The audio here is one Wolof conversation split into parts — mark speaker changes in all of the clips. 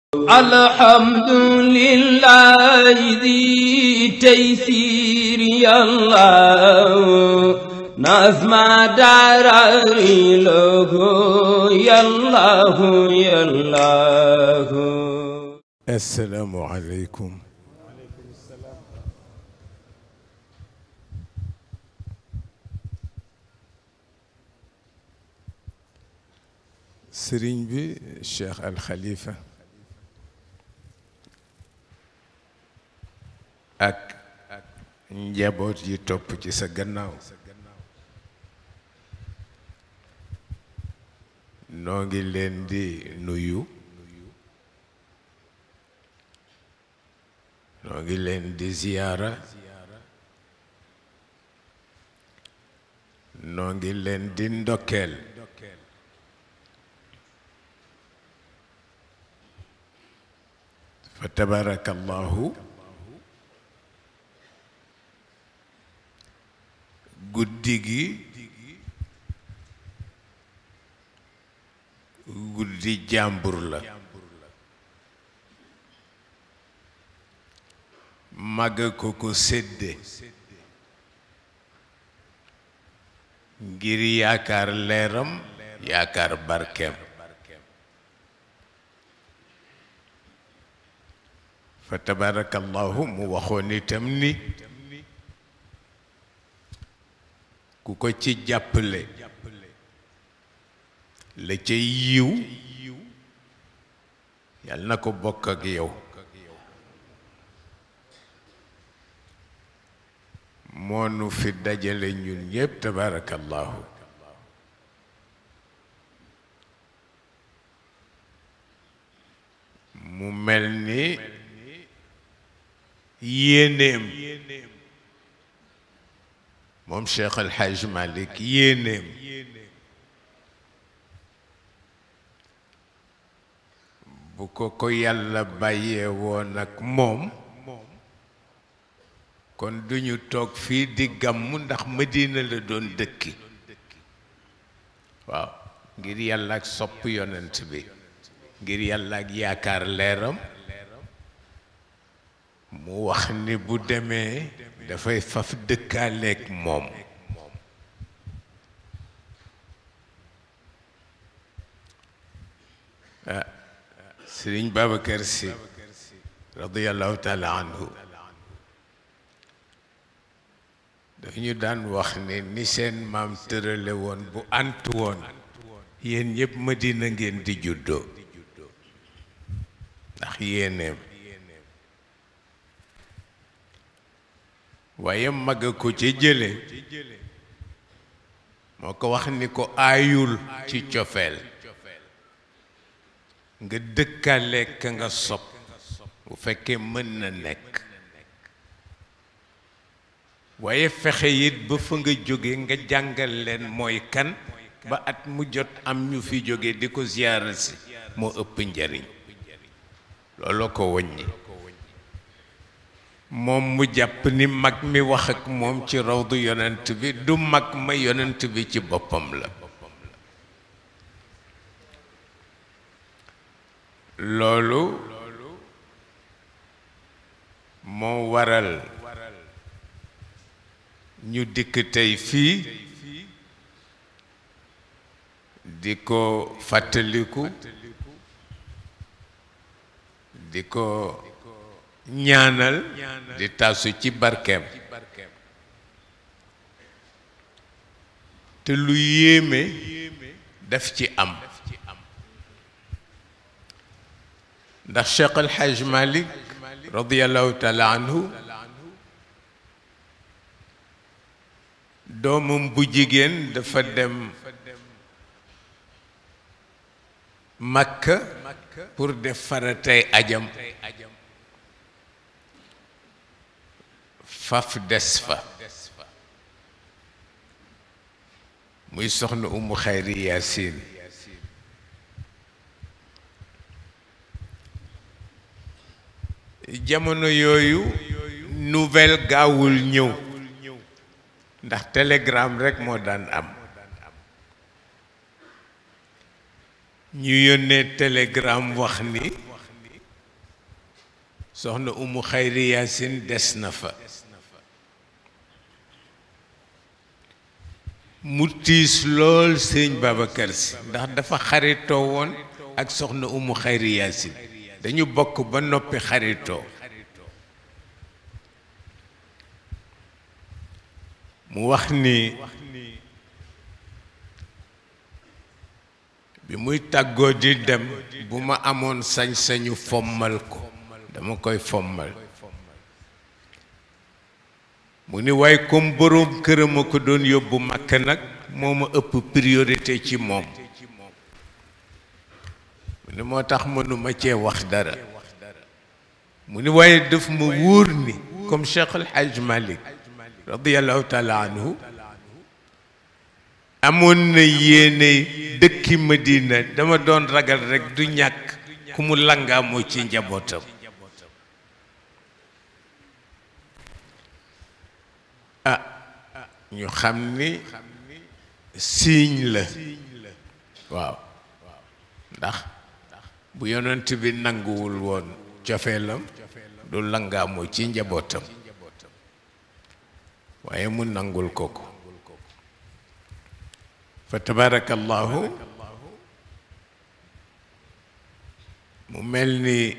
Speaker 1: الحمد لله ذي تيسير يا الله نظم دراري له يا الله يا الله
Speaker 2: السلام عليكم sëriñ bi Cheikh Al Khalifa ak njaboot yi topp ci sa gannaaw noo ngi leen di nuyu noo ngi leen di ziyaara noo ngi leen di ndokkeel fa tabarakallahu guddi gi guddi jàmbur la màgg ko ko sédde ngir yaakaar leeram yaakaar barkeem fa tabarakallahu mu waxoon itam ni ku ko ci jàppale la ca yiw yal na ko bokk ak yow moonu fi dajale ñun ñépp tabarakallahu mu mel ni yéenéem moom Cheikh El Hadj Malick yéenéem bu ko ko yàlla bàyyee woon ak moom kon duñu toog fii di gàmmu ndax Madina la doon dëkki waaw ngir yàlla ak sopp yonent bi ngir yàlla ak yaakaar leeram mu wax ni bu demee dafay faf dëkkaaleeg moom ah sëriñ Babacar Sy radiyallahu taala anhu daf ñu daan wax ne ni seen maam tërale woon bu antu woon yéen ñëpp Madina ngeen di juddoo ndax yéeneem waaye mag a ko ci jële moo ko wax ni ko aayul ci cofeel nga dëkkaale ka nga sopp bu fekkee mën na nekk waaye fexe it ba fa nga jóge nga jàngal leen mooy kan ba at mu jot am ñu fi jóge di ko ziyaara si moo ëpp njariñ looloo ko wàññi moom mu jàpp ni mag mi wax ak moom ci rawdu yonent bi du mag ma yonent bi ci boppam la loolu moo waral ñu dikk tey fii di ko fàttaliku di ko ñaanal di tasu ci barkeem te lu yéeme daf ci am ndax Cheikh El Hadj Malick radiyallahu taala anhu doomam bu jigéen dafa dem Makka pour def faratay ajam faf des fa muy soxna umu xayri yaasin jamono yooyu nouvelle gaawul ñëw ndax télégramme rekk moo daan am ñu yónnee télégramme wax ni soxna umu xayri yaasin des na fa mu tiis lool sëñ Babacar si ndax dafa xaritoo woon ak soxna umu xayri yaasin dañu bokk ba noppi xaritoo mu wax ni bi muy tàggoo di dem bu ma amoon sañ-sañu fommal ko dama koy fommal mu ni waaye comme boroom këram a ko doon yóbbu màkk nag moo ma ëpp priorité ci moom mu ni moo tax mënuma cee wax dara mu ni waaye daf ma wóor ni comme Cheikh El Hadj Malick radiallahu taala anhu amoon na yéene dëkki Madina dama doon ragal rekk du ñàkk ku mu langaamoo ci njabootam ah ñu xam ni siiñ la waaw ndax bu yonent bi nanguwul woon cofeelam du langaamoo ci njabootam waaye mu nangul ko ko fa tabarakallahu mu mel ni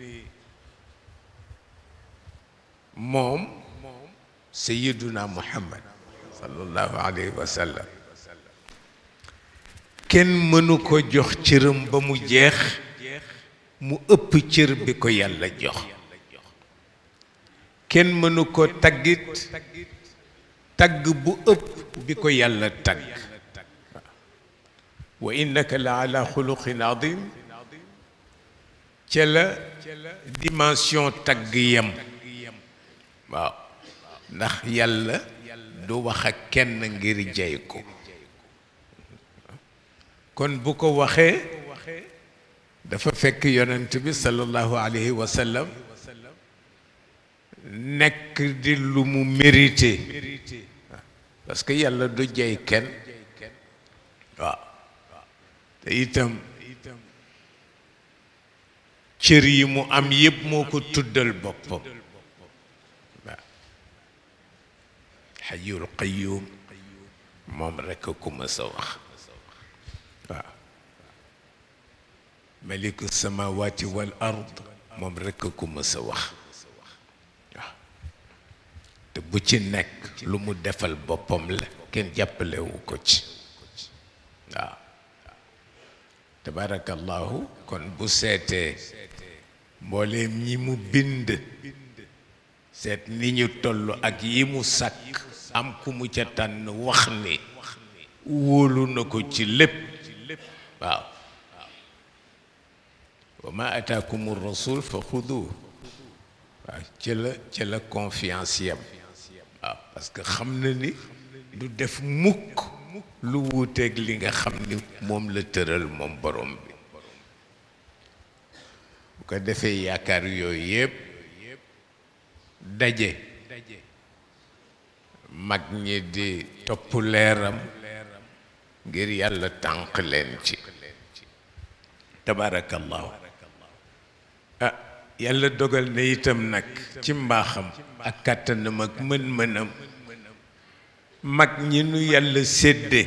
Speaker 2: moom sayiduna muhammad sallallahu alayhi wa sallam kenn mënu ko jox cëram ba mu jeex mu ëpp cër bi ko yàlla jox kenn mënu ko taggit tagg bu ëpp bi ko yàlla tagg wa innaka la ala xuluqin adim ca la dimension tagg yem waaw ndax yàlla du wax ak kenn ngir jey ko kon bu ko waxee dafa fekk yonent bi sallallahu alayhi wa sallam nekk di lu mu mérité parce que yàlla du jey kenn waaw te itam cër yi mu am yépp moo ko tuddal boppam waaw xayul qayum moom rekk ku mës a wax waaw maliku samawati wal ard moom rekk ku mës a wax waaw te bu ci nekk lu mu defal boppam la kenn jàppalewu ko ci waaw tabarakallahu kon bu seetee mbooleem ñi mu bind seet ni ñu toll ak yi mu sàkk am ku mu ca tànn wax ni wóolu na ko ci lépp waaw wa ma ataakum rasul fa xudu waaw ci la ci la confiance yam waaw parce que xam na ni du def mukk lu wuuteeg li nga xam ni moom la tëral moom borom bi bu ko defee yaakaar yooyu yépp daje mag ñi di topp leeram ngir yàlla tànq leen ci tabarakallahu ah yàlla dogal na itam nag ci mbaaxam ak kàttanam ak mën-mënam mag ñi nu yàlla sédde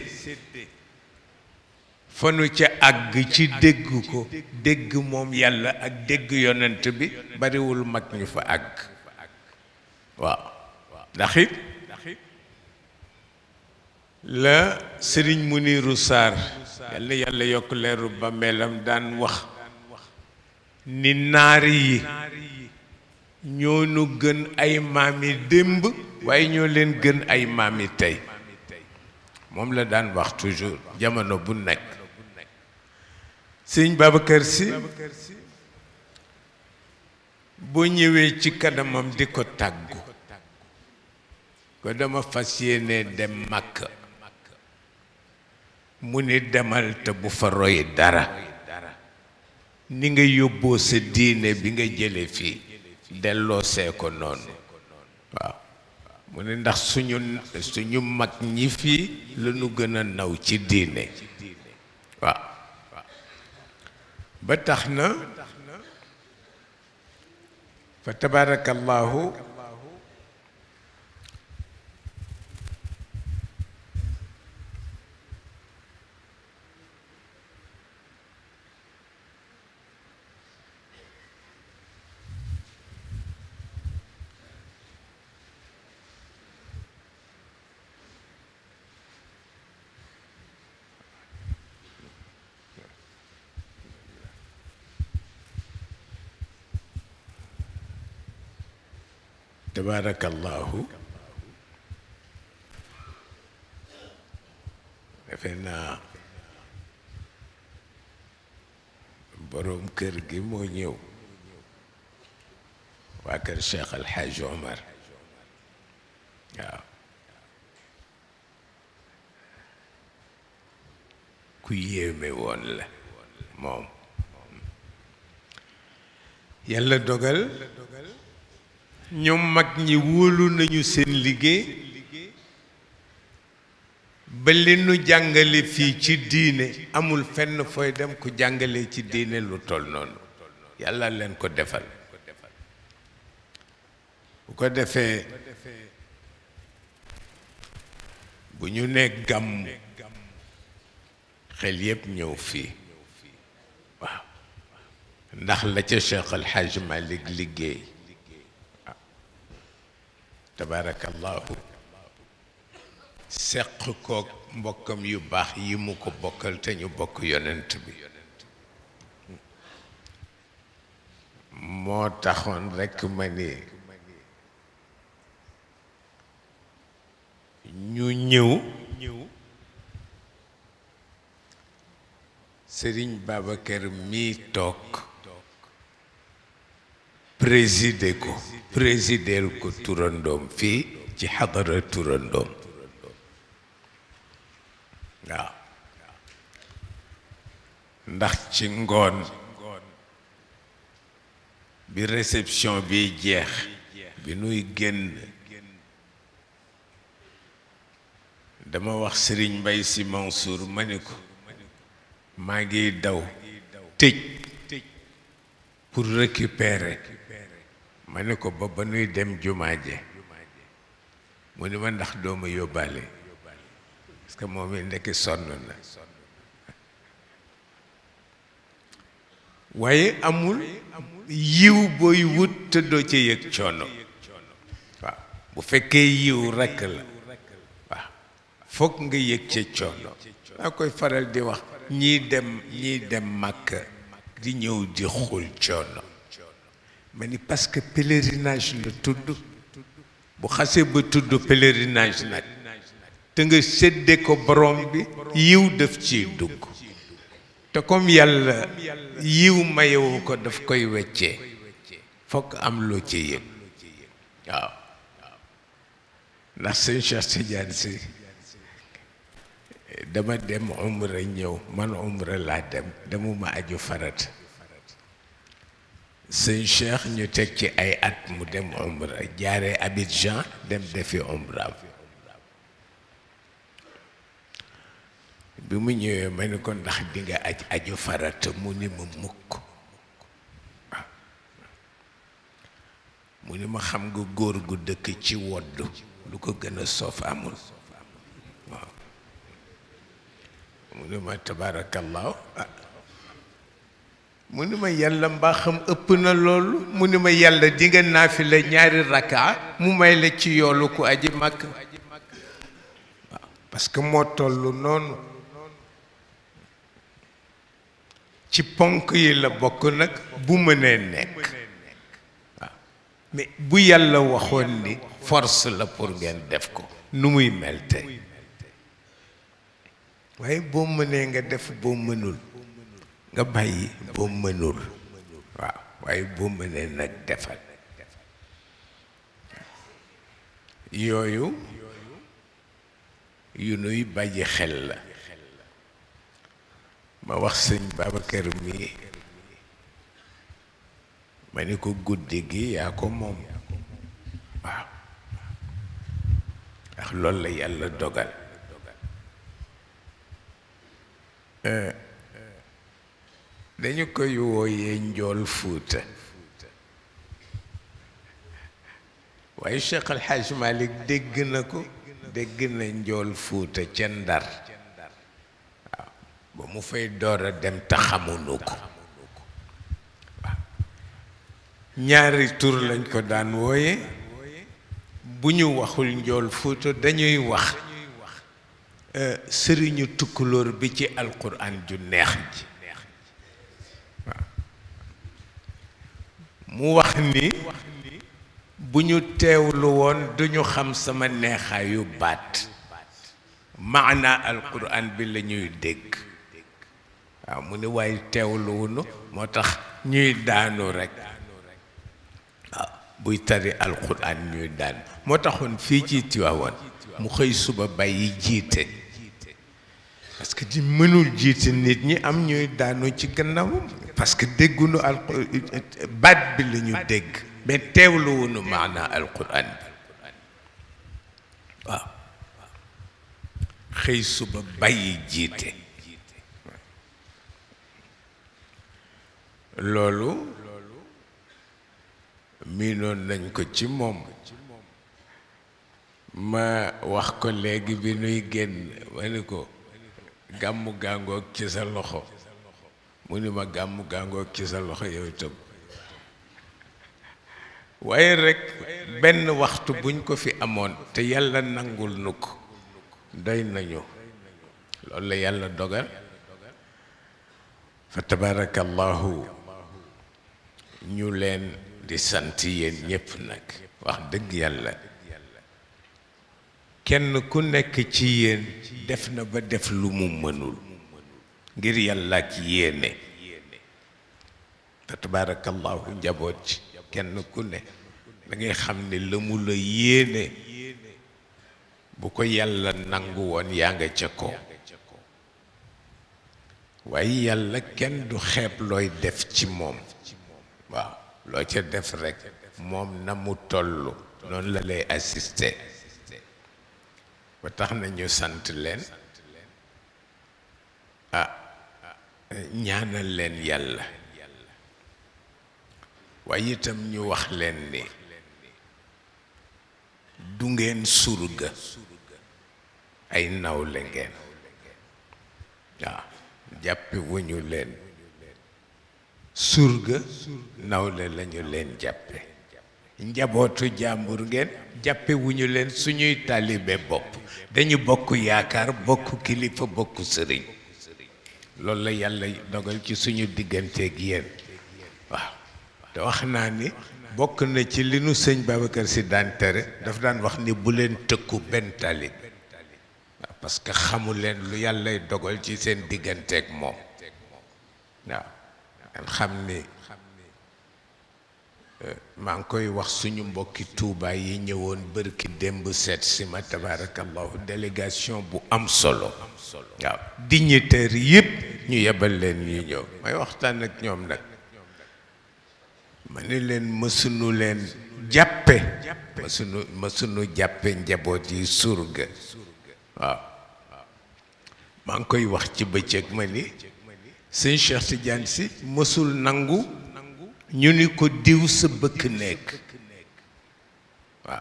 Speaker 2: fa nu ca àgg ci dégg ko dégg moom yàlla ak dégg yonent bi bariwul mag ñu fa àgg waaw ndax it la sëriñ Muniru Saar yàlla yàlla yokk leeru ba melam daan wax ni naari yi ñoo nu gën ay maami démb waaye ñoo leen gën ay maami tey moom la daan wax toujours jamono bu nekk sëñ Babacar Si boo ñëwee ci kanamam di ko tàggu ko dama fas yéene dem Makka mu ni demal te bu fa roy dara ni nga yóbboo sa diine bi nga jële fii delloo see ko noonu waaw mu ne ndax suñu suñu mag ñi fii la ñu gën a naw ci diine waaw ba tax na fa tabarakallahu tabarakallahu defe naa boroom kër gi moo ñëw waa kër Cheikh Al Hadj Omar waaw ku yéeme woon la moom yàlla dogal ñoom mag ñi wóolu nañu seen liggéey ba li nu jàngale fii ci diine amul fenn fooy dem ku jàngale ci diine lu toll noonu yàlla leen ko defal bu ko defee bu ñu nee gàmm xel yépp ñëw fii waaw ndax la ca Cheikh Al Hadj Malick liggéey tabarakallahu seq kook mbokkam yu baax yi mu ko bokkal te ñu bokk yonent bi moo taxoon rekk ma ni ñu ñëw Sëriñ Babacar mii toog présider ko présider ko turandoom fii ci xadara turandoom waaw ndax ci ngoon bi réception bi jeex bi nuy génn dama wax Sëriñ Mbay Si Mansour ma ni ko maa ngi daw tëj pour récupérer ma ne ko ba ba nuy dem jumaa je mu ni ma ndax dooma yóbbaale parce que moom it ndekki sonn na waaye amul yiw booy wut te doo ca yëg coono waaw bu fekkee yiw rekk la waaw foog nga yëg ca coono daa koy faral di wax ñii dem ñii dem màkk di ñëw di xul coono ma ni parce que pèlerinage la tudd bu xasee ba tudd pèlerinage nag te nga sédde ko borom bi yiw daf ciy dugg te comme yàlla yiw mayewu ko daf koy weccee fokk am loo ci yëg waaw ndax sëñ Cheikh Tidiane si dama dem umra ñëw man umra laa dem demuma aju farat sëñ Cheikh ñu teg ci ay at mu dem umra jaare Abidjan dem defi umraam bi mu ñëwee ma ni ko ndax di nga aj aju farata mu ni ma mukk waaw mu ni ma xam nga góor gu dëkk ci wodd lu ko gën a soof amul waaw mu ni ma tabaarakallaahu ah mu ni ma yàlla mbaa xam ëpp na loolu mu ni ma yàlla di nga naafila ñaari rakka mu may la ci yoolu ku aji màkk waaw parce que moo tollu noonu ci ponk yi la bokk nag bu mënee nekk waaw mais bu yàlla waxoon ni force la pour ngeen def ko nu muy mel tey waaye boo mënee nga def boo mënul nga bàyyi boo mënul waaw waaye boo mënee nag defal yooyu yu nuy bàyyi xel la ma wax sëñ Babacar mi ma ni ko guddi gi yaa ko moom waaw ndax loolu la yàlla dogal dañu koy wooyee njool fuuta waaye Cheikh Al Hadj Malick dégg na ko dégg na njool fuuta ca ndar waaw ba mu fay door a dem te xamuñu ko waaw ñaari tur lañ ko daan wooye bu ñu waxul njool fuuta dañuy wax sëriñu tukkulóor bi ci alquran ju neex ji waaw mu wax ni bu ñu teewlu woon duñu xam sama neexaayu baat maana alquran bi la ñuy dégg waaw mu ni waaye teewluwunu moo tax ñuy daanu rekk waaw buy tari alquran ñuy daanu moo taxoon fii ci Tiwaawan mu xëy suba bàyyi jiite parce que di mënul jiite nit ñi am ñuy daanu ci gannaawam parce que déggunu al baat bi la ñu dégg mais teewluwunu maana alquran bi waaw xëy suba bàyyi jiite loolu miinoon nañ ko ci moom ma wax ko léegi bi nuy génn ma ni ko gàmmu gàngoog ci sa loxo mu ni ma gàmmu gàngoog ci sa loxo yow itam waaye rekk benn waxtu buñ ko fi amoon te yàlla nangul nu ko doy nañu loolu la yàlla dogal fa tabarakallahu ñu leen di sant yéen ñépp nag wax dëgg yàlla kenn ku nekk ci yéen def na ba def lu mu mënul ngir yàlla ak yéene fa tabarakallahu njaboot ci kenn ku ne da ngay xam ne la mu la yéene bu ko yàlla nangu woon yaa nga ca ko waaye yàlla kenn du xeeb looy def ci moom waaw loo ca def rekk moom na mu tollu noonu la lay assister ba tax na ñu sant leen ah ñaanal leen yàlla waaye itam ñu wax leen ni du ngeen surga ay nawle ngeen waaw jàppe wuñu leen surga nawle lañu leen jàppe njabootu jàmbur ngeen jàppe wuñu leen suñuy taalibe bopp dañu bokk yaakaar bokk kilifa bokk sëriñ loolu la yàlla dogal ci suñu digganteeg yéen waaw te wax naa ni bokk na ci li nu sëñ Babacar si daan tere daf daan wax ni bu leen tëkku benn talib waaw parce que xamu leen lu yàllay dogal ci seen digganteeg moom waaw xam ni maa ngi koy wax suñu mbokki Tuuba yi ñëwoon bërki démb seet si ma tabarakallahu délégation bu am solo waaw dignitaire yépp ñu yebal leen ñu ñëw may waxtaan ak ñoom nag ma ni leen mësunu leen jàppe mësunu mësunu jàppe njaboot yi surga waaw maa ngi koy wax ci bëccëg ma ni sëñ Cheikh Tidiane si mësul nangu ñu ni ko diw sa bëkk nekk waaw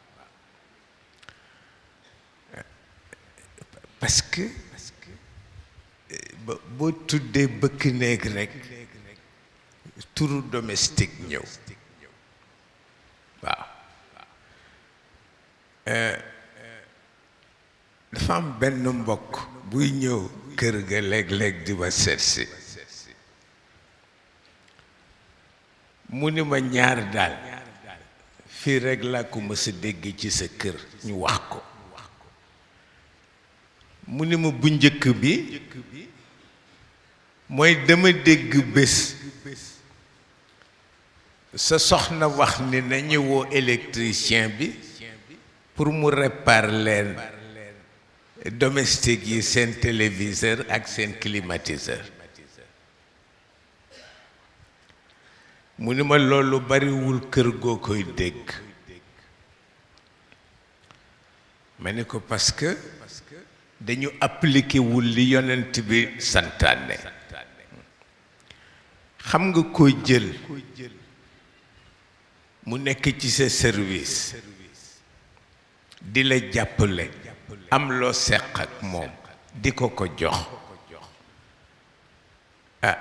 Speaker 2: parce que boo tuddee bëkk nekk rekk turu domestique ñëw waaw dafa am benn mbokk buy ñëw kër ga léeg-léeg di ma seetsi mu ni ma ñaar daal fii rekk laa ko mës a dégg ci sa kër ñu wax ko mu ni ma bu njëkk bi mooy dama dégg bés sa soxna wax ni nañu woo électricien bi pour mu réparer leen domestique yi seen téléviseur ak seen climatiseur mu ni ma loolu bariwul kër goo koy dégg ma ni ko parce que dañu appliqué wul li yonent bi santaane xam nga koo jël mu nekk ci sa service di la jàppale am loo seq ak moom di ko ko jox ah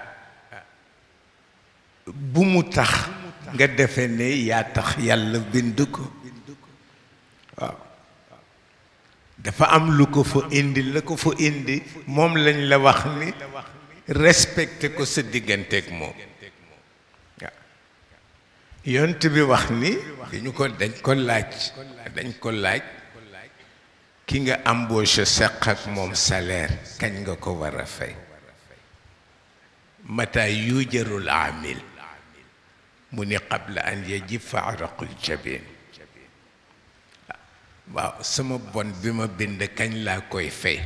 Speaker 2: bu mu tax nga defe ne yaa tax yàlla bind ko waaw dafa am lu ko fa indi la ko fa indi moom lañ la wax ni respecté ko sa digganteeg moom waaw yont bi wax ni dañu ko dañ ko laaj dañ ko laaj ki nga embauché seq ak moom salaire kañ nga ko war a fay mata yujarul amil mu ni qabla an yajifa araqul jabin waaw sama bon bi ma bind kañ laa koy fay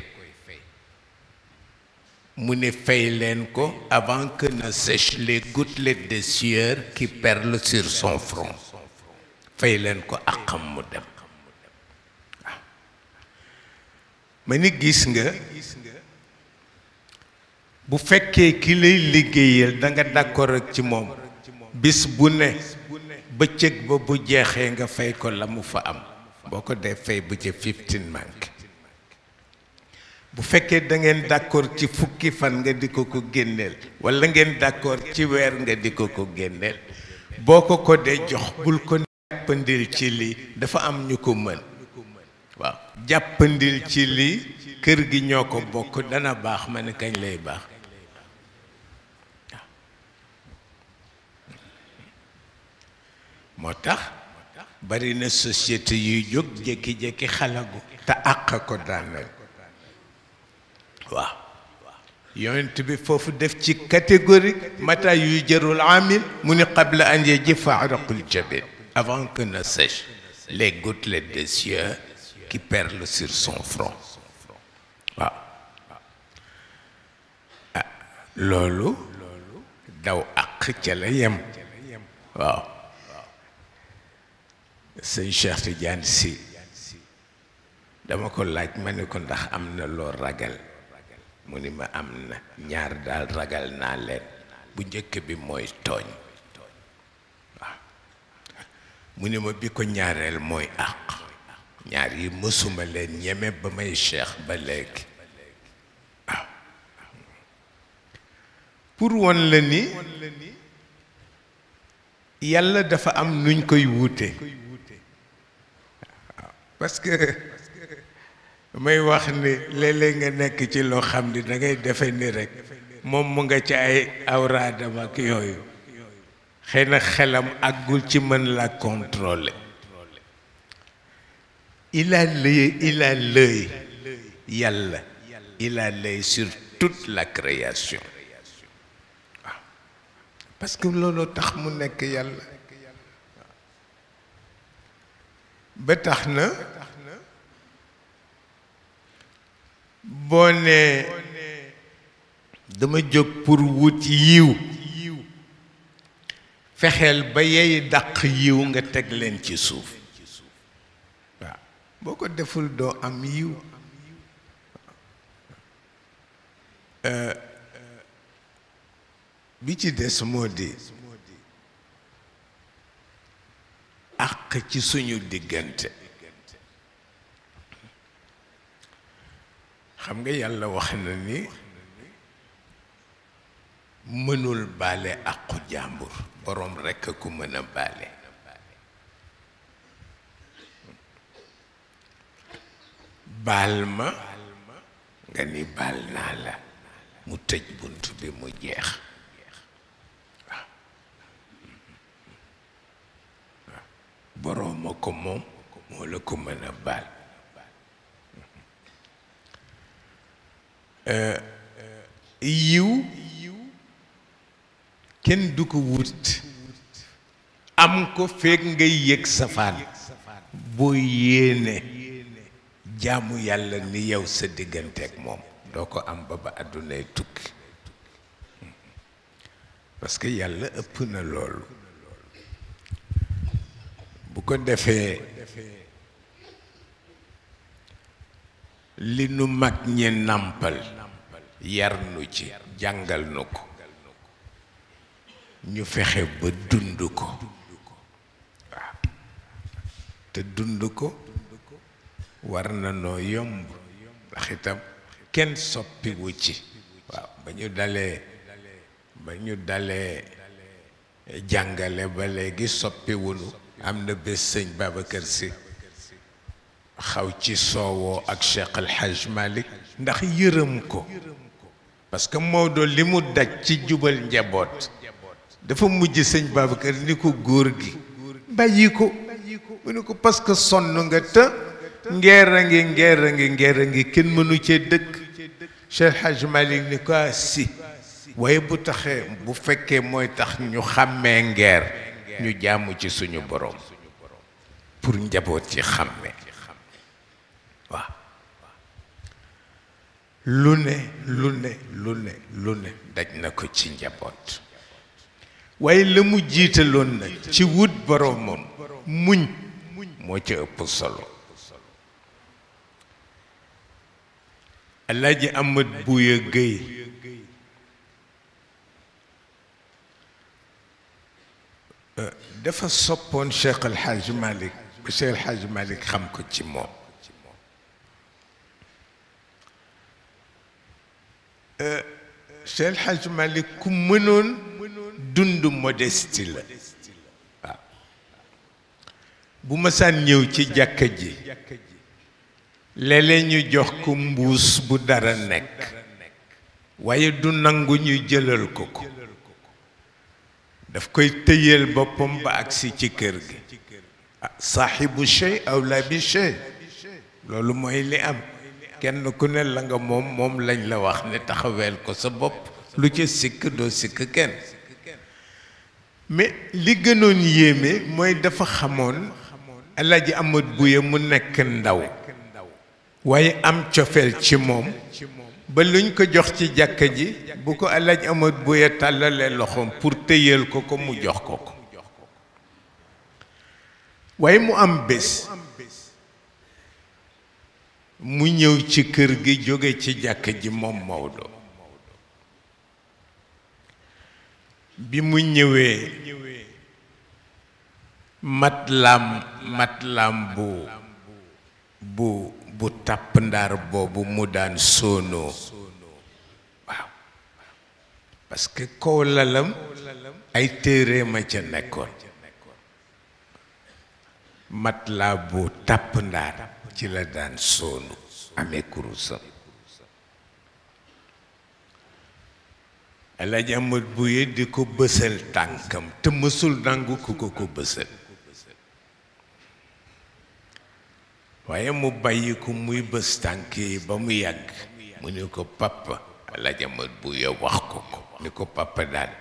Speaker 2: mu ne fay leen ko avant que ne sèchent les gouttelettes de sueur qui perlent sur son front fay leen ko àqam mu dem waaw ma ni gis nga bu fekkee ki lay liggéeyal da nga d'accord ak ci moom bis bu ne bëccëg ba bu jeexee nga fay ko la mu fa am boo ko dee fay bu ca fifteen manque bu fekkee da ngeen d'accord ci fukki fan nga di ko ko génneel walla ngeen d'accord ci weer nga di ko ko génneel boo ko ko dee jox bul ko jàppandil ci lii dafa am ñu ko mën waaw jàppandil ci lii kër gi ñoo ko bokk dana baax ma ne kañ lay baax moo tax bari na société yuy jóg jékki-jékki xalagu te àq ko daaneel waaw yonent bi foofu def ci catégorie mata yuy jërul amil mu ni qabla an yajifa araqul jabin avant que ne sèchent les gouttelettes de sueur qui perlent sur son front waaw ah loolu daw àq ca la yem waaw sëñ Cheikh Tidiane Sy dama ko laaj ma ne ko ndax am na loo ragal mu ni ma am na ñaar daal ragal naa leen bu njëkk bi mooy tooñ waaw mu ni ma bi ko ñaareel mooy àq ñaar yi mësuma leen ñeme ba may cheikh ba léegi waaw pour won la ni yàlla dafa am nuñ koy wuute parce que may wax ni léeg-léeg nga nekk ci loo xam ni da ngay defe ni rek moom mu nga ci ay awraadam ak yooyu xëy na xelam àggul ci mën la contrôler il a l'œil il a l'œil yàlla il a l'œil sur toute la création waaw parce que loolu tax mu nekk yàlla ba tax na boo nee dama jóg pour wut yiw fexeel ba yey dàq yiw nga teg leen ci suuf waaw boo ko deful doo am yiw bi ci des moo di àq ci suñu diggante xam nga yàlla wax na ni mënul baale àqu jàmbur boroom rekk a ku mën a baale baal ma nga ni baal naa la mu tëj bunt bi mu jeex waaw waaw boroom a ko moom moo la ko mën a baal yiw kenn du ko wut am ko fekk ngay yëg safaan boo yéene jaamu yàlla ni yow sa digganteeg moom doo ko am ba ba àddunay tukki parce que yàlla ëpp na loolu bu ko defee li nu mag ñi nàmpal yar nu ci jàngal nu ko ñu fexe ba dund ko waaw te dund ko war na noo yomb ndax itam kenn soppiwu ci waaw ba ñu dalee ba ñu dalee jàngale ba léegi soppiwunu am na bés sëñ Babacar Sy xaw ci soowoo ak Cheikh El Hadj Malick ndax yërëm ko parce que Maodo li mu daj ci jubal njaboot dafa mujj sëñ Babacar ni ko góor gi bàyyi ko mu ne ko parce que sonn nga te ngeer a ngi ngeer a ngi ngeer a ngi kenn mënu cee dëkk Cheikh El Hadj Malick ni ko ah si waaye bu taxee bu fekkee mooy tax ñu xàmmee ngeer ñu jaamu ci suñu borom pour njaboot ci xàmmee waaw lu ne lu ne lu ne lu ne daj na ko ci njaboot waaye la mu jiitaloon na ci wut boromam muñ moo ca ëpp solo Alaaji Amat Buya Géy dafa soppoon Cheikh El Hadj Malick ba Cheikh El Hadj Malick xam ko ci moom Cheikh El Hadj Malick ku mënoon dund modestie la waaw bu masaan ñëw ci jàkka ji léeg-léeg ñu jox ko mbuus bu dara nekk waaye du nangu ñu jëlal ko ko daf koy tëyeel boppam ba agsi ci kër gi ah saaxibu shay awla bi shay loolu mooy li am kenn ku ne la nga moom moom lañ la wax ne taxaweel ko sa bopp lu ca sikk doo sikk kenn mais li gënoon yéeme mooy dafa xamoon Alaaji Amat Buya mu nekk ndaw waaye am cofeel ci moom ba luñ ko jox ci jàkka ji bu ko Alaaji Amat Buya tàllalee loxoom pour tëyal ko ko mu jox ko ko waaye mu am bés mu ñëw ci kër gi jóge ci jàkka ji moom Maodo bi mu ñëwee matlaam matlaam bu bu bu tàpp ndaar boobu mu daan soonoo waaw parce que kaw lalam ay téere ma ca nekkoon matlaa bu tàpp ndaar ci la daan soonu amee kurusam Alaaji Amat Buye di ko bësal tànkam te mësul nangu ku ko ko bësal waaye mu bàyyi ko muy bës tànk yi ba mu yàgg mu ni ko papa Alaaji Amat Buye wax ko ko ni ko papa daal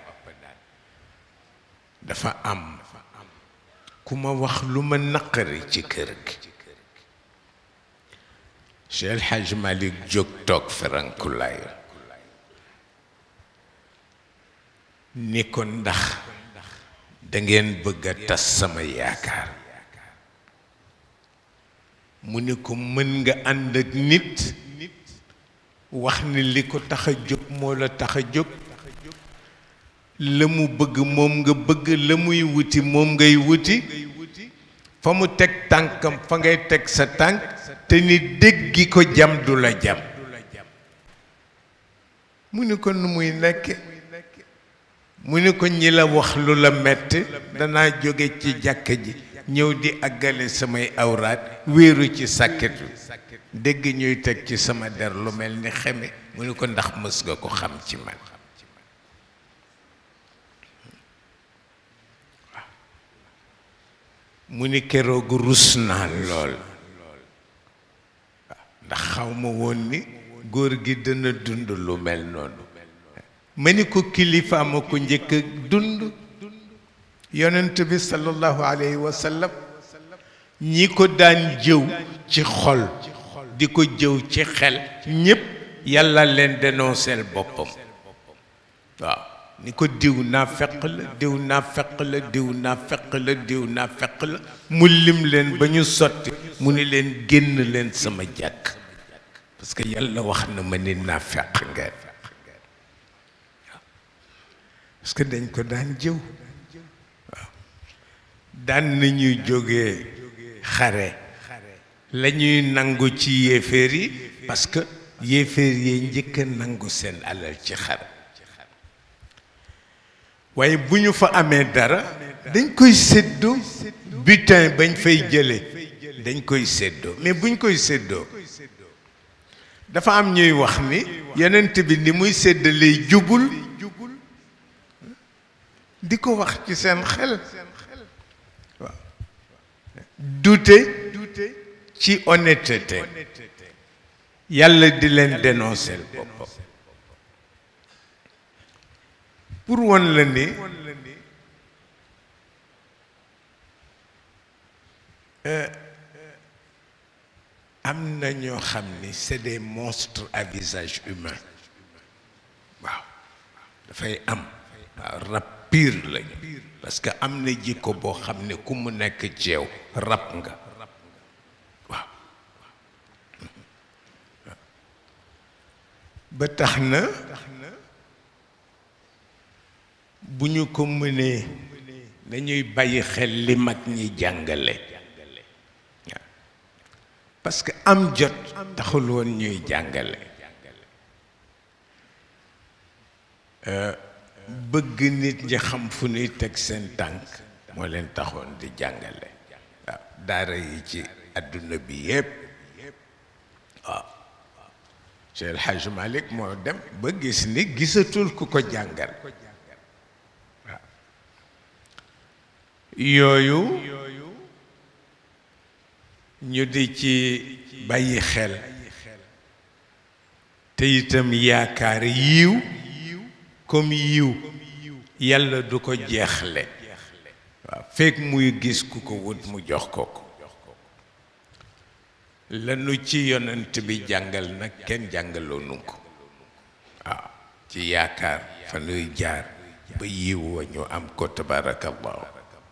Speaker 2: dafa am ku ma wax lu ma naqari ci kër gi Cheikh El Hadj Malick jóg toog ferankulaay ni ko ndax dangeen bëgg a tas sama yaakaar mu ni ko mën nga ànd ak nit wax ni li ko tax a jóg moo la tax a jóg la mu bëgg moom nga bëgg la muy wuti moom ngay wuti fa mu teg tànkam fa ngay teg sa tànk te ni déggi ko jam du la jam mu ni ko nu muy nekke mu ni ko ñi la wax lu la metti danaa jóge ci jàkka ji ñëw di àggale samay awraat wéeru ci sàkket wi dégg ñuy teg ci sama der lu mel ni xeme mu ni ko ndax mës nga ko xam ci man mu ni keroog rus naa lool ndax xaw ma woon ni góor gi dana dund lu mel noonu ma ni ko kilifa ma ko njëkk a dund yonent bi sallallahu alayhi wa sallam ñi ko daan jëw ci xol di ko jëw ci xel ñépp yàlla leen dénonceel boppam waaw ni ko diw naa feq la diw naa feq la diw naa feq la diw naa feq la mu lim leen ba ñu sotti mu ni leen génn leen sama jàkk parce que yàlla wax na ma ni naa feq ngeen parce que dañ ko daan jëw waaw daan nañuy jógee xare la ñuy nangu ci yéeféer yi parce que yéeféer yi njëkk a nangu seen alal ci xare waaye bu ñu fa amee dara dañ koy séddoo butin bañ fay jële dañ koy séddoo mais buñ koy séddoo dafa am ñuy wax ni yonent bi ni muy séddalee jubul di ko wax ci seen xel waaw dute ci honnêteté yàlla di leen dénoncer boppam pour won la ni am na ñoo xam ni c'est des monstres à visage humain waaw dafay am waaw rab pire lañu parce que am na jikko boo xam ne ku mu nekk ci yow rab nga waaw ba tax na bu ñu ko mënee nañuy bàyyi xel li mag ñi jàngale waaw parce que am jot taxul woon ñuy jàngale bëgg nit ñi xam fu ñuy teg seen tànk moo leen taxoon di jàngale waaw daara yi ci àdduna bi yépp waaw Cheikh El Hadj Malick moo dem ba gis ni gisatul ku ko jàngal waaw yooyu ñu di ci bàyyi xel te itam yaakaar yiw comme yiw yàlla du ko jeexle waaw fekk muy gis ku ko wut mu jox ko ko lanu ci yonent bi jàngal nag kenn jàngaloonu ko waaw ci yaakaar fa nuy jaar ba yiw wa ñu am ko tabarakallahu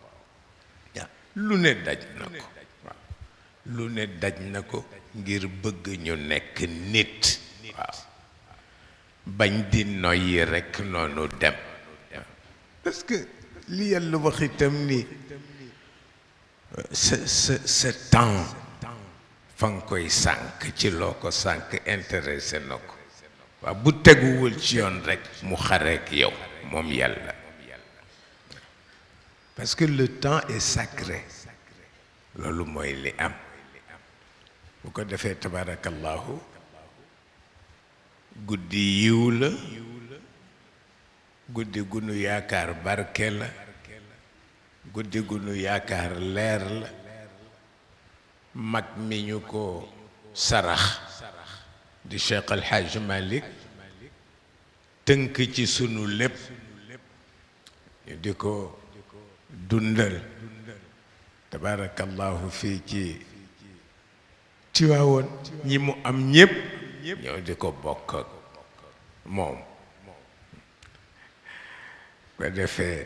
Speaker 2: lu ne daj na ko waaw lu ne daj na ko ngir bëgg ñu nekk nit waaw bañ di noyyi rekk noonu dem parce que li yàlla wax itam ni sa sa sa temps fa nga koy sànk ci loo ko sànk intéressé na ko waaw bu teguwul ci yoon rekk mu xareek yow moom yàlla parce que le temps est sacré loolu mooy li am bu ko defee tabarakallahu guddi yiw la guddi gu nu yaakaar barke la guddi gu nu yaakaar leer la mag mi ñu ko sarax di Cheikh El Hadj Malick tënk ci sunu lépp ñu di ko dundal tabarakallahu fii ci Tiwaawoon ñi mu am ñépp ñoo di ko bokk ak moom ko defee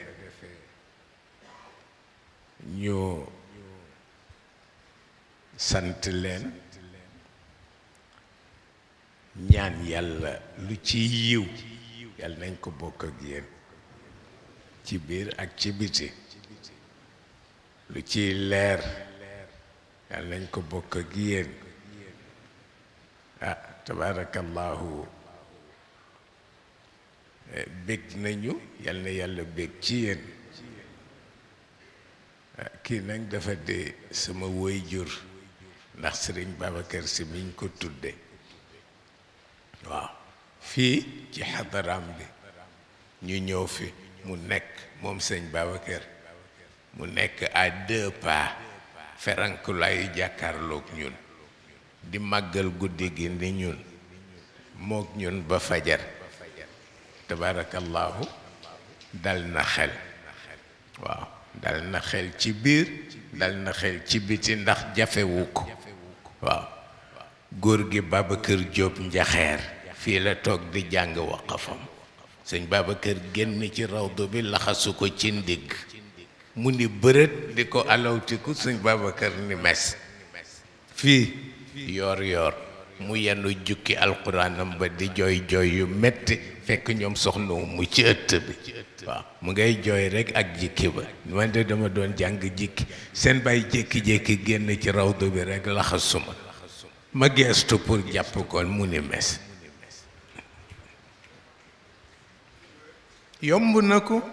Speaker 2: ñu sant leen ñaan yàlla lu ci yiw yàlla nañ ko bokk ak yéen ci biir ak ci biti lu ciy leer yàlla nañ ko bokk ak yéen ah tabarakallahu bég nañu yal na yàlla bég ci yéen kii nag dafa de sama woy jur ndax sëriñ Babacar si miñ ko tudde waaw fii ci xadaraam bi ñu ñëw fi mu nekk moom sëñ Babacar mu nekk à deux pas ferankulaayu jàkkaarloog ñun di màggal guddi gi ni ñun mook ñun ba fajar tabarakallahu dal na xel waaw dal na xel ci biir dal na xel ci biti ndax jafewu ko waaw góor gi Babacar Jóob njaxeer fii la toog di jàng waqafam sëñ Babacar génn ci rawdu bi laxasu ko ci ndigg mu ni bërët di ko alawtiku sëñ Babacar ni mes fii yoor yoor mu yenn jukki alquranam ba di jooy jooy yu metti fekk ñoom soxna mu ci ëtt bi waaw mu ngay jooy rek ak jikki ba man de dama doon jàng jikki seen bàyyi jékki-jékki génn ci rawdu bi rek laxasuma ma geestu pour jàpp koon mu ni mes yomb na ko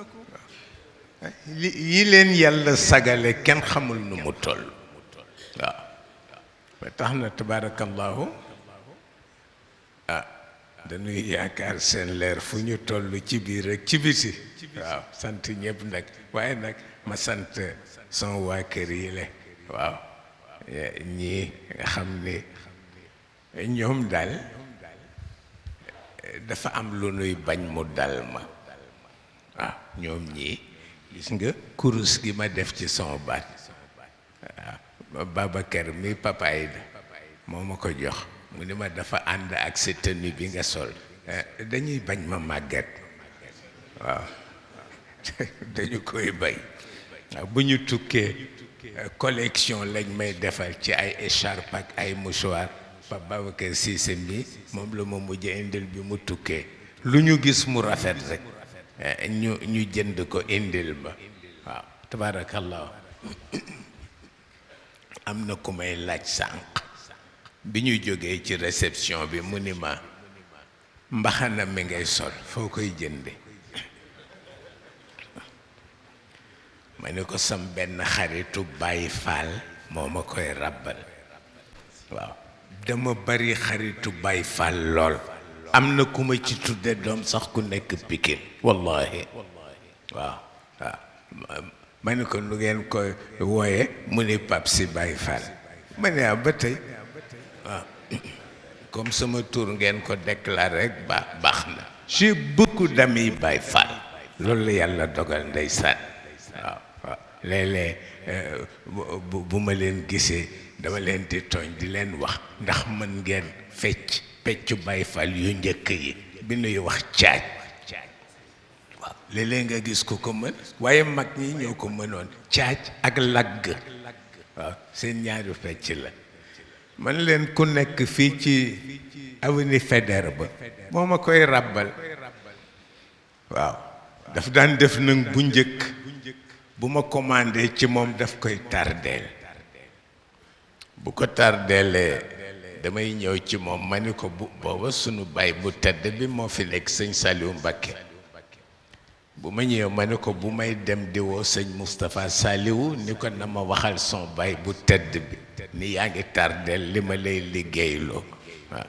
Speaker 2: li yi leen yàlla sagale kenn xamul nu mu toll waaw ba tax na tabarakallahu ah dañuy yaakaar seen leer fu ñu toll ci biir rek ci biti waaw sant ñëpp nag waaye nag ma sant son waa kër yi le waaw ñii nga xam ni ñoom daal dafa am lu nuy bañ mu dal ma waaw ñoom ñii gis nga kurus gi ma def ci son baat waaw Babacar mi papaay da moo ma ko jox mu ni ma dafa ànd ak sa tenue bi nga sol dañuy bañ ma màgget waaw dañu koy bay waaw bu ñu tukkee collection lañ may defal ci ay écharpe ak ay mouchoir pa Babacar Cissé mi moom la ma mujj indil bi mu tukkee lu ñu gis mu rafet rek ñu ñu jënd ko indil ba waaw tabarakallah am na ku may laaj sànq bi ñu jógee ci réception bi mu ni ma mbaxana mi ngay sol foo koy jënde ma ni ko sam benn xaritu Baay Faal moo ma koy ràbbal waaw dama bari xaritu Baay Faal lool am na ku ma ci tudde doom sax ku nekk Pikine wallahi waaw waaw ma ni ko nu ngeen koy wooye mu ni pap si Baay Faal ma ne ba tey waaw comme sama tur ngeen ko déclaré rek ba baax na j'ai beaucoup d'amis Baay Faal loolu la yàlla dogal ndeysaan waaw waaw léeg-léeg bu bu ma leen gisee dama leen di tooñ di leen wax ndax mën ngeen fecc peccu Baay Faal yu njëkk yi bi nuy wax caaj waaw léeg-léeg nga gis ko ko mën waaye mag ñi ñoo ko mënoon caaj ak lagg waaw seen ñaari fecc la man leen ku nekk fii ci avenue Faidherbe ba moo ma koy ràbbal waaw daf daan def nag bu njëkk bu ma commandé ci moom daf koy tardeel bu ko tardeelee damay ñëw ci moom ma ni ko bu booba sunu baay bu tedd bi moo fi nekk sëñ Saliou Mbacké bu ma ñëwee ma ni ko bu may dem di woo sëñ Moustapha Saliou ni ko na ma waxal son baay bu tedd bi ni yaa ngi tardeel li ma lay liggéeyloo waaw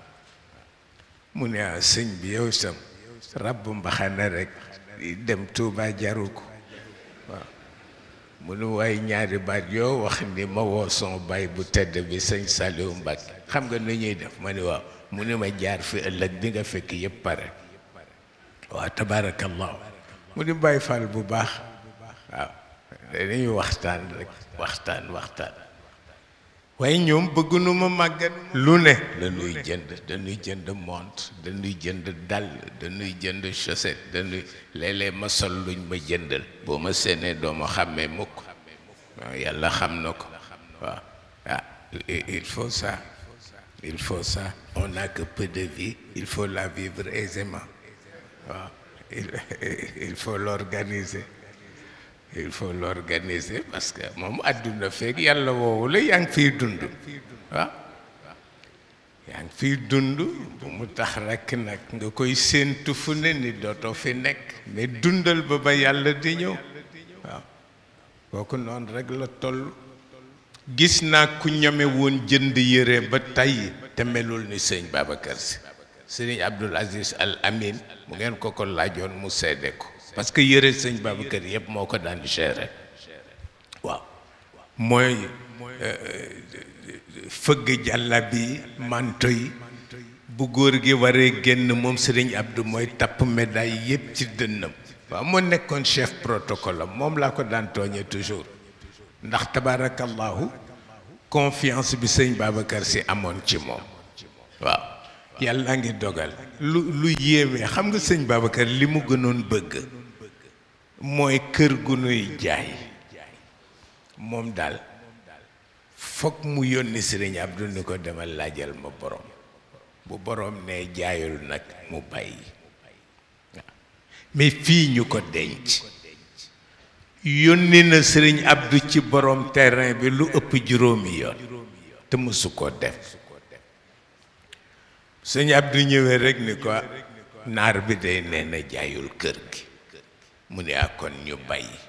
Speaker 2: mu ne ah sëñ bi yow sam ràbb mbaxana rek dem Touba jaru ko waaw mu nu waaye ñaari baat yoo wax ni ma woo son baay bu tedd bi sëñ Saliou Mbacké xam nga nu ñuy def ma ni waaw mu ne ma jaar fi ëllëg di nga fekk yëpp pare waaw tabarakallahu mu di Baay Faal bu baax waaw dañuy waxtaan rek waxtaan waxtaan waaye ñoom bëgguñu ma màggat lu ne dañuy jënd dañuy jënd montre dañuy jënd dàll dañuy jënd chaussette dañuy léeg-léeg ma sol luñ ma jëndal boo ma séenee doo ma xàmmee mukk waaw yàlla xam na ko waaw ah il faut ça il faut ça on n'a que peu de vie il faut la vivre aisément waaw il il faut l'organiser il faut l'organiser parce que moom àdduna feeg yàlla woowu la yaa ngi fiy dund waaw yaa ngi fiy dund bu mu tax rekk nag nga koy séentu fu ne ni dootoo fi nekk mais dundal ba ba yàlla di ñëw waaw kooku noonu rek la toll gis naa ku ñame woon jënd yére ba tey te melul ni sëñ Babacar Si sëriñ Abdul Aziz Al Amin mu ngeen ko ko laajoon mu seede ko parce que yëre sëñ Babacar yëpp moo ko daan gérer waaw mooy fëgg jàlla bi manto yi bu góor gi waree génn moom sëriñ Abdou mooy tapp médaille yëpp ci dënnam waaw moo nekkoon chef protocole am moom laa ko daan tooñe toujours ndax tabarakallahu confiance bi sëñ Babacar si amoon ci moom waaw yàlla ngi dogal lu lu yéeme xam nga sëñ Babacar li mu gënoon bëgg mooy kër gu nuy jaay moom daal foog mu yónni sëriñ Abdou ni ko demal laajal ma borom bu boroom ne jaayul nag mu bàyyi waaw mais fii ñu ko denc yónni na sëriñ Abdou ci borom terrain bi lu ëpp juróomi yoon te mësu ko def sëñ Abdou ñëwee rek ni ko naar bi day nee na jaayul kër gi mu ne akon ñu bàyyi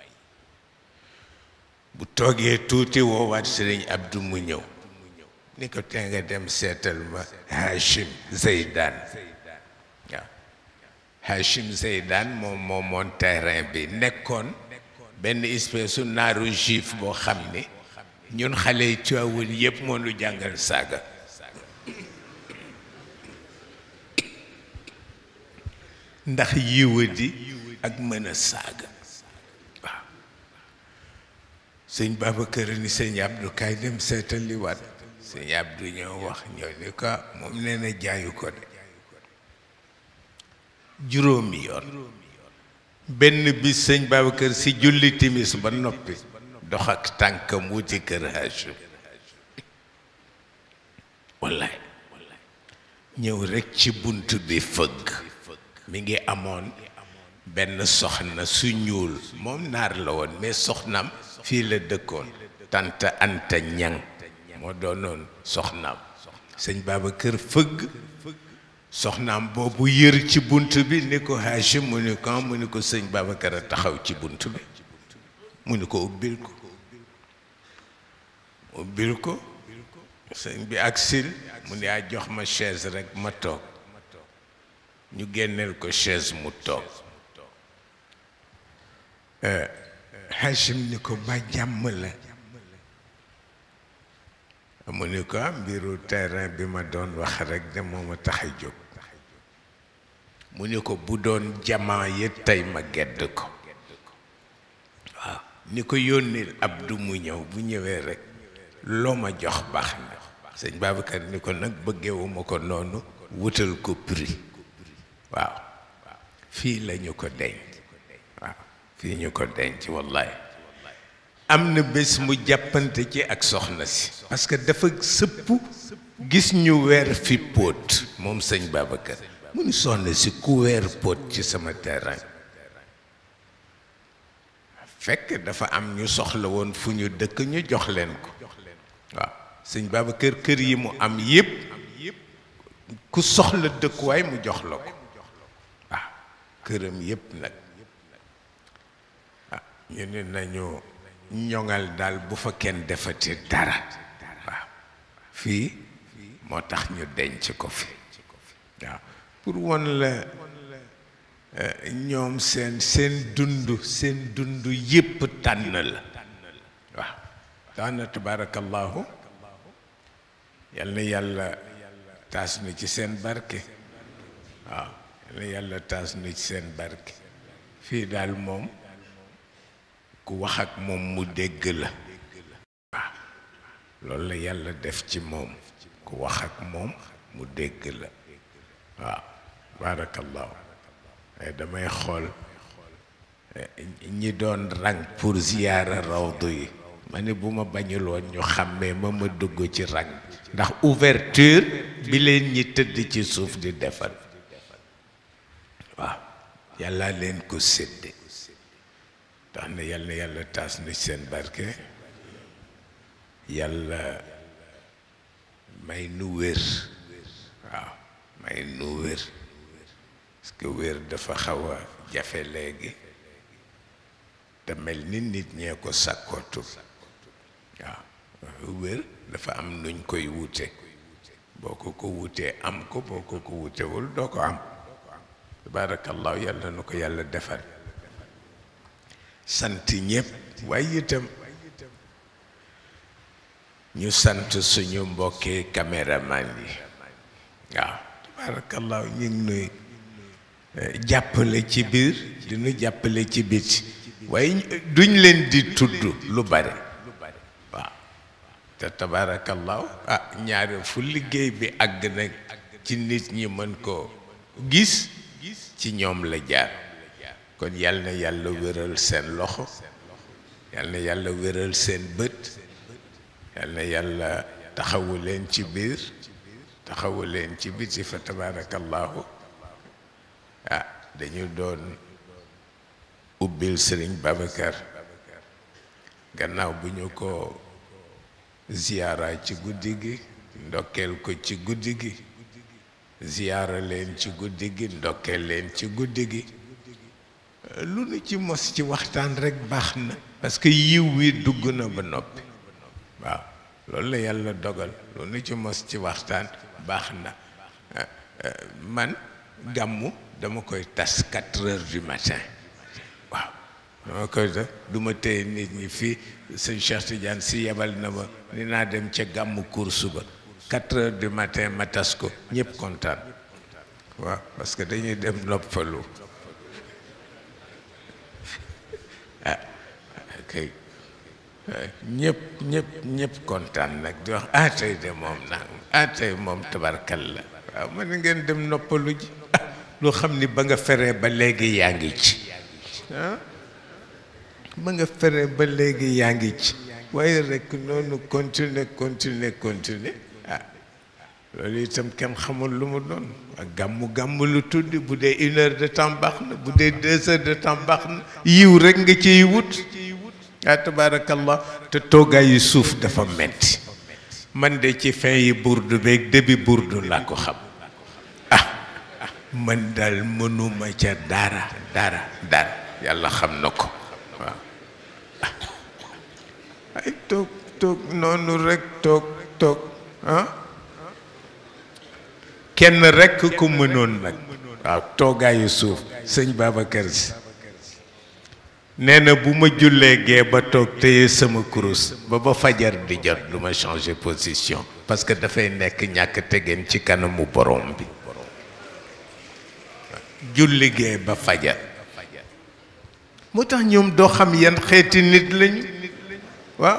Speaker 2: bu toogee tuuti woowaat sëriñ Abdou mu ñëw ni ko te nga dem seetal ma Hachim Zeydan waaw Hachim Zeydan moom moomoon terrain bi nekkoon benn espèce su naaru juif boo xam ni ñun xale yi Tiwaawan yépp moo nu jàngal saaga ndax yiwadi ak mën a saaga waaw sëñ Babacar ni sëñ Abdou kaay dem seetal li waat sëñ Abdou ñoo wax ñoo ni ko moom nee na jaayu ko de juróomi yoon benn bis sëñ Babacar si julli timis ba noppi dox ak tànkam wuti kër Hachim wallaay ñëw rekk ci bunt bi fëgg mi ngi amoon benn soxna su ñuul moom naar la woon mais soxnaam fii la dëkkoon tante Anta Ñang moo doonoon soxnaam sëñ Babacar fëgg soxnaam boobu yër ci bunt bi ni ko Hachim mu ni ko mu ni ko sëñ Babacar a taxaw ci bunt bi mu ni ko ubbil ko ubbil ko sëñ bi ak sil mu ni a jox ma chaise rek ma toog ñu génneel ko chaise mu toog Hachim ni ko ba jàmm la mu ni ko mbiru terrain bi ma doon wax rek de moo ma tax a jóg mu ni ko bu doon jamaa yi tey ma gedd ko waaw ni ko yónnil Abdou mu ñëw bu ñëwee rek loo ma jox baax na sëñ Babacar ni ko nag bëggewuma ko noonu wutal ko prix waaw fii lañu ko denc waaw fii ñu ko denc wallaay am na bés mu jàppante ci ak soxna si parce que dafa sëpp gis ñu weer fi póot moom sëñ Babacar mu ni soxna si ku weer póot ci sama terrain fekk dafa am ñu soxla woon fu ñu dëkk ñu jox leen ko waaw sëñ Babacar kër yi mu am yépp ku soxla dëkkuwaay mu jox la ko waaw këram yépp nag ah ñu ne nañu ñoŋal daal bu fa kenn defati dara waaw fii moo tax ñu denc ko fi waaw pour won la ñoom seen seen dund seen dund yépp tànn la waaw daana tabarakallahu yal na yàlla taas na ci seen barke waaw yal na yàlla taas na ci seen barke fii daal moom ku wax ak moom mu dégg la waaw loolu la yàlla def ci moom ku wax ak moom mu dégg la waaw barakallahu waaye damay xool ñi doon rang pour ziyaara rawdu yi ma ne bu ma bañul woon ñu xàmmee ma ma dugg ci rang ndax ouverture bi leen ñi tëdd ci suuf di defal waaw yàlla leen ko sédde tax na yàlla yàlla taas na seen barke yàlla may nu wér waaw may nu wér parce que wér dafa xaw a jafe léegi te mel ni nit ñee ko sàkkootu waaw wér dafa am nuñ koy wute boo ko ko wutee am ko boo ko ko wutewul doo ko am tabaarakallaahu yàlla na ko yàlla defal sant ñépp waaye itam ñu sant suñu mbokki caméraman yi waaw tabaarakallaahu ñu ngi nuy jàppale ci biir di nu jàppale ci biti waaye duñ leen di tudd lu bare waaw te tabaarakallaahu ah ñaare fu liggéey bi àgg nag ci nit ñi mën koo gis ci ñoom la jaar kon yal na yàlla wéral seen loxo yal na yàlla wéral seen bët yal na yàlla taxawu leen ci biir taxawu leen ci biti fa tabarakallahu ah dañu doon ubbil sëriñ Babacar gannaaw bu ñu ko ziyaara ci guddi gi ndokkeel ko ci guddi gi ziyaara leen ci guddi gi ndokkeel leen ci guddi gi lu nu ci mos ci waxtaan rekk baax na parce que yiw wi dugg na ba noppi waaw loolu la yàlla dogal lu nu ci mos ci waxtaan baax na man gàmmu dama koy tas quatre heures du matin waaw dama koy def du ma téye nit ñi fii sëñ Cheikh Tidiane si yebal na ma ni naa dem ca gàmmu course ba quatre heures du matin ma tas ko ñëpp kontaan waaw parce que dañuy dem noppalu ah kay ñëpp ñëpp ñëpp kontaan nag di wax ah tey de moom nag ah tey moom tabarkal la waaw mën ngeen dem noppalu ji lu xam ni ba nga feree ba léegi yaa ngi ci ah ba nga feree ba léegi yaa ngi ci waaye rek noonu continuer continuer continuer ah loolu itam kenn xamul lu mu doon ak gàmmu gàmmu lu tuddi bu dee une heure de temps baax na bu dee deux heures de temps baax na yiw rek nga ciy wut ah tabaarakallah te toogaayu suuf dafa metti man de ci fin yi burdu beeg début burdu laa ko xam ah man daal mënuma ca dara dara dara yàlla xam na ko waaw ay toog toog noonu rek toog toog ah kenn rekk ko mënoon nag waaw toogaayu suuf sëñ Babacar Si nee na bu ma jullee gee ba toog téye sama kurus ba ba fajar di jot du ma changer position parce que dafay nekk ñàkk tegeen ci kanamu borom bi julli gee ba fajar moo tax ñoom doo xam yan xeeti nit lañu waaw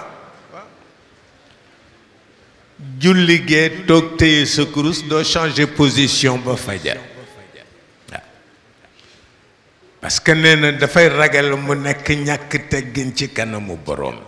Speaker 2: julli gee toog téye sa kurus doo changer position ba fajar parce que nee na dafay ragal mu nekk ñàkk teggin ci kanamu boroom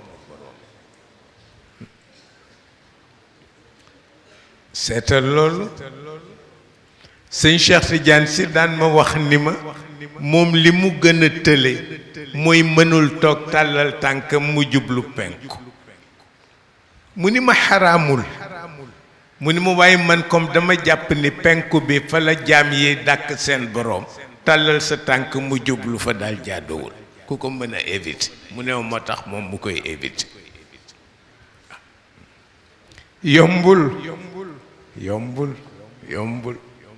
Speaker 2: seetal loolu sëñ Cheikh Tidiane si daan ma wax ni ma moom li mu gën a tële mooy mënul toog tàllal tànkam mu jublu penku mu ni ma xaraamul mu ni ma waaye man comme dama jàpp ni penku bi fa la jaam yi dàkk seen boroom tàllal sa tànk mu jublu fa daal jaaduwul ku ko mën a éviter mu ne moo tax moom mu koy éviter yombul yombul yombul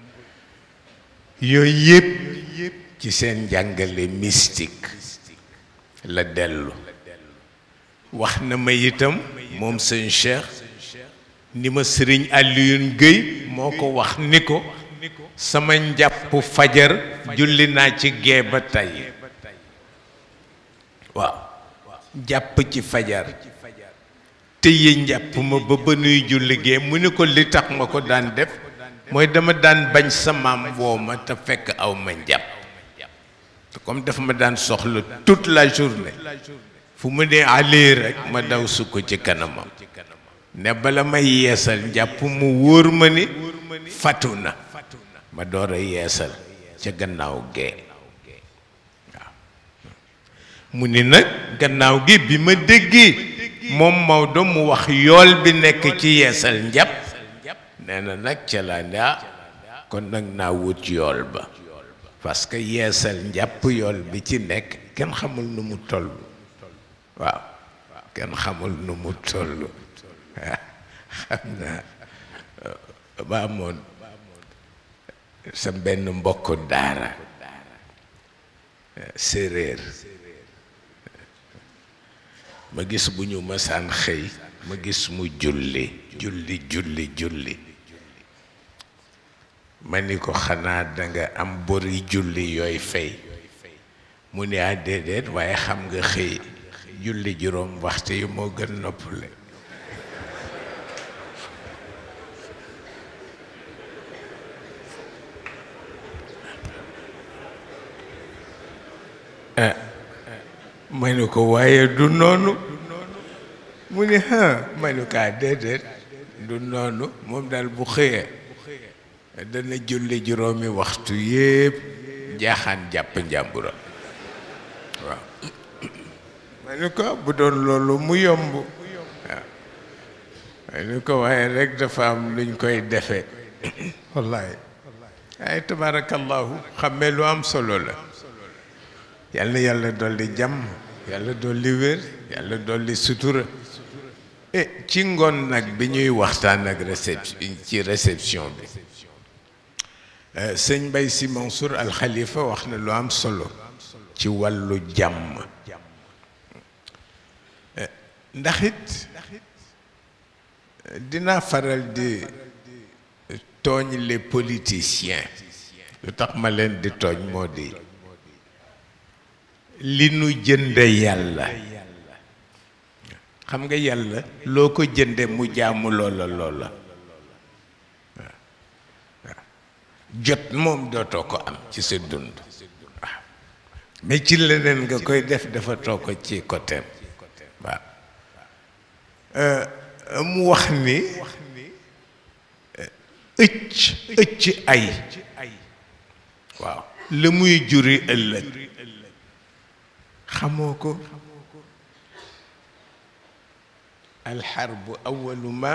Speaker 2: yooyu yëpp ci seen njàngale mystique la dellu wax na ma itam moom sëñ Cheikh ni ma sëriñ Alioune Guèye moo ko wax ni ko sama njàpp fajar julli naa ci gee ba tey waaw jàpp ci fajar tëye njàpp ma ba ba nuy julli gee mu ni ko li tax ma ko daan def mooy dama daan bañ sa maam woo ma te fekk aw ma njàpp te comme dafa ma daan soxla toute la journée fu mu ne alee rek ma daw sukk ci kanamam ne bala may yeesal njàpp mu wóor ma ni fatu na ma door a yeesal ca gannaaw gee waaw mu ni nag gannaaw gi bi ma déggee moom Maodo mu wax yool bi nekk ci yeesal njàpp nee na nag ca laa ne ah kon nag naa wut yool ba parce que yeesal njàpp yool bi ci nekk kenn xamul nu mu toll waaw kenn xamul nu mu toll xam naa ba amoon sa benn mbokk daara séeréer ma gis bu ñu masaan xëy ma gis mu julli julli julli julli ma ni ko xanaa danga am bori julli yooy fay mu ne ah déedéet waaye xam nga xëy julli juróom waxtu yi moo gën noppale ma ni ko waaye du noonu mu ni ha ma ni ko ah déedéet du noonu moom daal bu xëyee dana julli juróomi waxtu yépp jaaxaan jàpp njàmbura waaw ma ni ko bu doon loolu mu yomb waaw ma ni ko waaye rek dafa am luñ koy defee wallaay ay tabarakallahu xammee lu am solo la yàlla yàlla dolli jàmm yàlla dolli wér yàlla dolli sutura e ci ngoon nag bi ñuy waxtaan ak réception ci réception bi sëñ Mbay Si Mansour Al Khalifa wax na lu am solo ci wàllu jàmm ndax it dinaa faral di tooñ les politiciens lu tax ma leen di tooñ moo di li nu jënde yàlla xam nga yàlla loo ko jënde mu jaamu loola loola waaw jot moom dootoo ko am ci sa dund waaw mais ci leneen nga koy def dafa too ko ci côté waaw mu wax ni ëcc ëcc ay waaw la muy juri ëllëg xamoo ko alxarbu awalu ma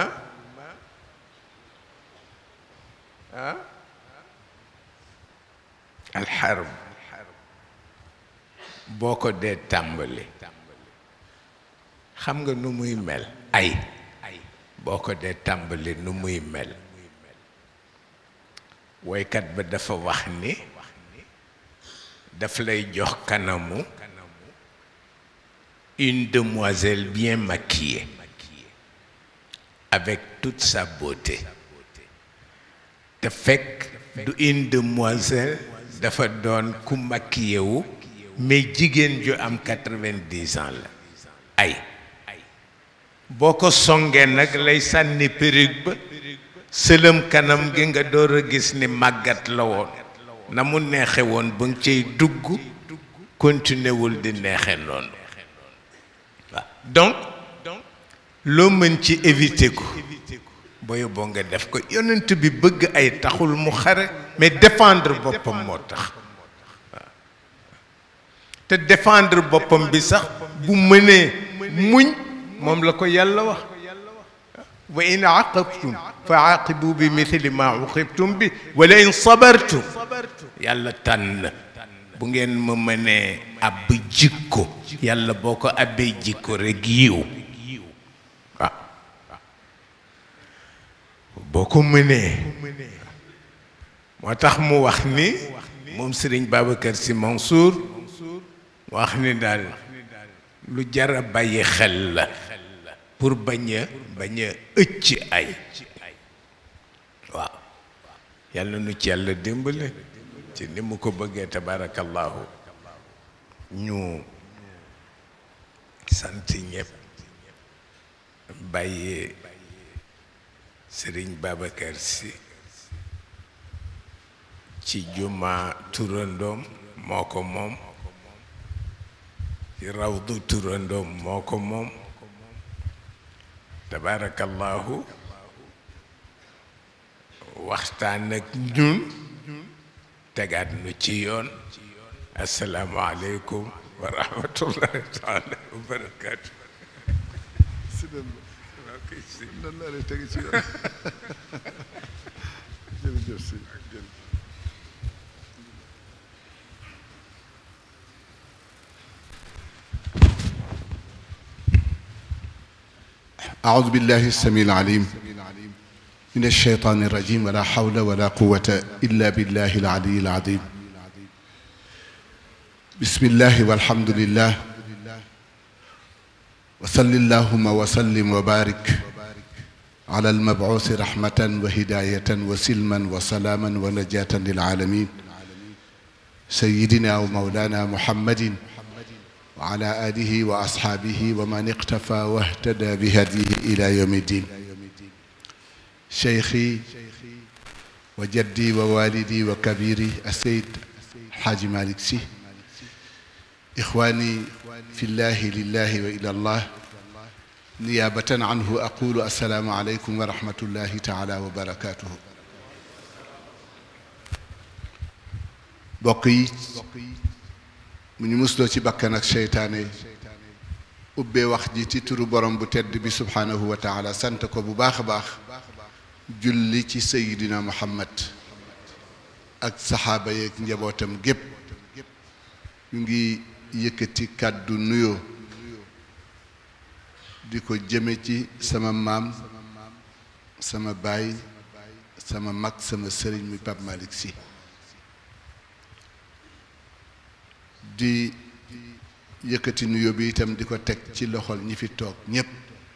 Speaker 2: ah alxarb boo ko dee tàmbali xam nga nu muy mel ay boo ko dee tàmbali nu muy mel woykat ba dafa wax ni daf lay jox kanamu une demoiselle bien maquillée avec toute sa beauté te fekk du une demoiselle dafa doon ku maquillé wu mais jigéen ju am quatre-vingt-dix ans la ay boo ko songee nag lay sànni perruque ba sëlëm kanam gi nga door a gis ni màggat la woon na mu neexe woon ba nga cay dugg continué wul di neexe noonu waaw donc loo mën ci éviter ko booy boo nga def ko yonent bi bëgg ay taxul mu xare mais défendre boppam moo tax waaw te défendre boppam bi sax bu mënee muñ moom la ko yàlla wax wa in aqabtum fa aqibu bi mithli ma uqibtum bi wala in sabartum yàlla tànn bu ngeen ma mënee ab jikko yàlla boo ko abbee jikko rek yiw waaw boo ko mënee moo tax mu wax ni moom Serigne Babacar Sy Mansour wax ni daal lu jara bàyyi xel la pour bañ a bañ a ëcc ay waaw yàlla nu ci yàlla dimbale ci ni mu ko bëggee tabarakallahu ñu sant ñëpp bàyyi sëriñ Babacar Sy ci juma turandoom moo ko moom ci rawdu turandoom moo ko moom tabarakallahu waxtaan ak ñun tegaat nu ci yoon asalaamualeykum wa rahmatullahi taala wa barakaatu
Speaker 3: si nan nan laa lay tege ci yoon jërëjëf si jërëjëf أعوذ بالله السميع العليم من الشيطان الرجيم ولا حول ولا قوة إلا بالله العلي العظيم بسم الله والحمد لله وصل اللهم وسلم وبارك على المبعوث رحمة وهداية وسلما وسلاما ونجاة للعالمين سيدنا ومولانا محمد وعلى آله وأصحابه ومن اقتفى واهتدى بهديه إلى يوم الدين شيخي وجدي ووالدي وكبيري السيد الحاج مالك سي إخواني في الله لله وإلى الله نيابة عنه أقول السلام عليكم ورحمة الله تعالى وبركاته bokk yi mu ñu musloo ci bakkan ak seytaane yi ubbee wax ji ci turu borom bu tedd bi subhaanahu wa taala sant ko bu baax a baax julli ci sayidina muhammad ak saxaaba yeeg njabootam gépp ñu ngi yëkkati kàddu nuyoo di ko jëme ci sama maam sama baay sama mag sama sëriñ mi Pape Malick Sy di yëkkati nuyoo bi itam di ko teg ci loxol ñi fi toog ñépp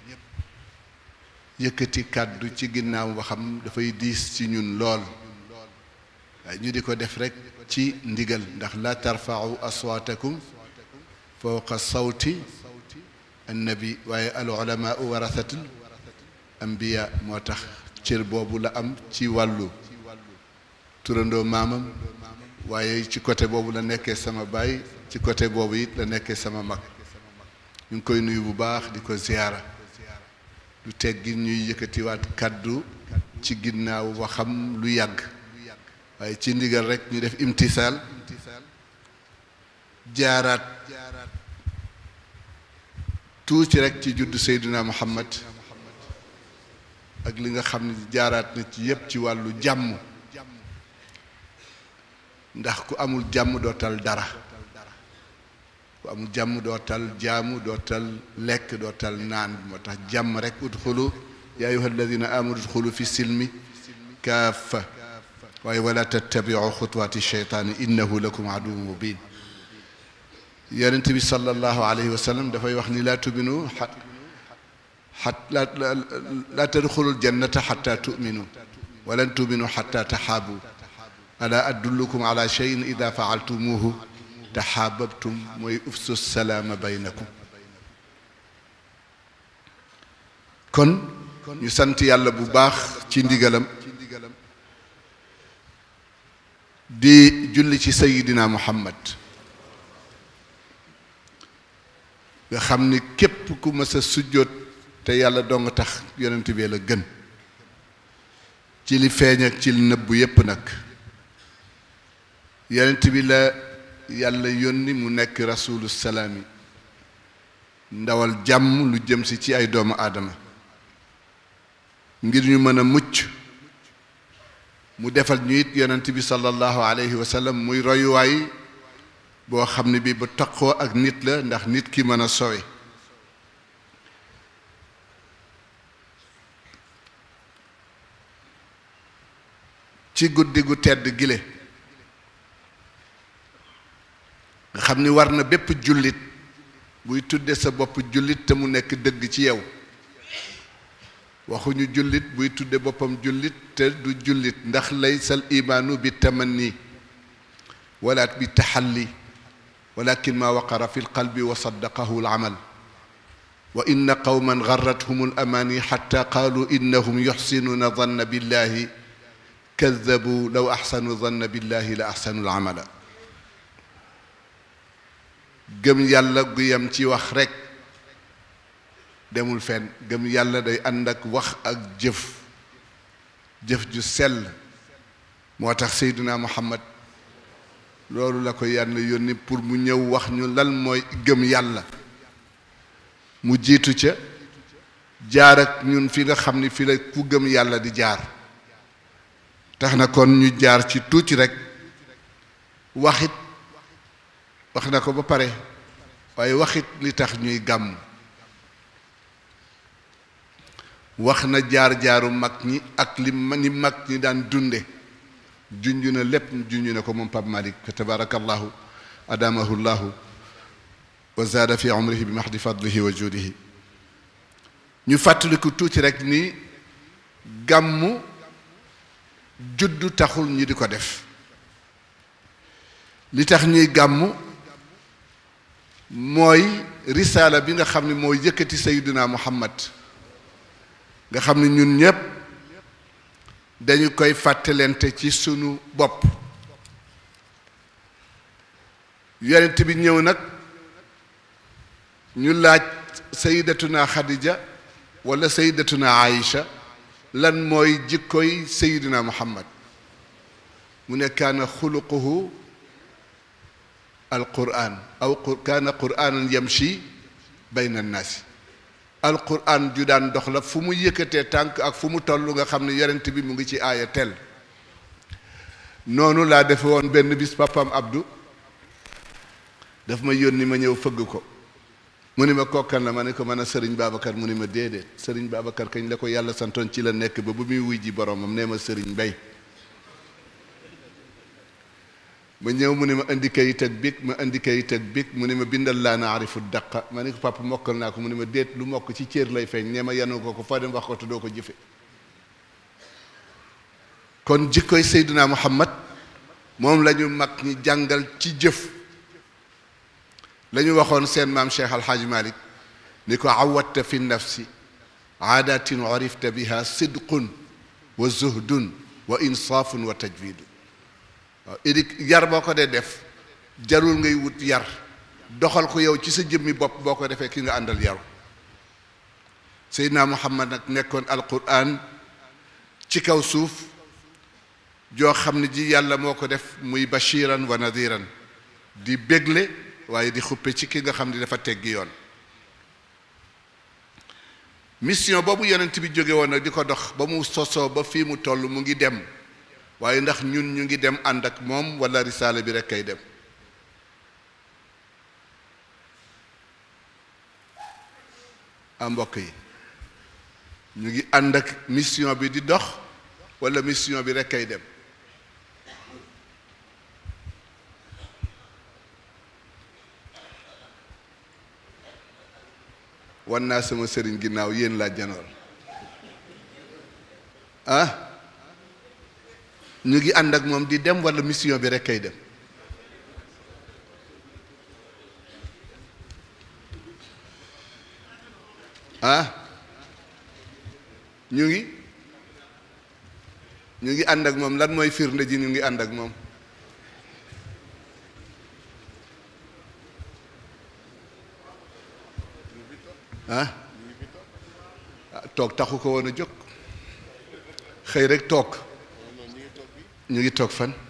Speaker 3: yëkkati kàddu ci ginnaaw waxam dafay diis ci ñun lool waaye ñu di ko def rekk ci ndigal ndax la tarfa'u aswaatakum fawqa sawti annabi waaye al ulamaau warasatul ambiya moo tax cër boobu la am ci wàllu turandoo maamam waaye ci côté boobu la nekkee sama baay ci côté boobu it la nekkee sama mag ñu ngi koy nuyu bu baax di ko ziyaara du teggi ñuy yëkkatiwaat kàddu ci ginnaaw waxam lu yàgg waaye ci ndigal rek ñu def imtisaal jaaraat tuuti rek ci juddu Seydina Muhammad ak li nga xam ne jaaraat na ci yépp ci wàllu jàmm ndax ku amul jàmm doo tal dara ku amul jàmm doo tal jaamu doo tal lekk doo tal naan moo tax jàmm rek udxulu yaa ayuha alladina amanu udxulu fi silmi kaafa waaye wala tattabiu xutuwaati sheytaani innahu lakum aduw mubin yonent bi sallallahu alayhi wa sallam dafay wax ni laa tuminu xat xat laa laa tadxulul jannata xatta tuminu walan tuminu xatta taxaabu ala adullukum ala cheyin ida faaltumuhu taxaababtum mooy ufsu salaama baynakum kon ñu sant yàlla bu baax ci ndigalam di julli ci sayidina muhammad nga xam ni képp ku mës a sujjóot te yàlla dong tax yonent bi la gën ci li feeñ ak ci li nëbbu yépp nag yonent bi la yàlla yónni mu nekk rasulu salaami ndawal jàmm lu jëm si ci ay doomu aadama ngir ñu mën a mucc mu defal ñu it yonent bi sallallahu alayhi wa sallam muy royuwaay boo xam ne bi bu taqoo ak nit la ndax nit ki mën a sowe ci guddi gu tedd gile nga xam ni war na bépp jullit buy tudde sa bopp jullit te mu nekk dëgg ci yow waxuñu jullit buy tudde boppam jullit te du jullit ndax laysal imaanu bi tamanni wala bi taxalli walakin ma waqara fi lqalbi wa saddaqahu alamal wa inna qawman garrathum alamani xatta qaalu innahum yuxsinuuna danna billahi kadabu law axsanu danna billahi la axsanu alamala gëm yàlla gu yem ci wax rekk demul fenn gëm yàlla day ànd ak wax ak jëf jëf ju sell moo tax seyduna muhammad loolu la ko yàlla yónni pour mu ñëw wax ñu lan mooy gëm yàlla mu jiitu ca jaar ak ñun fi nga xam ni fi la ku gëm yàlla di jaar tax na kon ñu jaar ci tuuti rekk waxit wax na ko ba pare waaye waxit li tax ñuy gàmm wax na jaar-jaaru mag ñi ak li ni mag ñi daan dunde junj na lépp junj na ko moom Pape Malick fa tabarakallahu adamahu llahu wa zaada fi umrihi bi mahdi fadlihi wa juudihi ñu fàttaliku tuuti rek ni gàmmu juddu taxul ñi di ko def li tax ñuy gàmmu mooy risaala bi nga xam ne mooy yëkkati sayyidina muhammad nga xam ne ñun ñépp dañu koy fàttalente ci sunu bopp yonent bi ñëw nag ñu laaj sayyidatuna xadija wala sayyidatuna aïcha lan mooy jikkoy sayyidina muhammad mu ne kaana xuluquhu alquran aw kaana quranan yamshi bayna annaasi alquran ju daan dox la fu mu yëkkatee tànk ak fu mu toll nga xam ne yonent bi mu ngi ci aaya tel noonu laa defe woon benn bis papam Abdou daf ma yónni ma ñëw fëgg ko mu ni ma kokkan la ma ne ko mën a sëriñ Babacar mu ni ma déedéet sëriñ Babacar kañ la ko yàlla santoon ci la nekk ba bu muy wuy ji boromam nee ma sëriñ Mbay ma ñëw mu ne ma indi kayit ak big ma indi kayit ak big mu ne ma bindal laa na arifu daqa ma ne ko papa mokkal naa ko mu ne ma déet lu mokk ci cër lay feeñ nee ma yanu ko ko foo dem wax ko te doo ko jëfe kon jikkoy Seydina Muhammad moom la ñu mag ñi jàngal ci jëf la ñu waxoon seen maam Cheikh Alhaaj Malik ni ko awatta fi nafsi aadatin urifta biha sidqun wa zuhdun wa insaafun wa tajwidu waaw édi yar boo ko dee def jarul ngay wut yar doxal ko yow ci sa jëmmi bopp boo ko defee ki nga àndal yaru Seydina Muhammad nag nekkoon alquran ci kaw suuf joo xam ne ji yàlla moo ko def muy bashiran wa nadiran di bégle waaye di xuppe ci ki nga xam ne dafa teggi yoon mission boobu yonent bi jóge woon nag di ko dox ba mu sosoo ba fii mu toll mu ngi dem waaye ndax ñun ñu ngi dem ànd ak moom wala risaale bi rek kay dem a mbokk yi ñu ngi ànd ak mission bi di dox wala mission bi rek kay dem wan naa sama sëriñ ginnaaw yéen laa janoor ah ñu ngi ànd ak moom di dem wala mission bi rek kay dem ah ñu ngi ñu ngi ànd ak moom lan mooy firnde ji ñu ngi ànd ak moom ah toog taxu ko woon a jóg xëy rek toog ñu ngi toog fan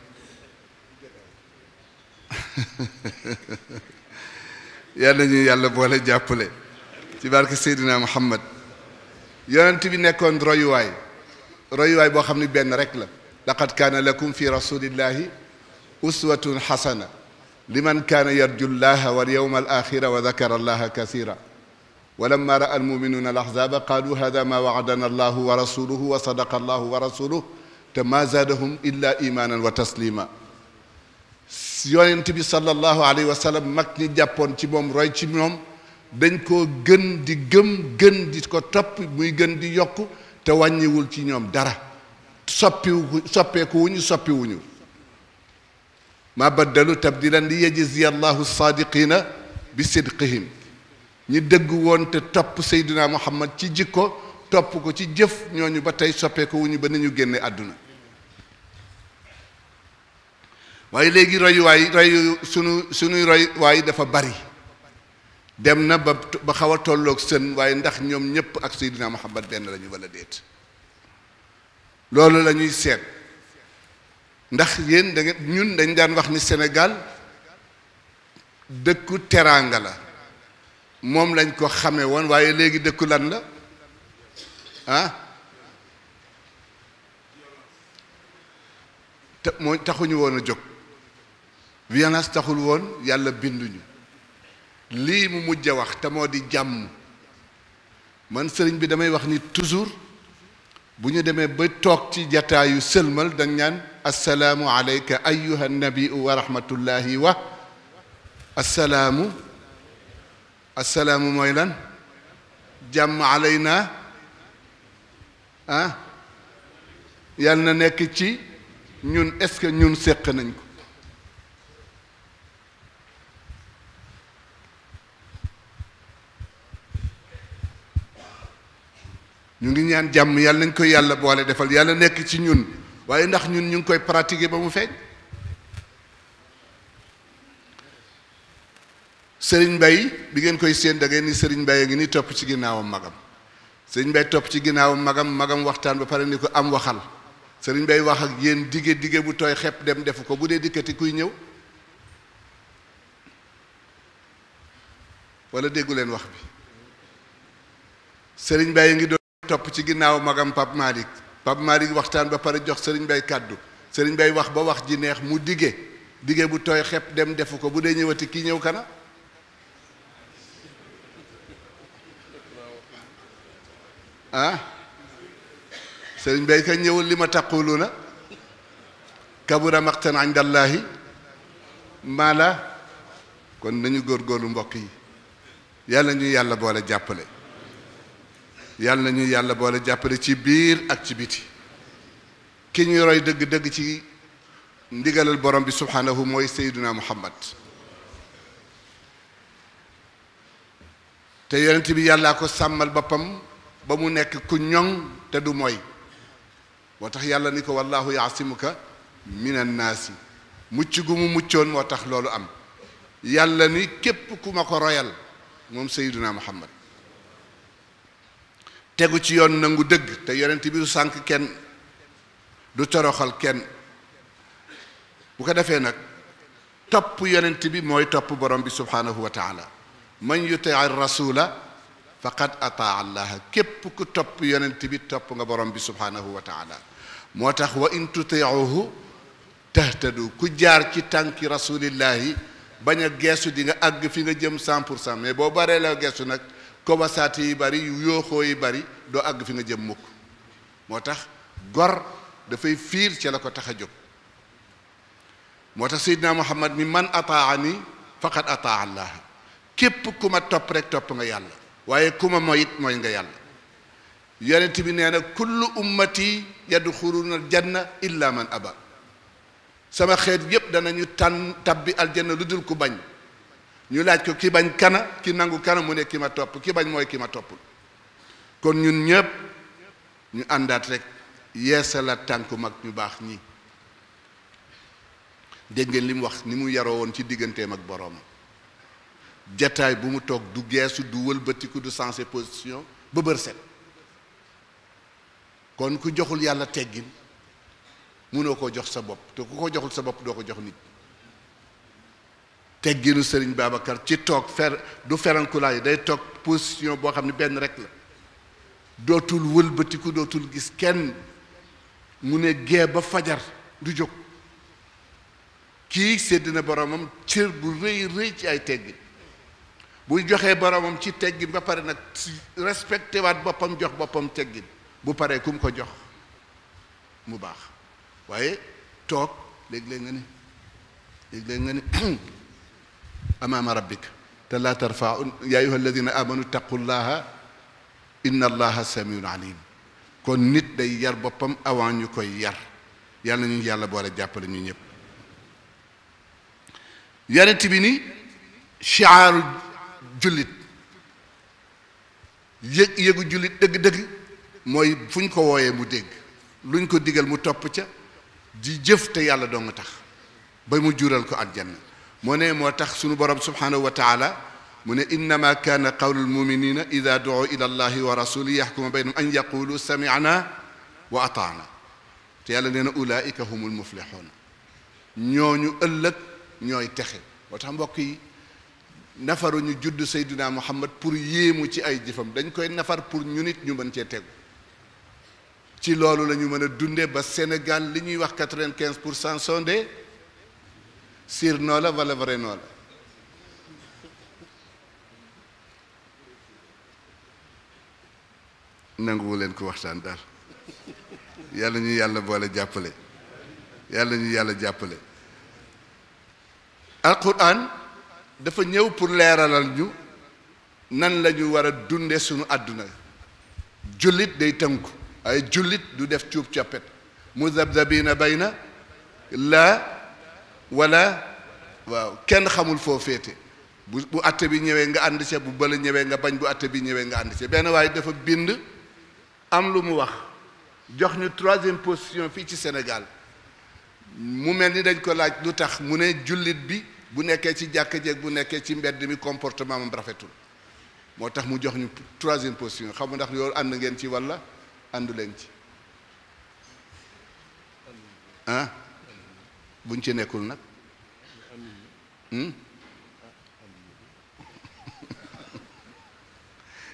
Speaker 3: yàlla ñu yàlla boole jàppale ci barke Seydina Muhammad yonent bi nekkoon royuwaay royuwaay boo xam ne benn rek la laqad kaana lakum fi rasulillahi uswatun xasana liman kaana yarju llaha wal yawma al axira wa dakara allaha kasira ولما راى المؤمنون الاحزاب قالوا هذا ما وعدنا الله ورسوله وصدق الله ورسوله te ma zaadahum illa imaanan wa taslima yonent bi sallallahu alayhi wa sallam mag ñi jàppoon ci moom roy ci moom dañ koo gën di gëm gën di ko topp muy gën di yokk te wàññiwul ci ñoom dara soppiwu soppeeku wuñu soppiwuñu ma baddalu tabdilan li yajziya allahu saadiqina bi sidqihim ñi dëgg woon te topp Seydina Muhammad ci jikko topp ko ci jëf ñooñu ba tey soppeeku wuñu ba ni ñu génne àdduna waaye léegi royuwaay royu sunu sunuy royuwaay dafa bari dem na ba ba xaw a tolloog sën waaye ndax ñoom ñépp ak Seydina Muhammad benn lañu wala déet loolu la ñuy seet ndax yéen da ngeen ñun dañ daan wax ni Sénégal dëkku teraanga la moom lañ ko xame woon waaye léegi dëkku lan la ah te moo taxuñu woon a jóg violence taxul woon yàlla binduñu lii mu mujj a wax te moo di jàmm man sëriñ bi damay wax ni toujours bu ñu demee ba toog ci jataayu sëlmal dañ ñaan assalaamu alayka ayuha nabiu wa rahmatullahi wa assalaamu assalaamu mooy lan jàmm alayna ah yàlla na nekk ci ñun est-ce que ñun séq nañ ko ñu ngi ñaan jàmm yàlla nañ koy yàlla boole defal yàlla nekk ci ñun waaye ndax ñun ñu ngi koy pratiquer ba mu feeñ sëriñ Mbay bi ngeen koy séen da ngeen ni sëriñ Mbay a ngi ni topp ci ginnaawam magam sëriñ Mbay topp ci ginnaawam magam magam waxtaan ba pare ni ko am waxal sëriñ Mbay wax ak yéen dige dige bu tooy xepp dem defu ko bu dee dikkati kuy ñëw wala déggu leen wax bi sëriñ Bay ngi doon topp ci ginnaaw magam Pape Malick Pape Malick waxtaan ba pare jox sëriñ Bay kàddu sëriñ Bay wax ba wax ji neex mu dige dige bu tooy xepp dem defu ko bu dee ñëwati kii ñëw kana ah sëriñ Bay ka ñëwul li ma taquluna kabura maqtan indallahi maa la kon nañu góorgóorlu mbokk yi yàlla ñu yàlla boole jàppale yàlla ñu yàlla boole jàppale ci biir ak ci biti ki ñu roy dëgg-dëgg ci ndigalal borom bi subhanahu mooy sayduna muhammad te yonent bi yàllaa ko sàmmal boppam ba mu nekk ku ñoŋ te du mooy moo tax yàlla ni ko wallahu yaasimuka min annaasi mucc gu mu muccoon moo tax loolu am yàlla ni képp ku ma ko royal moom sayduna muhammad tegu ci yoon nangu dëgg te yonent bi du sànk kenn du toroxal kenn bu ko defee nag topp yonent bi mooy topp borom bi subhanahu wa taala man yuti rasula faqad ataa allaha képp ku topp yonent bi topp nga borom bi subhanahu wa taala moo tax wa in tutiuhu tahtadu ku jaar ci tànki rasulillahi bañ a geesu di nga àgg fi nga jëm cent pour cent mais boo baree la geesu nag kobasaati yi bari yu yooxoo yi bari doo àgg fi nga jëm mukk moo tax gor dafay fiir ci la ko tax a jóg moo tax seydina muhammad mi man ataani faqad ataa allah képp ku ma topp rek topp nga yàlla waaye ku ma moyit mooy nga yàlla yonent bi nee na kullu ummati yadxuluna aljanna illa man aba sama xeet yépp danañu tànn tabbi aljanna lu dul ku bañ ñu laaj ko ki bañ kana ki nangu kana mu ne ki ma topp ki bañ mooy ki ma toppul kon ñun ñëpp ñu àndaat rek yeesalaat tànku mag ñu baax ñi dégg ngeen li mu wax ni mu yaroo woon ci digganteem ak boroomam jataay bu mu toog du geesu du wëlbatiku du sensé position ba bër set kon ku joxul yàlla teggin mënoo koo jox sa bopp te ku ko joxul sa bopp doo ko jox nit tegginu sëriñ Babacar ci toog fer du ferankulaay day toog position boo xam ne benn rek la dootul wëlbatiku dootul gis kenn mu ne gee ba fajar du jóg kii sédd na boromam cër bu rëy rëy ci ay teggin buy joxee boromam ci teggin ba pare nag respecté waat boppam jox boppam teggin bu paree ku mu ko jox mu baax waaye toog léeg-léeg nga ni léeg-léeg nga ni amaama rabbik te laa tarfau yaa ayuha alladina amanu taqullaha inna allaha samiun alim kon nit day yar boppam avant ñu koy yar yàlla ñu yàlla boole jàppale ñu ñëpp yonent bi ni chiaaru jullit yëg yëgu jullit dëgg-dëgg mooy fu ñu ko wooyee mu dégg luñ ko digal mu topp ca di jëf te yàlla doo nga tax ba mu jural ko aljanna moo ne moo tax sunu borom subhanahu wa taala mu ne innama kaana qawlu lmuminina ida duu ila allahi wa rasuli yaxkuma baynahum an yaqulu samicna wa ataana te yàlla nee na ulaika humul muflixuuna ñooñu ëllëg ñooy texe moo tax mbokk yi nafaru ñu judd Seydina Muhammad pour yéemu ci ay jëfam dañ koy nafar pour ñu nit ñu mën cee tegu ci loolu la ñu mën a dunde ba Sénégal li ñuy wax quatre-vingt-quinze pour cent sont des sir noo la wala vrai noo la nanguwu leen ko waxtaan daal yàlla ñu yàlla boole jàppale yàlla ñu yàlla jàppale alquran dafa ñëw pour leeralal ñu nan la ñu war a dunde suñu àdduna jullit day tënku ay jullit du def cuub coppet muzabzabina bayna la wala waaw kenn xamul foo féete bu bu atte bi ñëwee nga ànd ca bu bële ñëwee nga bañ bu atte bi ñëwee nga ànd ca benn waaye dafa bind am lu mu wax jox ñu troisième position fii ci Sénégal mu mel ni dañ ko laaj lu tax mu ne jullit bi bu nekkee ci jàkka jeeg bu nekkee ci mbedd mi comportement am rafetul moo tax mu jox ñu troisième position xam nga ndax yow ànd ngeen ci walla àndu leen ci ah buñ ci nekkul nag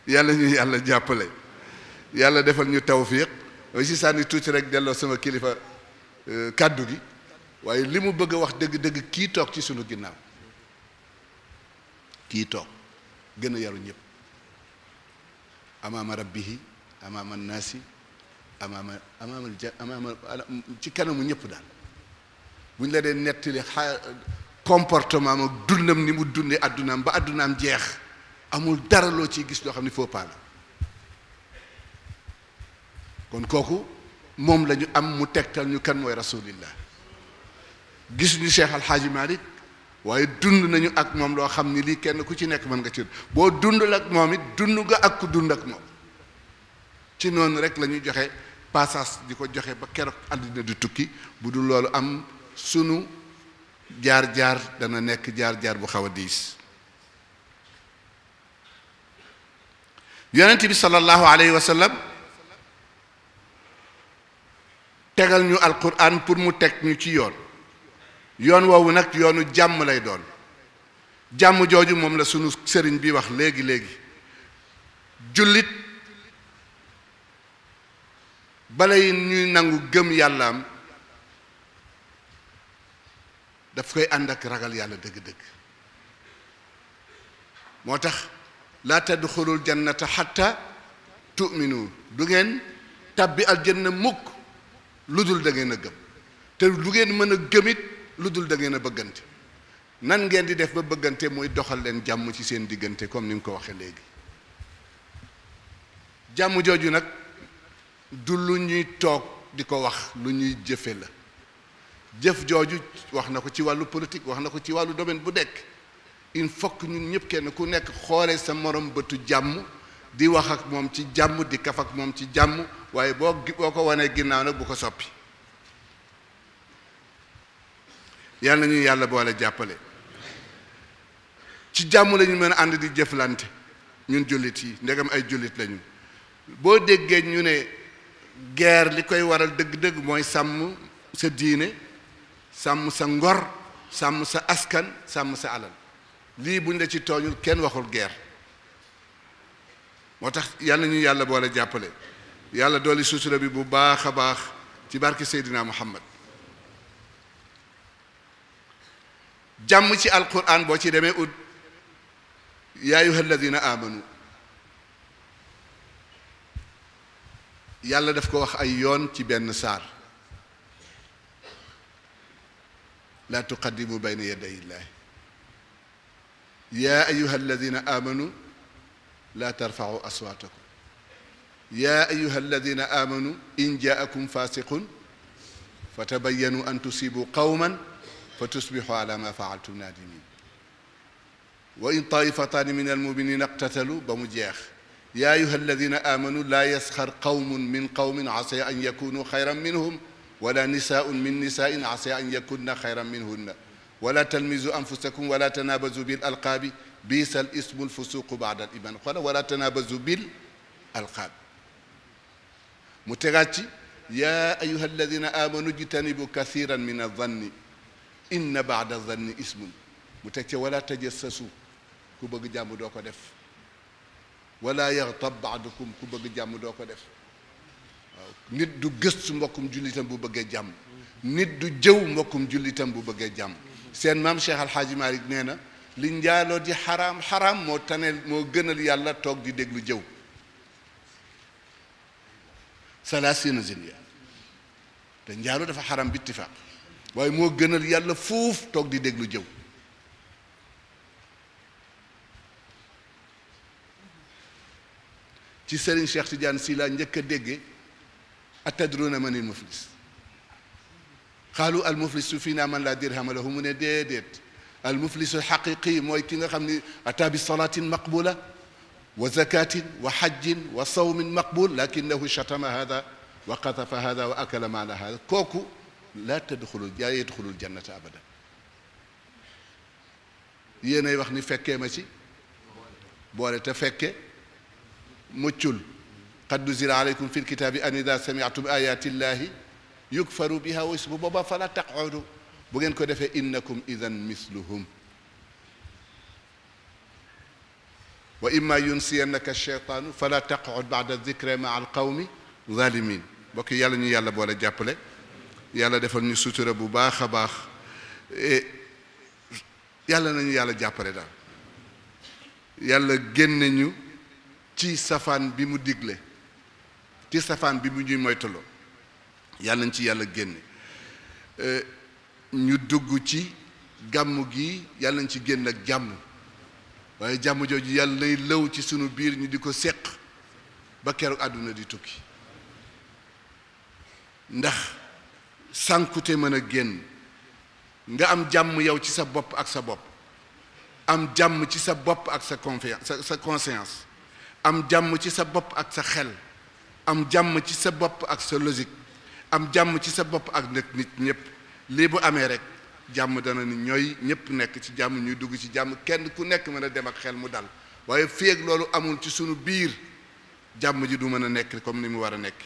Speaker 3: yàlla ñu yàlla jàppale yàlla defal ñu tawfiq aussi sànni tuuti rek delloo sama kilifa kàddu gi waaye li mu bëgg a wax dëgg-dëgg kii toog ci sunu ginnaaw kii toog gën a yaru ñëpp amaama rabbihi amaama naasi amaama amaama ja amaama ci kanamu ñëpp daal bu ñu la dee nettali xa comportement am ak dundam ni mu dundee addunaam ba addunaam jeex amul dara loo ciy gis loo xam ne faux pas la kon kooku moom la ñu am mu tegtal ñu kan mooy rasulillah gis ñu Cheikh Alxaaji Malik waaye dund nañu ak moom loo xam ni lii kenn ku ci nekk mën nga ci boo dundul ak moom it dund nga ak ku dund ak moom ci noonu rek la ñuy joxe passage di ko joxe ba keroog àddina di tukki bu dul loolu am sunu jaar-jaar dana nekk jaar-jaar bu xaw a diis yonent bi sallallahu alayhi wa sallam tegal ñu alquran pour mu teg ñu ci yoon yoon woowu nag yoonu jàmm lay doon jàmm jooju moom la sunu sëriñ bi wax léegi léegi jullit balay ñuy nangu gëm yàllaam daf koy ànd ak ragal yàlla dëgg-dëgg moo tax laa tadxulul jannata xatta tu'minu du ngeen tàbbi aljanna mukk lu dul da ngeen a gëm te lu ngeen mën a gëmit lu dul da ngeen a bëggante nan ngeen di def ba bëggante mooy doxal leen jàmm ci seen diggante comme ni nga ko waxee léegi jàmm jooju nag du lu ñuy toog di ko wax lu ñuy jëfe la jëf jooju wax na ko ci wàllu politique wax na ko ci wàllu domaine bu nekk il faut que ñun ñëpp kenn ku nekk xoolee sa morom bëtu jàmm di wax ak moom ci jàmm di kaf ak moom ci jàmm waaye boo boo ko wanee ginnaaw nag bu ko soppi yàlla na ñu yàlla boole jàppale ci jàmm lañu mën a ànd di jëflante ñun jullit yi ndegam ay jullit lañu boo déggee ñu ne guerre li koy waral dëgg-dëgg mooy sàmm sa diine sàmm sa ngor sàmm sa askan sàmm sa alal lii buñ la ci tooñul kenn waxul guerre moo tax yàlla ñu yàlla boole jàppale yàlla dooli sutura bi bu baax a baax ci barke Seydina Muhammad jàmm ci alquran boo ci demee ut yaa ayuha alladina amanu yàlla daf ko wax ay yoon ci benn saar laa tuqaddimu bayna yaday illahi yaa ayuha alladina amanu laa tarfacu aswaatakum yaa ayuha alladina amanu in jaakum fasiqun fa tabayanu an tusibu qawman fa tusbixu ala ma faaltum naadimin wa in taifataani min almuminina iqtatalu ba mu jeex yaa ayuha alladina amanu laa yasxar qawmun min qawmin asa an yakunu xayran minhum wala nisaun min nisain asa an yakunna xayran minhunna wala talmizu anfusakum wala tanabazu bil alqaabi biisa al ismu alfusuqu baada al iman xola wala tanabazu bil alqaab mu tegaat ci yaa ayuha alladina amanu jtanibu kathiran min aldanni inna baada zanni ismun mu teg ca wala tajassasu ku bëgg jàmm doo ko def wala yaxtab baadukum ku bëgg jàmm doo ko def waaw nit du gëstu mbokkum jullitam bu bëggee jàmm nit du jëw mbokkum jullitam bu bëggee jàmm seen maam Cheikh Alxaaji Malik nee na li njaaloo di xaraam xaraam moo taneel moo gënal yàlla toog di déglu jëw salaasina zinya te njaaloo dafa xaraam bi ittifaaq waaye moo gënal yàlla fuuf toog di déglu jëw ci Serigne Cheikh Tidiane si laa njëkk a dégge atadruna manil muflis xaalu al muflisu fii naa man laa dirhama lahu mu ne déedéet al muflisu xaqiqi mooy ki nga xam ni ata bi salatin maqbula wa zakatin wa xajjin wa sawmin maqbul lakinahu shatama hada wa qatafa hada wa akala maala hada kooku laa tadxulul yaa yadxulul jannata abada yéenay wax ni fekkee ma ci boole te fekke muccul qad nuzila aleykum fi lkitaabi an ida samiatum ayati llahi yukfaru biha wa bu boobaa fala taqudu bu ngeen ko defee innakum idan misluhum wa imma yunsiyannaka cheytaanu fala taqud bada dicre ma al qawmi zalimin mbokk yi yàlla ñu yàlla boole jàppale yàlla defal ñu sutura bu baax a baax yàlla nañu yàlla jàppale daal yàlla génne ñu ci safaan bi mu digle ci safaan bi mu ñuy moytaloo yàlla nañ ci yàlla génne ñu dugg ci gàmm gi yàlla nañ ci génn ak jàmm waaye jàmm jooju yàlla lay lëw ci sunu biir ñu di ko séq ba keroog àdduna di tukki ndax sànkute mën a génn nga am jàmm yow ci sa bopp ak sa bopp am jàmm ci sa bopp ak sa confiance sa sa conscience am jàmm ci sa bopp ak sa xel am jàmm ci sa bopp ak sa logique am jàmm ci sa bopp ak nag nit ñëpp lii bu amee rek jàmm dana ni ñooy ñëpp nekk ci jàmm ñuy dugg ci jàmm kenn ku nekk mën a dem ak xel mu dal waaye fii ak loolu amul ci sunu biir jàmm ji du mën a nekk comme ni mu war a nekk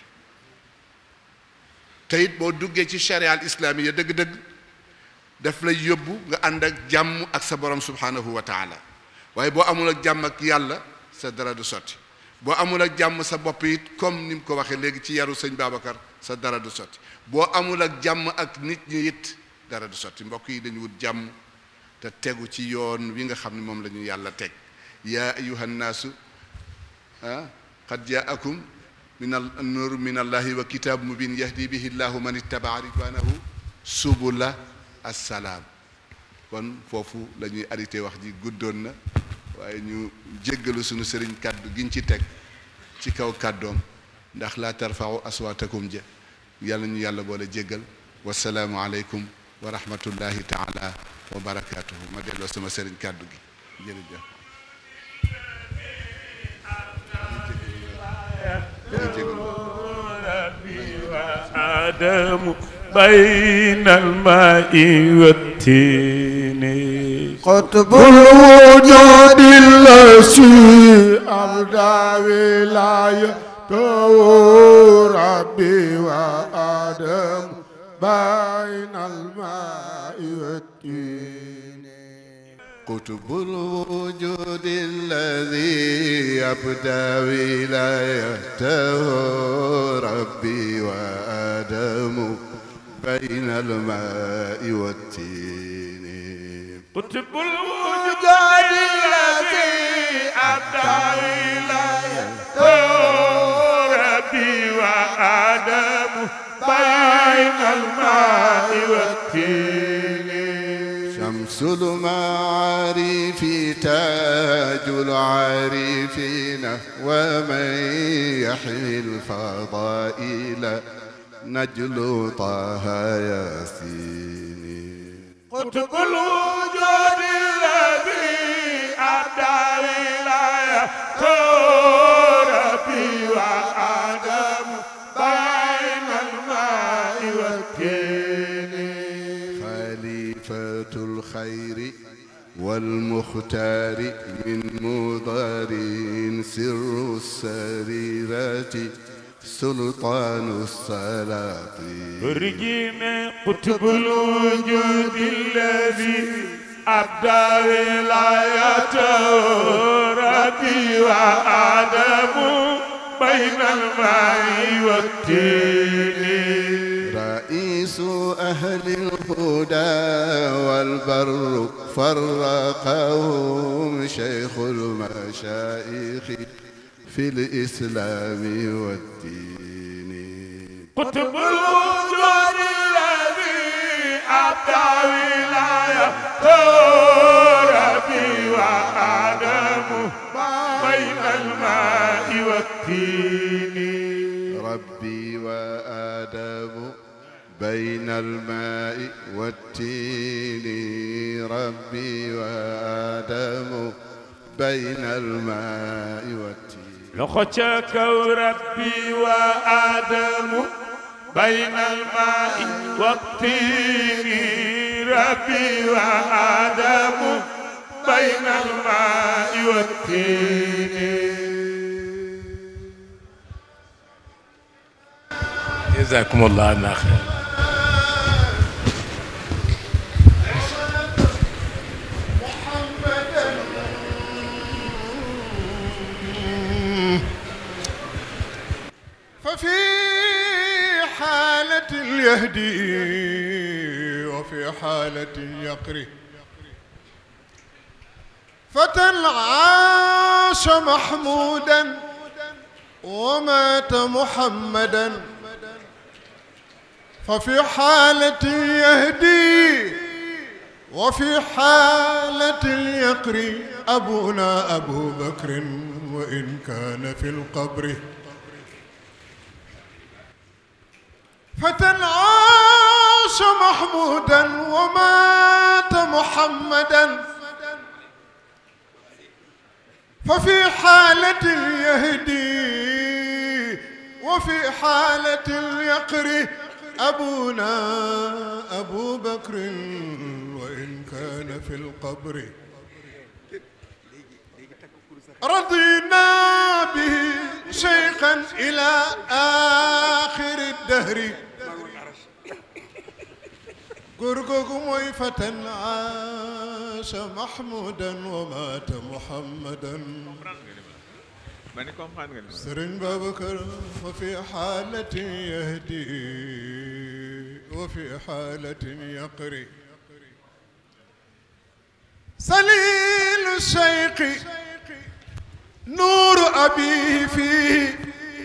Speaker 3: te it boo duggee ci charia al islaamiya dëgg-dëgg daf lay yóbbu nga ànd ak jàmm ak sa borom subhanahu wa taala waaye boo amul ak jàmm ak yàlla sa dara du sotti boo amul ak jàmm sa bopp it comme ni mu ko waxee léegi ci yaru sëñ Babacar sa dara du sotti boo amul ak jàmm ak nit ñi it dara du sotti mbokk yi dañu wut jàmm te tegu ci yoon wi nga xam ne moom la ñu yàlla teg yaa ayuha nnaasu ah qad jaakum min al nur min allahi wa kitab mubin yahdi bihi llahu man ittabaa ridwanahu subula assalaam kon foofu la ñuy arrêté wax ji guddoon na waaye ñu jéggalu suñu sëriñ kàddu giñ ci teg ci kaw kàddoom ndax laa tarfau aswaatakum ja yàlla ñu yàlla boole jéggal wasalaamu aleykum wa rahmatullahi taala wa barakaatuhu ma delloo sama sëriñ kàddu gi jërëjëf
Speaker 4: آدم بين الماء والتين
Speaker 5: قطب الوجود الذي أبدى ولايته ربي وآدم بين الماء والتين
Speaker 3: قطب الوجود الذي أبدى ولايته ربي وآدم بين الماء والتين
Speaker 4: قطب الوجود الذي أبدى ولايته ربي وآدم بين الماء والتين
Speaker 3: شمس المعارف تاج العارفين ومن يحمي الفضائل نجل طه ياسين
Speaker 4: قطب الوجود الذي أبدى ولايته ربي وآدم بين الماء والتين
Speaker 3: خليفة الخير والمختار من مضار سر السريرة سلطان السلاطين
Speaker 4: رجيم قطب الوجود الذي أبدى ولايته ربي وآدم بين الماء والتين
Speaker 3: رئيس أهل الهدى والبر فرقهم شيخ المشايخ في الإسلام والدين
Speaker 4: قطب الوجود الذي أبدى ولايته ربي وآدم بين الماء والتين
Speaker 3: ربي وآدم بين الماء والتين ربي وآدم بين الماء والتين
Speaker 4: لخشك ربي وآدم بين الماء والتين ربي وآدم بين الماء والتين جزاكم الله عنا خير
Speaker 5: ففي حالة يهدي وفي حالة يقري فتى عاش محمودا ومات محمدا ففي حالة يهدي وفي حالة يقري أبونا أبو بكر وإن كان في القبر فتى عاش محمودا ومات محمدا ففي حالة يهدي وفي حالة يقري أبونا أبو بكر وإن كان في القبر رضينا به شيخا إلى آخر الدهر قرقق مويفة عاش محمودا ومات محمدا سرن بابكر وفي حالة يهدي وفي حالة يقري سليل الشيخ نور أبيه فيه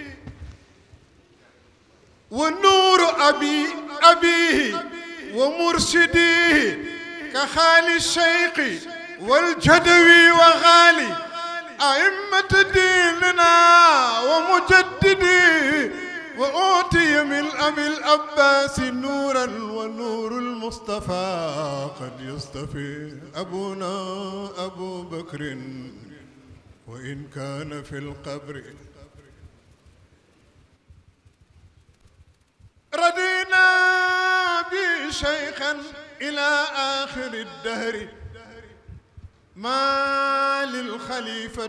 Speaker 5: ونور أبي أبيه ومرشديه كخالي الشيخ والجدوي وغالي أئمة ديننا ومجددي وأوتي من أبي الأباس نورا ونور المصطفى قد يصطفي أبونا أبو بكر وإن كان في القبر ردينا به شيخا إلى آخر الدهر ما للخليفة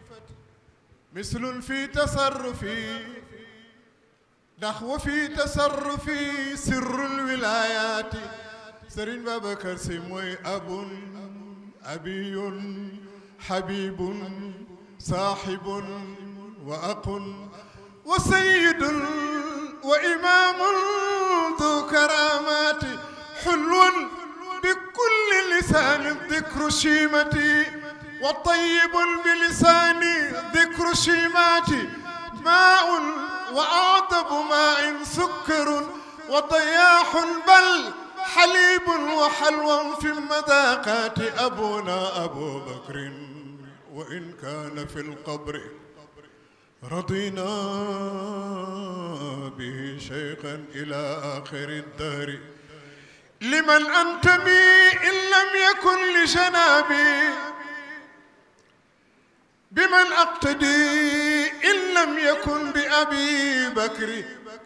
Speaker 5: مثل في تصرفي نحو في تصرفي سر الولايات سرين بابكر سموي أب أبي حبيب صاحب وأق وسيد وإمام ذو كرامات حلو بكل لسان ذكر شيمتي وطيب بلساني ذكر شيماتي ماء وأعذب ماء سكر وضياح بل حليب وحلوى في المذاقات أبونا أبو بكر وإن كان في القبر رضينا به شيخا إلى آخر الدهر لمن أنتمي إن لم يكن لجنابي بمن أقتدي إن لم يكن بأبي بكر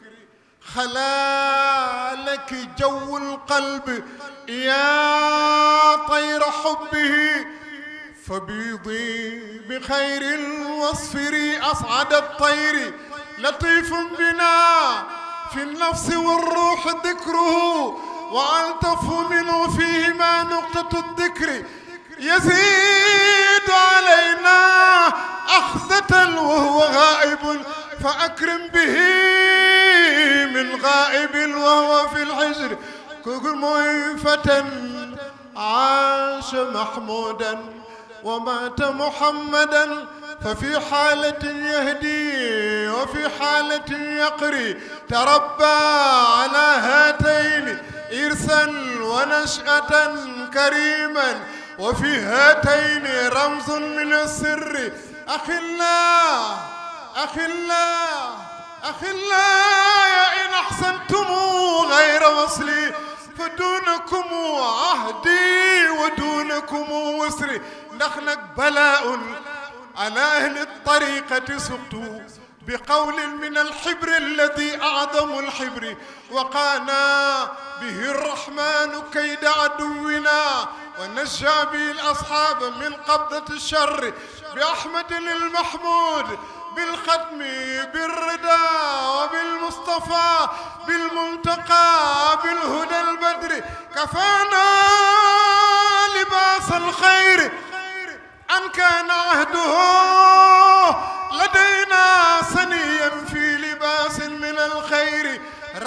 Speaker 5: خلالك جو القلب يا طير حبه فبيضي بخير واصفري أصعد الطير لطيف بنا في النفس والروح ذكره وألطف منه فيهما نقطة الذكر يزيد علينا أخذة وهو غائب فأكرم به من غائب وهو في الحجر كل مويفة عاش محمودا ومات محمدا ففي حالة يهدي وفي حالة يقري تربى على هاتين إرثا ونشأة كريما وفي هاتين رمز من السر أخلا أخلا أخلا إن أحسنتم غير وصلي فدونكم عهدي ودونكم وسري نخلق بلاء على أهل الطريقة سقط بقول من الحبر الذي أعظم الحبر وقانا به الرحمن كيد عدونا ونجى به الأصحاب من قبضة الشر بأحمد المحمود بالختم بالردى وبالمصطفى بالمنتقى بالهدى البدر كفانا لباس الخير أن كان عهده لدينا سنيا في لباس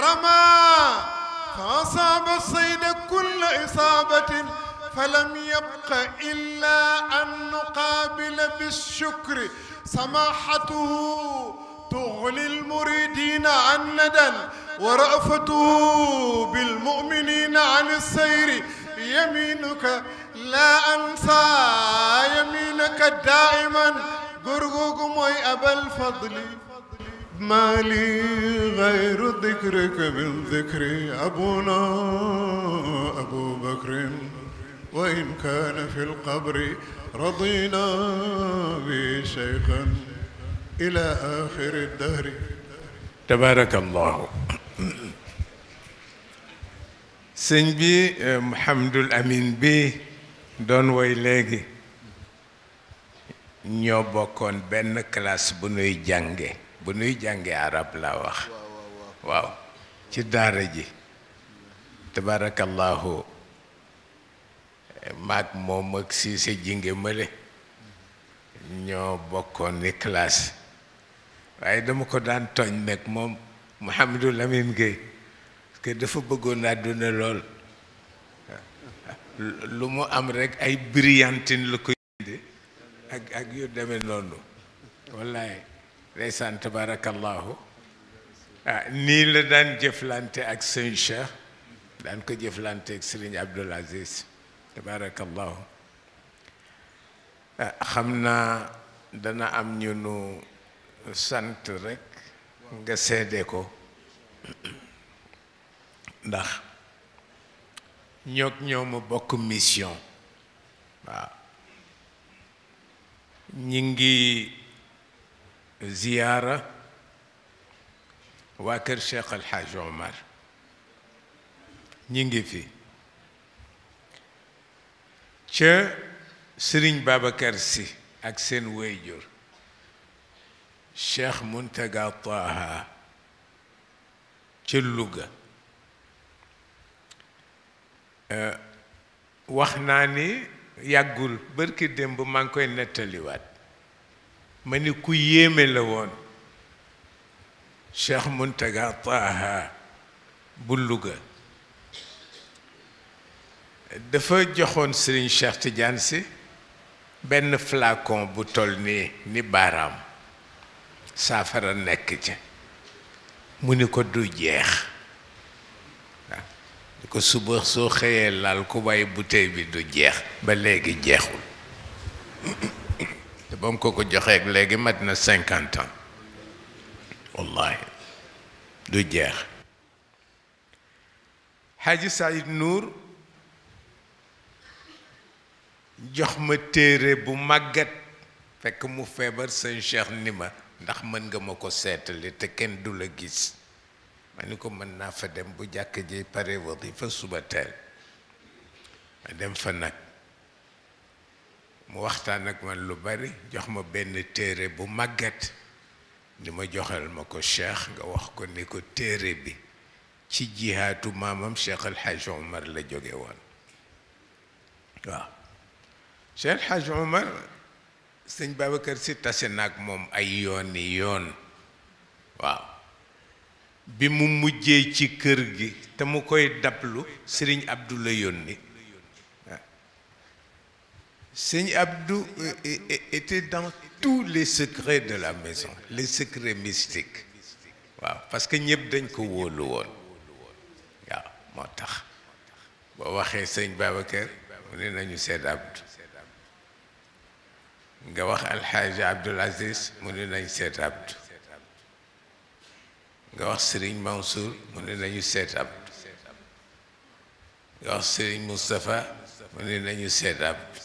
Speaker 5: رمى فأصاب الصيد كل إصابة فلم يبق إلا أن نقابل بالشكر سماحته تغني المريدين عن ندى ورأفته بالمؤمنين عن السير يمينك لا أنسى يمينك دائما قرقوق موي أبا الفضل ما لي غير ذكرك من ذكر أبونا أبو بكر وإن كان في القبر رضينا به شيخا إلى آخر الدهر
Speaker 2: tabarakallahu sëñ bi Mouhamadul Amin bi doon woy léegi ñoo bokkoon benn classe bu nuy jànge bu nuy jànge arab laa wax waaw ci daara ji tabarakallahu maag moom ak siise jinge mële ñoo bokkoon ni classe waaye dama ko daan tooñ nag moom Mouhamadou Lamine Gueye parce que dafa bëggoon àdduna lool lu mu am rek ay brillantine la ko yinde ak ak yu demee noonu wallaay ndeysaan tabarakallahu ah nii la daan jëflante ak sëñ Cheikh daan ko jëflante ak Serigne Abdoul Aziz tabarakallahu ah xam naa dana am ñu nu sant rek nga seede ko ndax ñoog ñoo ma bokk mission waaw ñi ngi ziyaara waa kër Cheikh El Hadj Omar ñi ngi fi ca Sëriñ Babacar Si ak seen wéyjur Cheikh Muntaga Taha ca Louga wax naa ni yàggul bërki démb maa ngi koy nettaliwaat ma ni ku yéeme la woon Cheikh Muntaga Taha bu Louga dafa joxoon Serigne Cheikh Tidiane si benn flacon bu toll nii ni baaraam saafara nekk ca mu ni ko du jeex waaw ni ko suba soo xëyee laal ku bàyyi bouteille bi du jeex ba léegi jeexul te ba mu ko ko joxee léegi mat na cinquante ans wallahi du jeex Haji Saïd Nour jox ma téere bu màggat fekk mu feebar sëñ Cheikh ni ma ndax mën nga ma ko seetali te kenn du la gis ma ni ko mën naa fa dem bu jàkk ji pare wadifa suba teel ma dem fa nag mu waxtaan ak man lu bari jox ma benn téere bu màggat ni ma joxal ma ko Cheikh nga wax ko ni ko téere bi ci jihaatu maamam Cheikh El Hadj Omar la jóge woon waaw Cheikh El Hadj Omar sëñ Babacar si tase naag moom ay yooni yoon waaw bi mu mujjee ci kër gi te mu koy dablu sëriñ Abdou la yónni waaw sëñ Abdou était dans tous les secrets de la maison les secrets mystiques waaw parce que ñëpp dañ ko wóolu woon waaw moo tax boo waxee sëñ Babacar mu ne nañu seet Abdou nga wax alxaaji Abdoul Aziz mu ne nañ seet Abdou nga wax Serigne Mansour mu ne nañu seet Abdou nga wax Serigne Moustapha mu ne nañu seet Abdou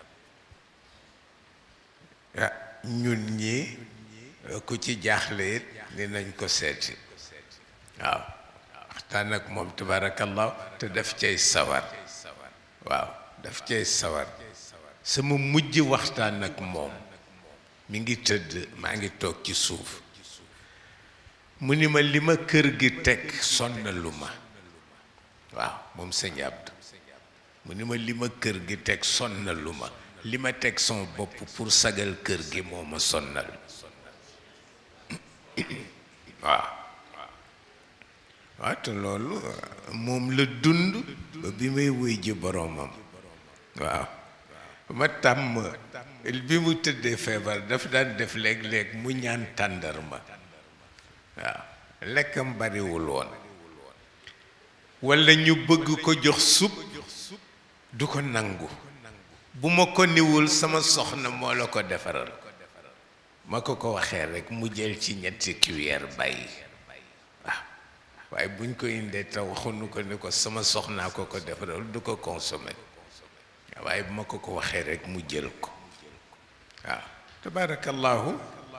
Speaker 2: ah ñun ñi ku ci jaaxle it ni nañ ko seeti waaw waxtaan ak moom tabarakallah te daf cay sawar waaw daf cay sawar sama mujj waxtaan ak moom mi ngi tëdd maa ngi toog ci suuf mu ni ma li ma kër gi teg sonnalu ma waaw moom sëñ Abdou mu ni ma li ma kër gi teg sonnalu ma li ma teg son bopp pour sagal kër gi moo ma sonnal waaw waaw te loolu moom la dund ba bi may wéy ji boroomam waaw ma tàmm bi mu tëddee feebar daf daan def léeg-léeg mu ñaan tàndarma waaw lekkam bariwul woon walla ñu bëgg ko jox sup du ko nangu bu ma ko niwul sama soxna moo la ko defaral ma ko ko waxee rekk mu jël ci ñetti cuillère bàyyi waaw waaye buñ ko indee te waxuñu ko ni ko sama soxnaa ko ko defaral du ko consommé waaye bu ma ko ko waxee rekk mu jël ko waaw tabarakallahu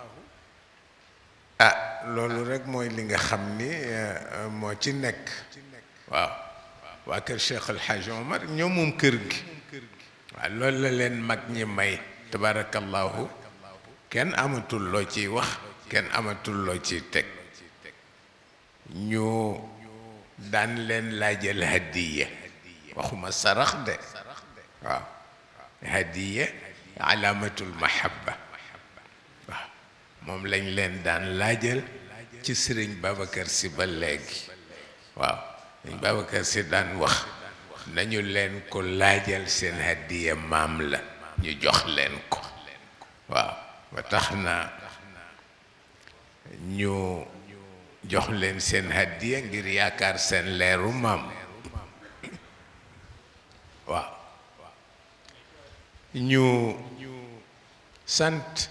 Speaker 2: ah loolu rekk mooy li nga xam ni moo ci nekk waaw waa kër Cheikh El Hadj Omar ñoo moom kër gi waaw loolu la leen mag ñi may tabarakallahu kenn amatul loo ciy wax kenn amatul loo ciy teg ñu daan leen laajal hadiya waxuma sarax de waaw hadiya alaamatul mahabba waaw moom lañ leen daan laajal ci sëriñ Babacar si ba léegi waaw sëriñ Babacar si daan wax nañu leen ko laajal seen hadiya maam la ñu jox leen ko waaw ba tax na ñu jox leen seen hadiya ngir yaakaar seen leeru maam waaw ñu sant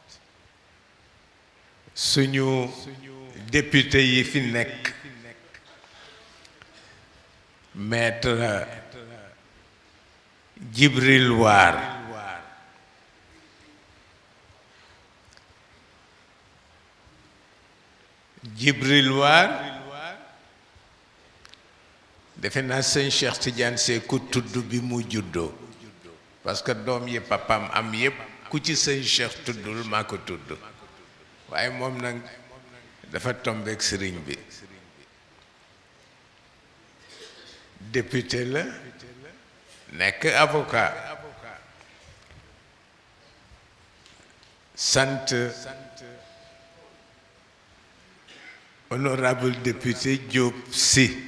Speaker 2: suñu député yi fi nekk maître Djibril Waar Djibril Waar defe naa sëñ Cheikh Tidiane Sy ku tudd bi mu juddoo parce que doom yi papam am yépp ku ci sëñ Cheikh tuddul maa ko tudd waaye moom nag dafa tombeek sëriñ bi député la nekk avocat sant honorable député Diop Sy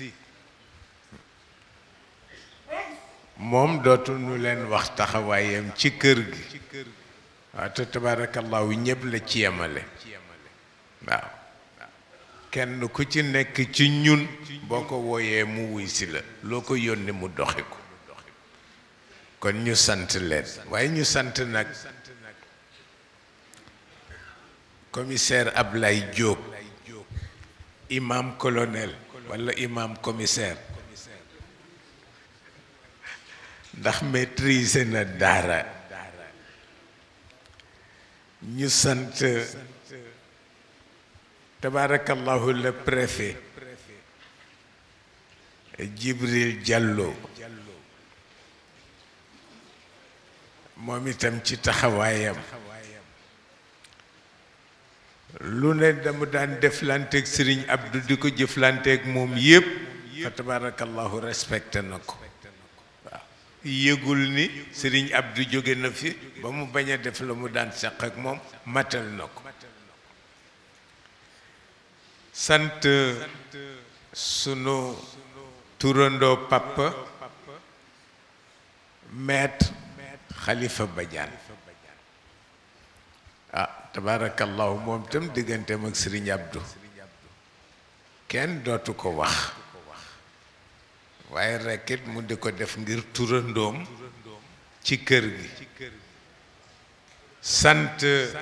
Speaker 2: moom dootu nu leen wax taxawaayam ci kër gi waaw te tabarakallahu ñëpp la ci yemale waaw kenn ku ci nekk ci ñun boo ko wooyee mu wuy si la loo ko yónni mu doxi ko kon ñu sant leen waaye ñu sant nag commissaire Ablaye Diop imam colonel walla imam commissaire ndax maîtriser na daara ñu sant tabarakallahu le préfet Djibril Diallo moom itam ci taxawaayam lu ne dama daan deflanteeg Serigne Abdou di ko jëflanteeg moom yépp fa tabarakallahu respecté na ko waaw yëgul ni Serigne Abdou jóge na fi ba mu bañ a def la mu daan seq ak moom matal na ko sant sunu turandoo papa maître Khalifa Badiane ah tabarakallahu moom tam digganteem ak Serigne Abdou kenn dootu ko wax waaye rekkit mu di ko def ngir turandoom ci kër gi sant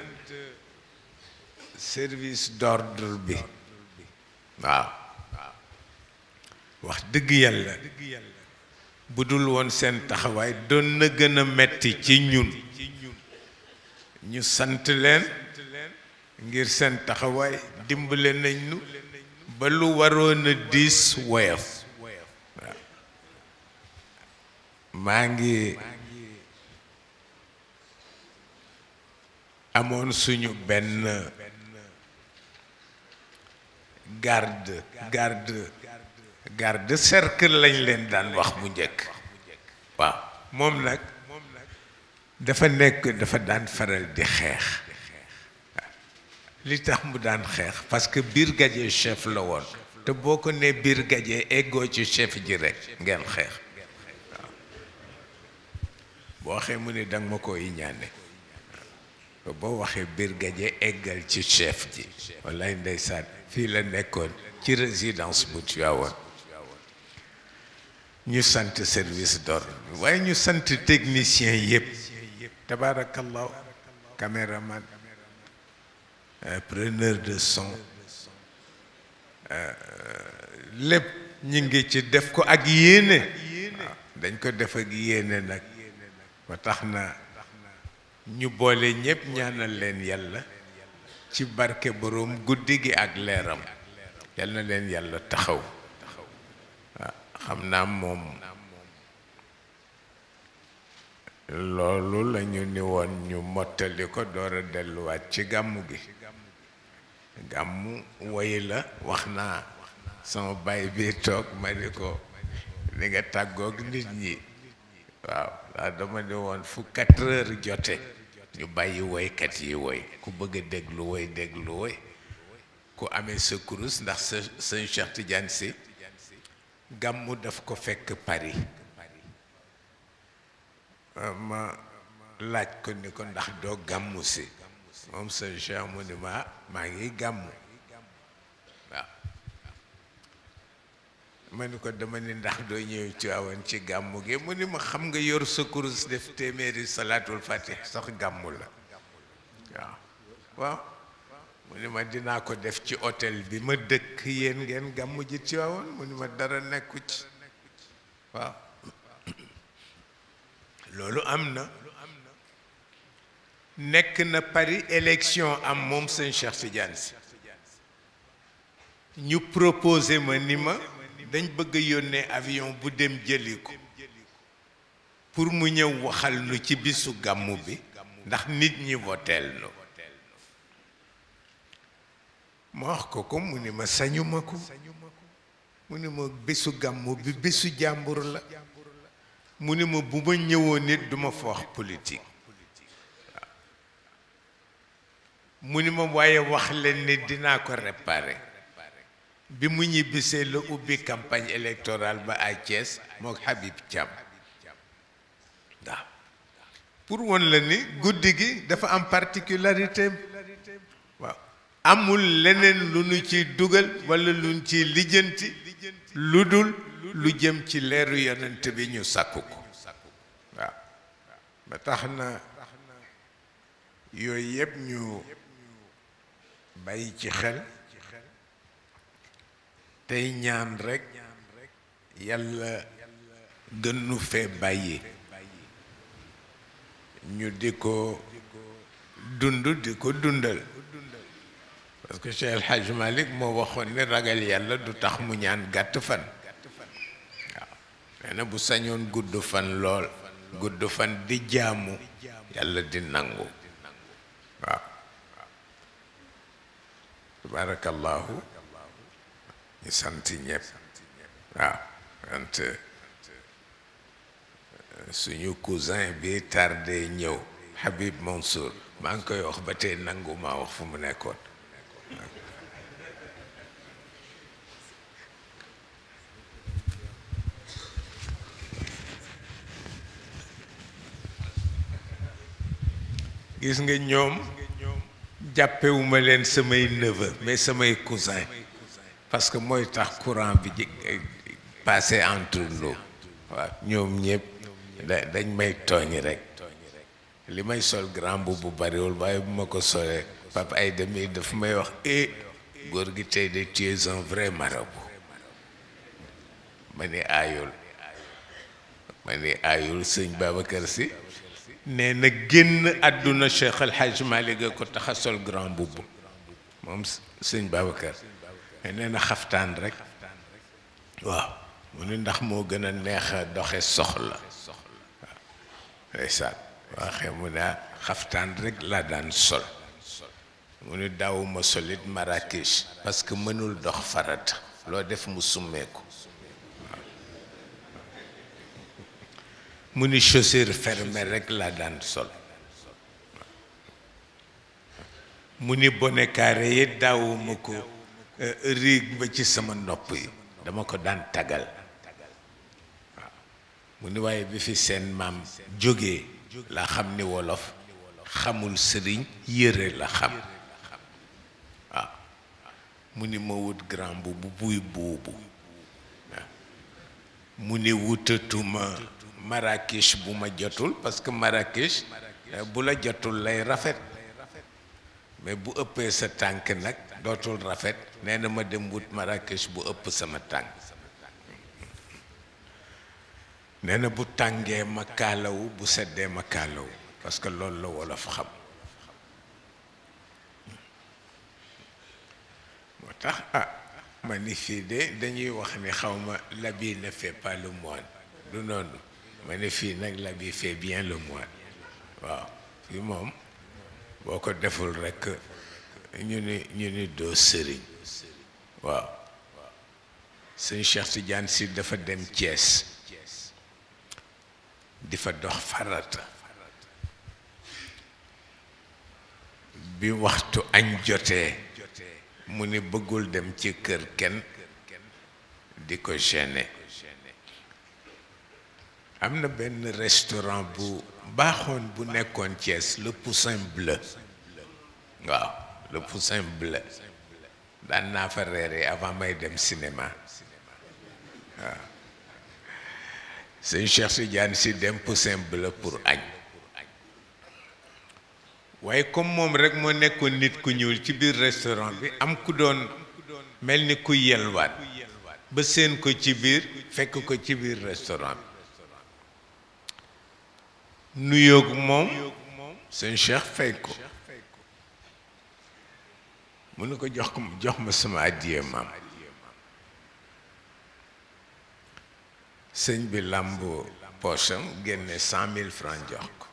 Speaker 2: service d'ordre bi waaw wax dëgg yàlla bu dul woon seen taxawaay doon na gën a metti ci ñun ñu sant leen ngir seen taxawaay dimbale nañ nu ba lu waroon a diis woyof waaw maa ngi amoon suñu benn garde garde garde cercle lañ leen daan wax bu njëkk waaw moom nag dafa nekk dafa daan faral di xeex li tax mu daan xeex parce que brigadier chef la woon te boo ko ne biir gaje eggoo ci chef ji rek ngeen xeex waaw boo waxee mu ne danga ma ko iñaane boo waxee biir gaje eggal ci chef ji wallaay ndeysaan fii la nekkoon ci résidence bu Tivaouane ñu sant service d'ordre waaye ñu sant technicien yëpp tabaarakallahu caméraman preneur de son lépp ñu ngi ci def ko ak yéene waaw dañ ko def ak yéene nag ba tax na ñu boole ñépp ñaanal leen yàlla ci barke boroom guddi gi ak leeram yal na leen yàlla taxaw waaw xam naa moom loolu la ñu ni woon ñu mottali ko door a delluwaat ci gàmmu gi gàmmu woy la wax naa sama baay bi toog ma ni ko li nga tàggoog nit ñi waaw ndax dama ni woon fu quatre heures jote ñu bàyyi woykat yi woy ku bëgg a déglu woy déglu woy ku amee sa kurus ndax sa sëñ Cheikh Tidiane si gàmmu daf ko fekk Paris ma laaj ko ni ko ndax doo gàmmu si moom sëñ Cheikh mu ni ma maa ngi gàmmu waaw ma ni ko dama ni ndax doo ñëw ci awoon ci gàmmu gi mu ni ma xam nga yor sa kurus def téeméeri salaatul fatih sax gàmmu la waaw waaw mu ni ma dinaa ko def ci hôtel bi ma dëkk yéen ngeen gàmmu ji ci awoon mu ni ma dara nekku ci waaw loolu am na nekk na Paris élection am moom sëñ Cheikh Tidiane si ñu proposé ma ni ma dañ bëgg a yónnee avion bu dem jëli ko pour mu ñëw waxal nu ci bisu gàmmu bi ndax nit ñi voteel nu ma wax ko ko mu ni ma sañuma ko mu ni ma bésu gàmmu bi bésu jàmbur la mu ni ma bu ma ñëwoon nit duma fa wax politique mu ni ma waaye wax leen ni dinaa ko réparer bi mu ñibbisee la ubbi campagne électorale ba à Thiès mook Habib Thiam waaw pour won la ni guddi gi dafa am particularité waaw amul leneen lu nu ciy dugal walla lu nu ciy lijjanti lu dul lu jëm ci leeru yonent bi ñu sàkku ko waaw ba tax na yooyu yëpp ñu bàyyi ci xel tey ñaan rekk yàlla gën nu fee bàyyi ñu di ko dund di ko dundal parce que Cheikh El Hadj Malick moo waxoon ni ragal yàlla du tax mu ñaan gàtt fan waaw nee na bu sañoon gudd fan lool gudd fan di jaamu yàlla di nangu waaw tabarakallahu ñu sant ñëpp waaw sant suñu cousin bi tardé ñëw Habib Mansour maa ngi koy wax ba tey nangu maa wax fu mu nekkoon gis nga ñoom jàppewuma leen samay neveu mais samay cousin parce que mooy tax courant bi ji passé entre nous waaw ñoom ñëpp da dañ may tooñ rek li may sol grand bu bu bariwul waaye bu ma ko solee papa ay demi daf may wax eh góor gi tey de tu es un vrai marabout ma ni aayul ma ni aayul sëñ Babacar si nee na génn àdduna Cheikh El Hadj Malick ko tax a sol grand bubb moom sëñ Babacar mais nee na xaftaan rek waaw mu ni ndax moo gën a neex a doxe soxla waaw ndeysaan waxee mu ne xaftaan rek laa daan sol mu ni daawuma solit Marrakech parce que mënul dox farata loo def mu summeeku mu ni chaussure fermée rek laa daan sol mu ni bonnet carré yi daawuma ko riig ba ci sama nopp yi dama ko daan tagal waaw mu ni waaye bi fi seen maam jógee la xam ni wolof xamul sëriñ yëre la xam waaw mu ni ma wut grand bu bu buy buubu waaw mu ni wutatuma Marrakech bu ma jotul parce que Marrakech bu la jotul lay rafet mais bu ëppee sa tànk nag dootul rafet nee na ma dem wut Marrakech bu ëpp sama tànk nee na bu tàngee ma kaalawu bu seddee ma kaalawu parce que loolu la wolof xam moo tax ah ma ni fii de dañuy wax ni xaw ma l'habit ne fait pas le moine du noonu ma ni fii nag l'habit fait bien le moine waaw fii moom boo ko deful rekk ñu ni ñu ni doo sëriñ waaw sëñ Cheikh Tidiane si dafa dem Thiès di fa dox farata bi waxtu añ jotee mu ni bëggul dem ci kër kenn di ko gêner am na benn restaurant bu baaxoon bu nekkoon Thiès le Poussin Bleu waaw le Poussin Bleu daan naa fa reere avant may dem cinéma waaw sëñ Cheikh Tidiane si dem Poussin Bleu pour añ waaye comme moom rek moo nekkoon nit ku ñuul ci biir restaurant bi am ku doon mel ni ku yelwaat ba seen ko ci biir fekk ko ci biir restaurant bi nuyoog moom sëñ Cheikh fay ko mu ne ko jox ko jox ma sama àddiyee maam sëñ bi làmb poosam génne cent mille francs jox ko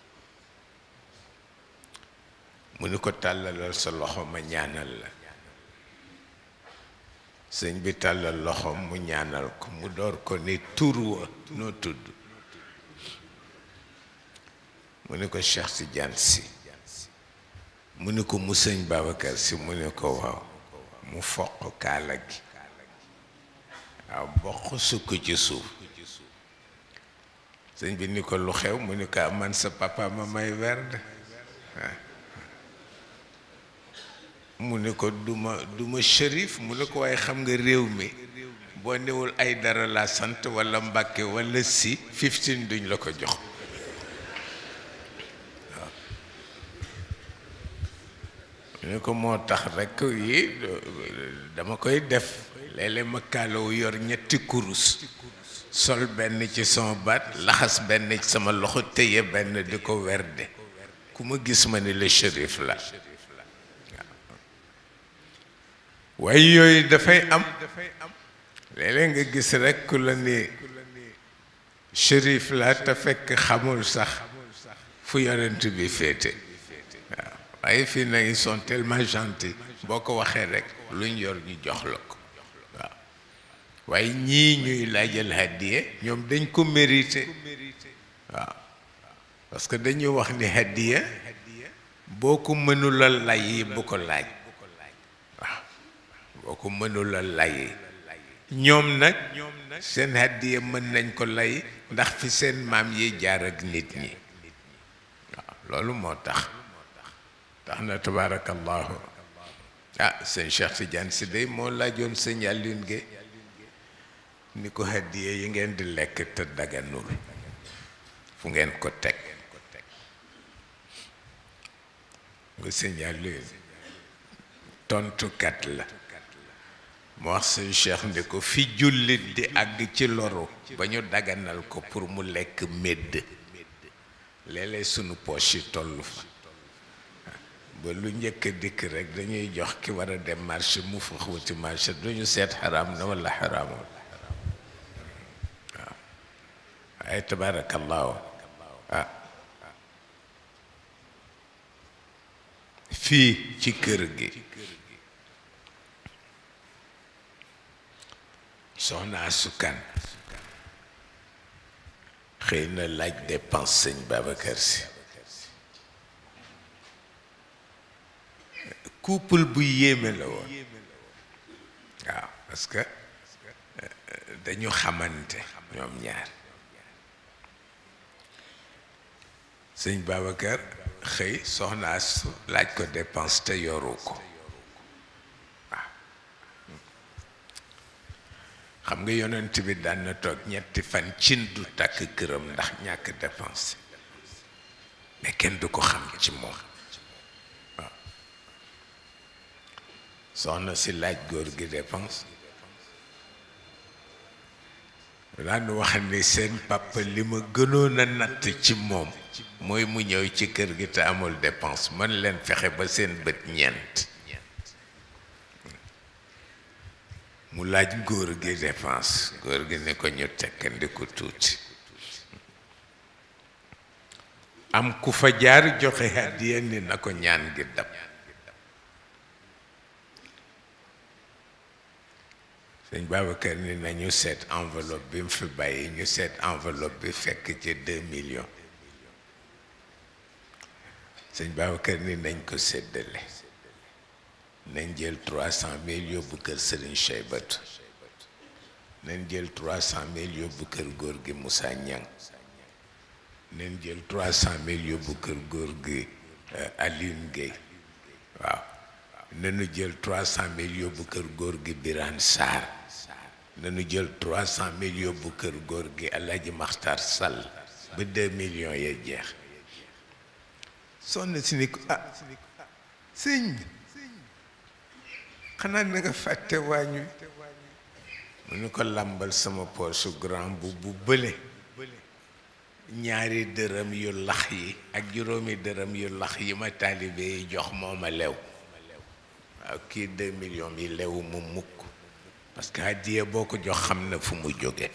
Speaker 2: mu ni ko tàllalal sa loxo ma ñaanal la sëñ bi tàllal loxoom mu ñaanal ko mu door ko ni tur wa noo tudd mu ni ko Cheikh Tidiane si mu ni ko mu sëñ Babacar si mu ni ko waaw mu foq kaala gi waaw bokk sukk ci suuf sëñ bi ni ko lu xew mu ni ko man sa papa ma may werd mu ni ko duma duma shérif mu ni ko waaye xam nga réew mi boo newul ay dara la sant walla mbàkke walla si fifteen duñ la ko jox waaw mu ni ko moo tax rekk yi dama koy def léeg-léeg ma kaalawu yor ñetti kurus sol benn ci sama baat laxas benn ci sama loxo téye benn di ko werde ku ma gis ma ni la shérif la waaye yooyu dafay am léeg-léeg nga gis rekk ku la ni shérif la te fekk xamul sax fu yonent bi féete waaw waaye fii na ils sont tellement gentils boo ko waxee rekk luñ yor ñu jox la ko waaw waaye ñii ñuy laajal hadiye ñoom dañ ko mérité waaw parce que dañuy wax ni hadiya boo ko mënula lay bu ko laaj waaw boo ko mënula lay ñoom nag seen hadiya mën nañ ko lay ndax fi seen maam yi jaar ak nit ñi waaw loolu moo tax tax na tabaarakallahu ah sëñ Cheikh Tidiane si day moo laajoon sëñ Alioune Guèye ni ko hadiya yi ngeen di lekk te daganul fu ngeen ko teg nga sëñ Alioune tontukat la mu wax sëñ Cheikh ni ko fi jullit di àgg ci loru ba ñu daganal ko pour mu lekk médd léeg-léeg sunu poche yi tollu fa ba lu njëkk a dikk rek dañuy jox ki war a dem marché mu fa wuti marché duñu seet xaraam na walla xaraamul waaw waaye tabaarakallaahu ah fii ci kër gi soxna asukan xëy na laaj dépense sëñ Babacar Si couple bu yéeme la woon parce que dañu xamante ñoom ñaar sëñ Babacar xëy soxna su laaj ko dépense te yoru ko waaw xam nga yonent bi daan na toog ñetti fan cin du tàkk këram ndax ñàkk dépense mais kenn du ko xam ci moom waaw soxna si laaj góor gi dépense daan wax ni seen papa li ma gënoon a natt ci moom mooy mu ñëw ci kër gi te amul dépense man leen fexe ba seen bët ñeent mu laaj góor gi dépense góor gi ne ko ñu tekkandiku tuuti am ku fa jaar joxe hàddiya ni na ko ñaan gi dab sëñ Babacar ni nañu seet enveloppe bi mu fi bàyyi ñu seet enveloppe bi fekk ci deux millions sëñ Babacar ni nañ ko séddale nañ jël trois cent mille yóbbu kër Serigne Cheybatu nañ jël trois cent mille yóbbu kër góor gi Moussa Niang nañ jël trois cent mille yóbbu kër góor gi Alioune Gueye waaw nañu jël trois cent mille yóbbu kër góor gi Birane Sarr nañu jël trois cent mille yóbbu kër góor gi Alaaji Maxtar Sall ba deux millions ya jeex sonn si ni ko ah sëñ bi xanaa na nga fàtte waañu mu ni ko làmbal sama poche grand bu bu bële ñaari dërëm yu lax yi ak juróomi dërëm yu lax yi ma taalibe yi jox moo ma lew waaw kii deux millions yi lewu mu mukk parce que hadiya boo ko jox xam na fu mu jóge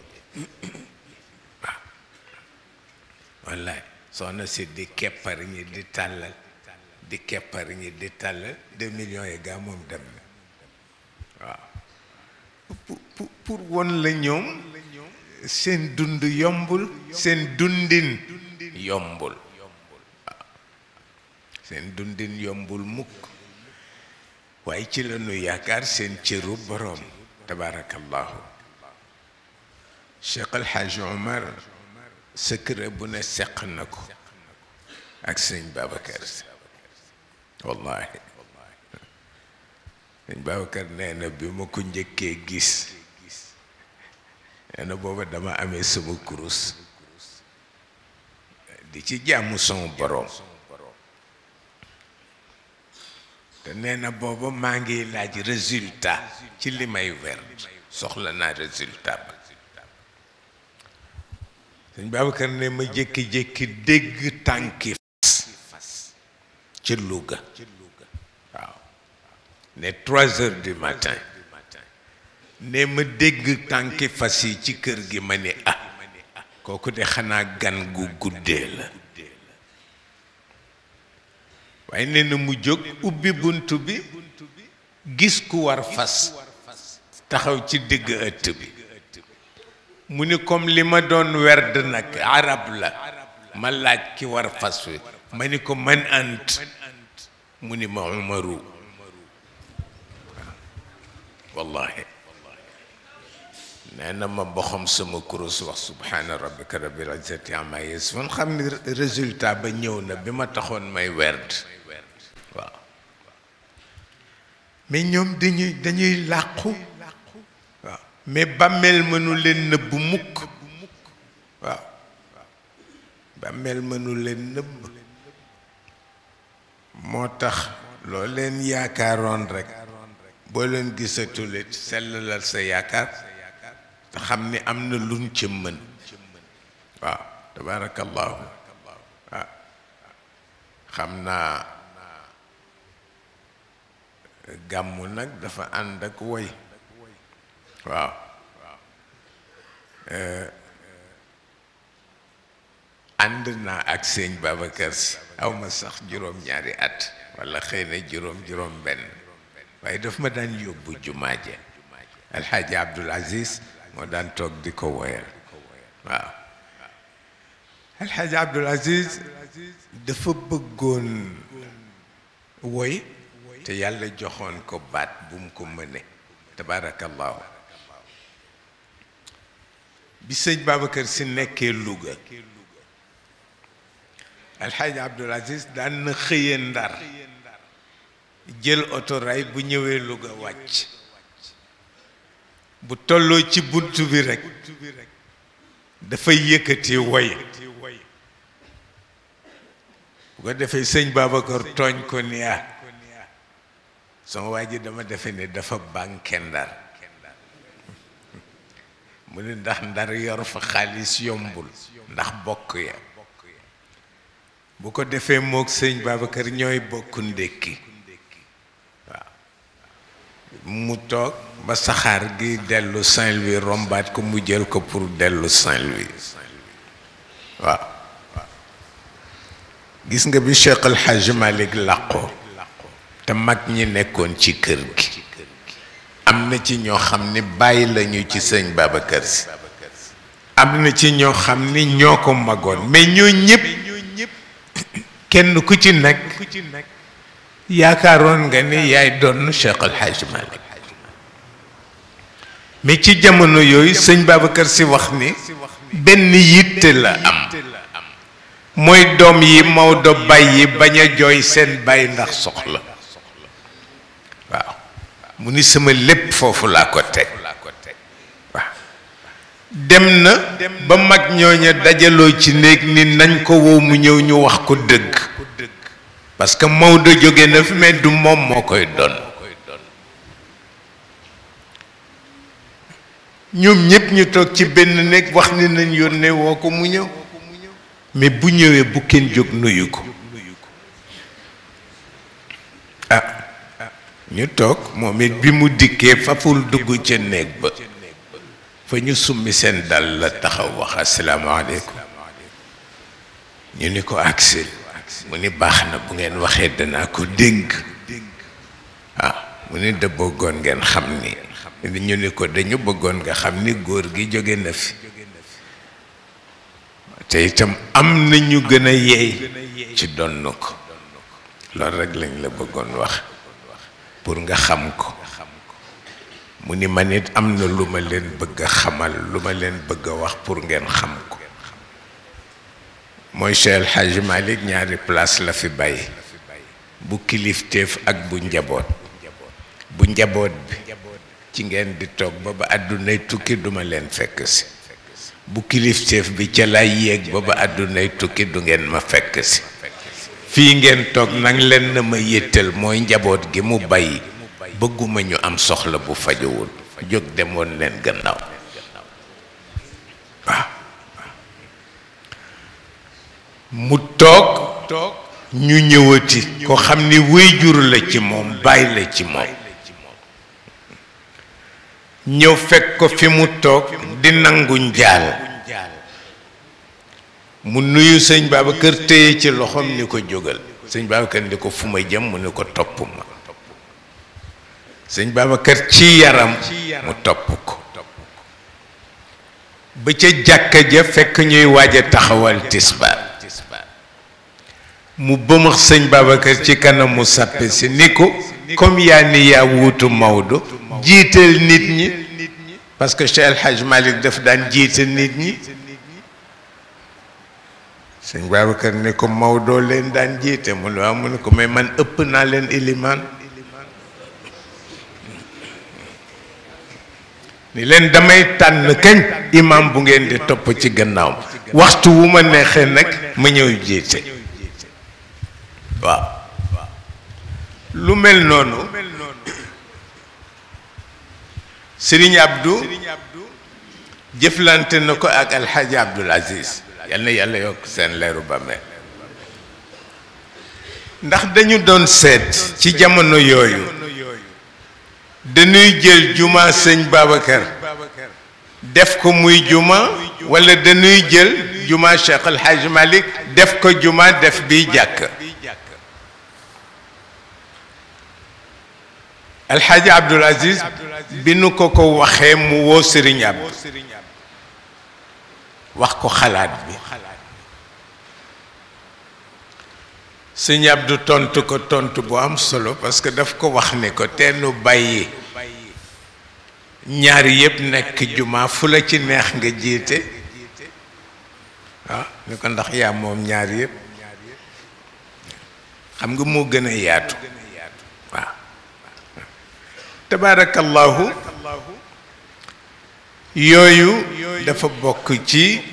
Speaker 2: waaw wallaay soxna si di keppar ñi di tàllal di keppar ñi di tàllal deux millions yi gaa moom dem na waaw pour pour won la ñoom seen dund yombul seen dundin yombul waaw seen dundin yombul mukk waaye ci la ñu yaakaar seen cëru boroom tabaarakallahu Cheikh El Hadj Omar secret bu ne seq na ko ak sëñ Babacar Si wallahi sëñ Babacar nee na bi ma ko njëkkee gis nee na booba dama amee sama kurus di ci jàmm son boroom te nee na booba maa ngi laaj résultat ci li may wer soxla naa résultat ba sëñ Babacar ne ma jékki-jékki dégg tànki fas ci Louga waaw ne trois heures du matin ne ma dégg tànki fas yi ci kër gi ma ne ah kooku de xanaa gan gu guddee la waaye nee na mu jóg ubbi bunt bi gis ku war fas taxaw ci digg ëtt bi mu ni comme li ma doon werd nag arab la ma laaj ki war fas wi ma ni ko man ant mu ni ma umaru wallahi nee na ma boxam sama kurus wax subhaana rabbika rabbil izzati amma yasifun xam ni résultat ba ñëw na bi ma taxoon may werd waaw mais ñoom dañuy dañuy làqu waaw mais bàmmeel mënu leen nëbb mukk waaw bàmmeel mënu leen nëbb moo tax loo leen yaakaaroon rek boo leen gisatulit sellalal sa yaakaar te xam ni am na luñ ca mën waaw tabaarakallaahu waaw xam naa gàmmu nag dafa ànd ak woy waaw ànd naa ak sëñ Babacar Si aw ma sax juróom-ñaari at walla xëy na juróom-juróom benn waaye daf ma daan yóbbu jumaa ja alxaaji Abdul Aziz moo daan toog di ko woyal waaw alxaaji Abdul Aziz dafa bëggoon woy te yàlla joxoon ko baat bu mu ko mëne tabaarakallaahu bi sëñ Babacar si nekkee Louga alxaaji Abdul Aziz daan na xëyee Ndar jël otoraay bu ñëwee Louga wàcc bu tolloo ci bunt bi rekk dafay yëkkati woy bu ko defee sëñ Babacar tooñ ko ni ah sama waa ji dama defe ne dafa bànke Ndar mu ne ndax Ndar yor fa xaalis yombul ndax bokk ya bu ko defee mook sëñ Babacar ñooy bokk ndékki waaw mu toog ba saxaar gi dellu Saint-Louis rombaat ko mu jël ko pour dellu Saint-Louis waaw gis nga bi Cheikh El Hadj Malick làqoo te mag ñi nekkoon ci kër gi am na ci ñoo xam ni bàyyi lañu ci sëñ Babacar si am na ci ñoo xam ni ñoo ko magoon mais ñoo ñëpp kenn ku ci nekk yaakaaroon nga ni yaay doon Cheikh El Hadj Malick mais ci jamono yooyu sëñ Babacar si wax ni benn yitte la am mooy doom yi Maodo bàyyi bañ a jooy seen bàyyi ndax soxla waaw mu ni sama lépp foofu laa ko teg waaw dem na ba mag ñooña dajaloo ci néeg ni nañ ko wow mu ñëw ñu wax ko dëgg parce que Maodo jóge na fi mais du moom moo koy doon ñoom ñépp ñu toog ci benn néeg wax ni nañ yónnee woo ko mu ñëw mais bu ñëwee bu kenn jóg nuyu ko ah ñu toog moom it bi mu dikkee faful dugg ca néeg ba fa ñu summi seen dal la taxaw wax asalaamaaleykum ñu ni ko agsil mu ni baax na bu ngeen waxee danaa ko dénk ah mu ni da bëggoon ngeen xam ni ñu ni ko dañu bëggoon nga xam ni góor gi jóge na fi te itam am na ñu gën a yeey ci donn ko loolu rek lañ la bëggoon wax pour nga xam ko mu ni man it am na lu ma leen bëgg a xamal lu ma leen bëgg a wax pour ngeen xam ko mooy Cheikh El Hadj Malick ñaari place la fi bàyyi bu kilifteef ak bu njaboot bu njaboot bi ci ngeen di toog ba ba àddunay tukki duma leen fekk si bu kilifteef bi ca lay yéeg ba ba àddunay tukki du ngeen ma fekk si fii ngeen toog nag leen na ma yëttal mooy njaboot gi mu bàyyi bëgguma ñu am soxla bu fajowul jóg demoon leen gannaaw waaw mu toog ñu ñëwati ko xam ni wéyjur la ci moom bàyyi la ci moom ñëw fekk ko fi mu toog di nangu njaal mu nuyu sëñ Babacar téye ci loxoom ni ko jógal sëñ Babacar ni ko fu ma jëm mu ni ko topp ma sëñ Babacar ci yaram mu topp ko ba ca jàkka ja fekk ñuy waaj a taxawal tisbaar mu bëmax sëñ Babacar ci kanamu sàppe si ni ko comme yaa ni yaa wuutu Maodo jiital nit ñi parce que Cheikh El Hadj Malick daf daan jiital nit ñi sëñ Babacar ne ko Maodo leen daan jiite mu ne waaw mu ne ko mais man ëpp naa leen ilimaan ni leen damay tànn kañ imam bu ngeen di topp ci gannaaw waxtu wu ma neexee nag ma ñëw jiite waaw lu mel noonu Sëriñ Abdou jëflante na ko ak Alxaaji Abdul Aziz yal na yàlla yokk seen leeru bàmmeel ndax dañu doon seet ci jamono yooyu dañuy jël juma sëñ Babacar def ko muy juma wala dañuy jël juma Cheikh El Hadj Malick def ko juma def bi jàkk alxaaji Abdul Aziz bi nu ko ko waxee mu woo Sëriñ Abdu wax ko xalaat bi sëñ Abdu tontu ko tontu bu am solo parce que daf ko wax ne ko teenu bàyyi ñaar yëpp nekk juma fu la ci neex nga jiite waaw ni ko ndax yaa moom ñaar yëpp xam nga moo gën a yaatu waaw tabaarakallahu yooyu dafa bokk ci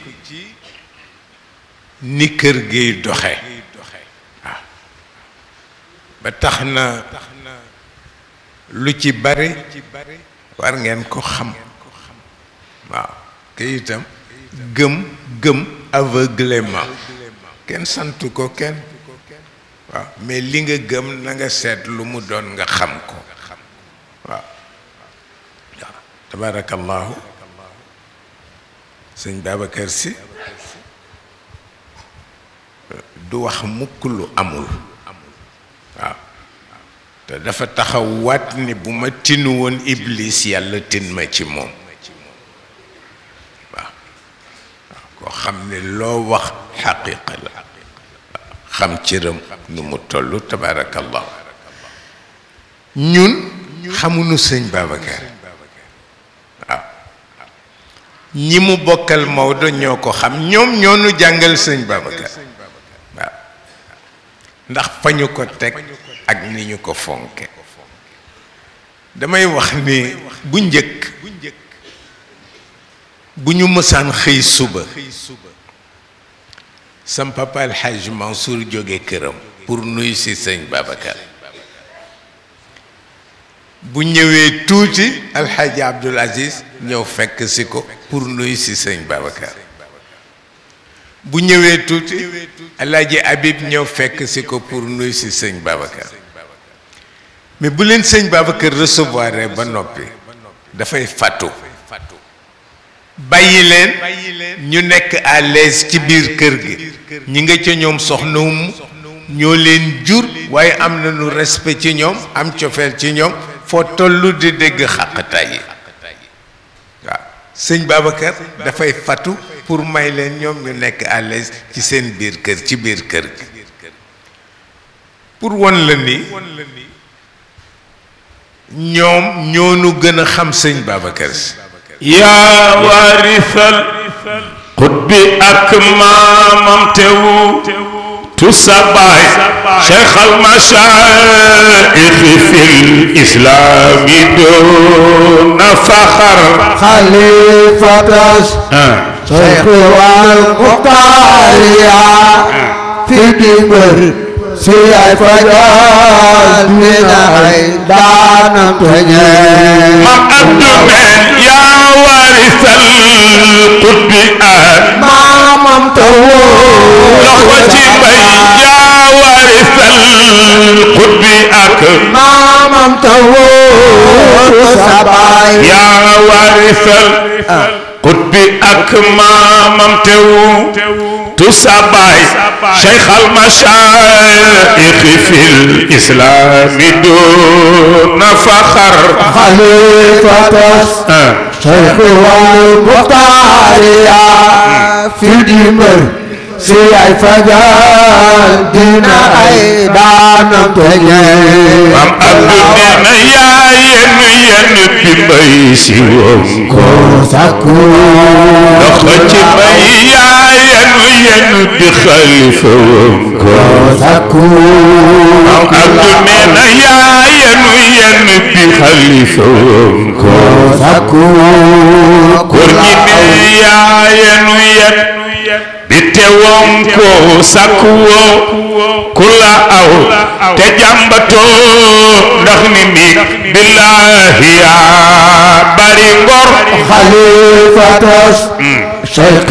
Speaker 2: ni kër giy doxe waaw ba tax na lu ci bari war ngeen ko xam waaw te itam gëm gëm aveuglément kenn santu ko kenn waaw mais li nga gëm na nga seet lu mu doon nga xam ko waaw waaw tabarakallahu sëñ Babacar Si du wax mukk lu amul waaw te dafa taxaw waat ni bu ma tinu woon iblis yàlla tin ma ci moom waaw waaw koo xam ne loo wax xaqiqa la xam cëram nu mu toll tabaarakallah ñun xamuñu sëñ Babacar waaw ñi mu bokkal Maodo ñoo ko xam ñoom ñoo nu jàngal sëñ Babacar waaw ndax fa ñu ko teg ak ni ñu ko fonke damay wax ni bu njëkk bu ñu mësaan xëy suba sam papa El Hadj Mansour jóge këram pour nuyu si sëñ Babacar bu ñëwee tuuti El Hadj Abdoul Aziz ñëw fekk si ko pour nuyu si sëñ Babacar bu ñëwee tuuti El Hadj Habib ñëw fekk si ko pour nuyu si sëñ Babacar mais bu leen sëñ Babacar recevoir ba noppi dafay fàttu bàyyi leen ñu nekk à l'aise ci biir kër gi ñi nga ca ñoom soxnawum ñoo leen jur waaye am nañu respect ci ñoom am cofeel ci ñoom foo tollu di dégg xàqataay yi waaw sëñ Babacar dafay fàttu pour may leen ñoom ñu nekk à l'aise ci seen biir kër ci biir kër gi pour won la ni ñoom ñoo nu gën a xam sëñ Babacar si
Speaker 4: yaa waarisal xutbi ak maamam tewu tu sa baay cheikh al mashaayixi fil islaami doona faxar
Speaker 6: خليفة شيخ والمختارية في دمر سياي فجال من عيدان تنين
Speaker 4: mam abdu men yaa waarisal xutbi ak
Speaker 6: مامم تقول
Speaker 4: loxo ci bay yaa waarisal xutbi ak
Speaker 6: مامم تقول سباي
Speaker 4: yaa waarisal xutbi ak maamam tewu tu sabaay cheikh al mashaayixi fil islaami doona faxar
Speaker 6: خليفة شيخ والمختارية في دمر سياي فجال دينا عيدان تنين
Speaker 4: mam abdu neena yaa yenn yenn bi mbay si woon ko
Speaker 6: سكو
Speaker 4: loxo ci bay yaa yenn yenn bi xalifa woon ko
Speaker 6: سكو
Speaker 4: mam abdu neena yaa yenn yenn bi xalifa woon ko
Speaker 6: سكو
Speaker 4: góor gi ne yaa yenn yenn bi tewoon ko sakku woo ku la aw te jàmbatoo ndax ni mi billaahi yaa bari ngor
Speaker 6: خليفة شيخ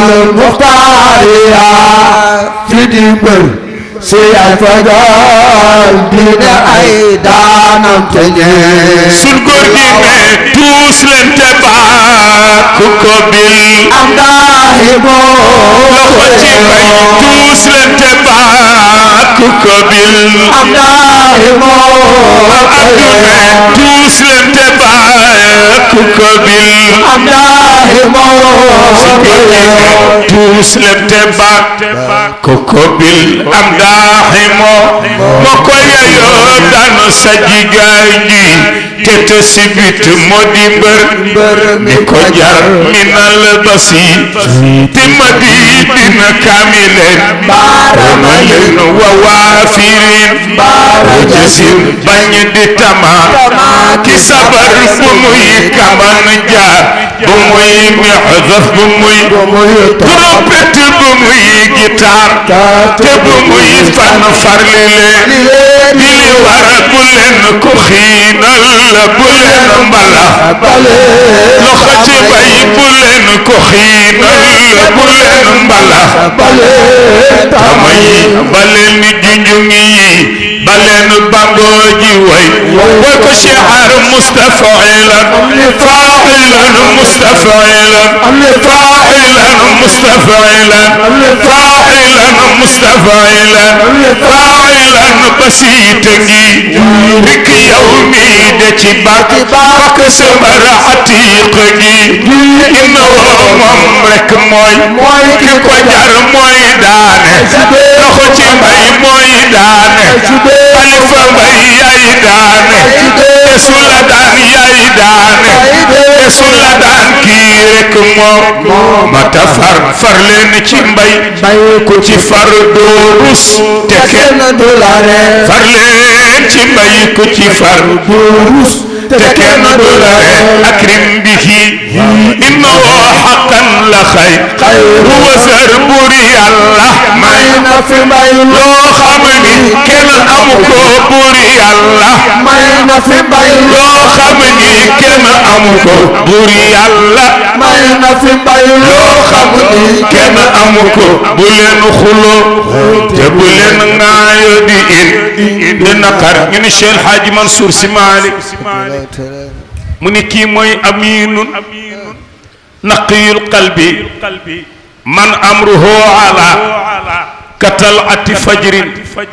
Speaker 6: والمختارية في دمر سياي فجال دينا عيدان تنين
Speaker 4: sun góor gi ne tuus leen te baaku ko bil
Speaker 6: am daahibo
Speaker 4: loxo ci bay tuus leen te baaku ko bil
Speaker 6: am daahibo
Speaker 4: abdu ne tuus leen te baaku ko bil
Speaker 6: am daahibo
Speaker 4: tuus leen te baak koko bil am daaxi moo moo ko yeyoo danu sa jigaay ji te te sibit moo di mbër mi ko jar minal basi ti ma di dina kaamileen ramalin wa waafirin rajasin bañ di tama ki sabar bu muy kaman jaar bu muy mexdaf bu muy trompette bu muy guitare te bu muy fan farlile di li war bu leen ko xiinal bu leen mbalax loxo ci bay bu leen ko xiinal bu leen mbalax tama yi ba leen junjung yi ba leen bamboo ji way way ko shi'ar mustafa'ilan fa'ilan mustafa'ilan fa'ilan mustafa'ilan fa'ilan mustafa'ilan fa'ilan basiita ngi rik yow mi de ci bak bak samar atiq gi inna moom rek mooy ki ko jar mooy daane loxo ci mbay mooy daane xalifa mbay yaay daane te su la daan yaay daane te su la daan kii rek moo mata far far leen ci mbay ku ci far doo rus te kenn du la ree far leen ci mbay ku ci far doo rus te kenn du la ree akrim bihi innahu haqqan la xay huwa sar buri yàlla may na fi mbay loo xam ni kenn amu ko buri yàlla may na fi mbay loo xam ni kenn amu ko buri yàlla may na fi mbay loo xam ni kenn amu ko bu leen xuloo te bu leen ŋaayo di in di naqar ñu ni Cheikh Hadji Mansour Sy Malick mu ni kii mooy aminun naqiyul qalbi man amruhu ala katalati fajrin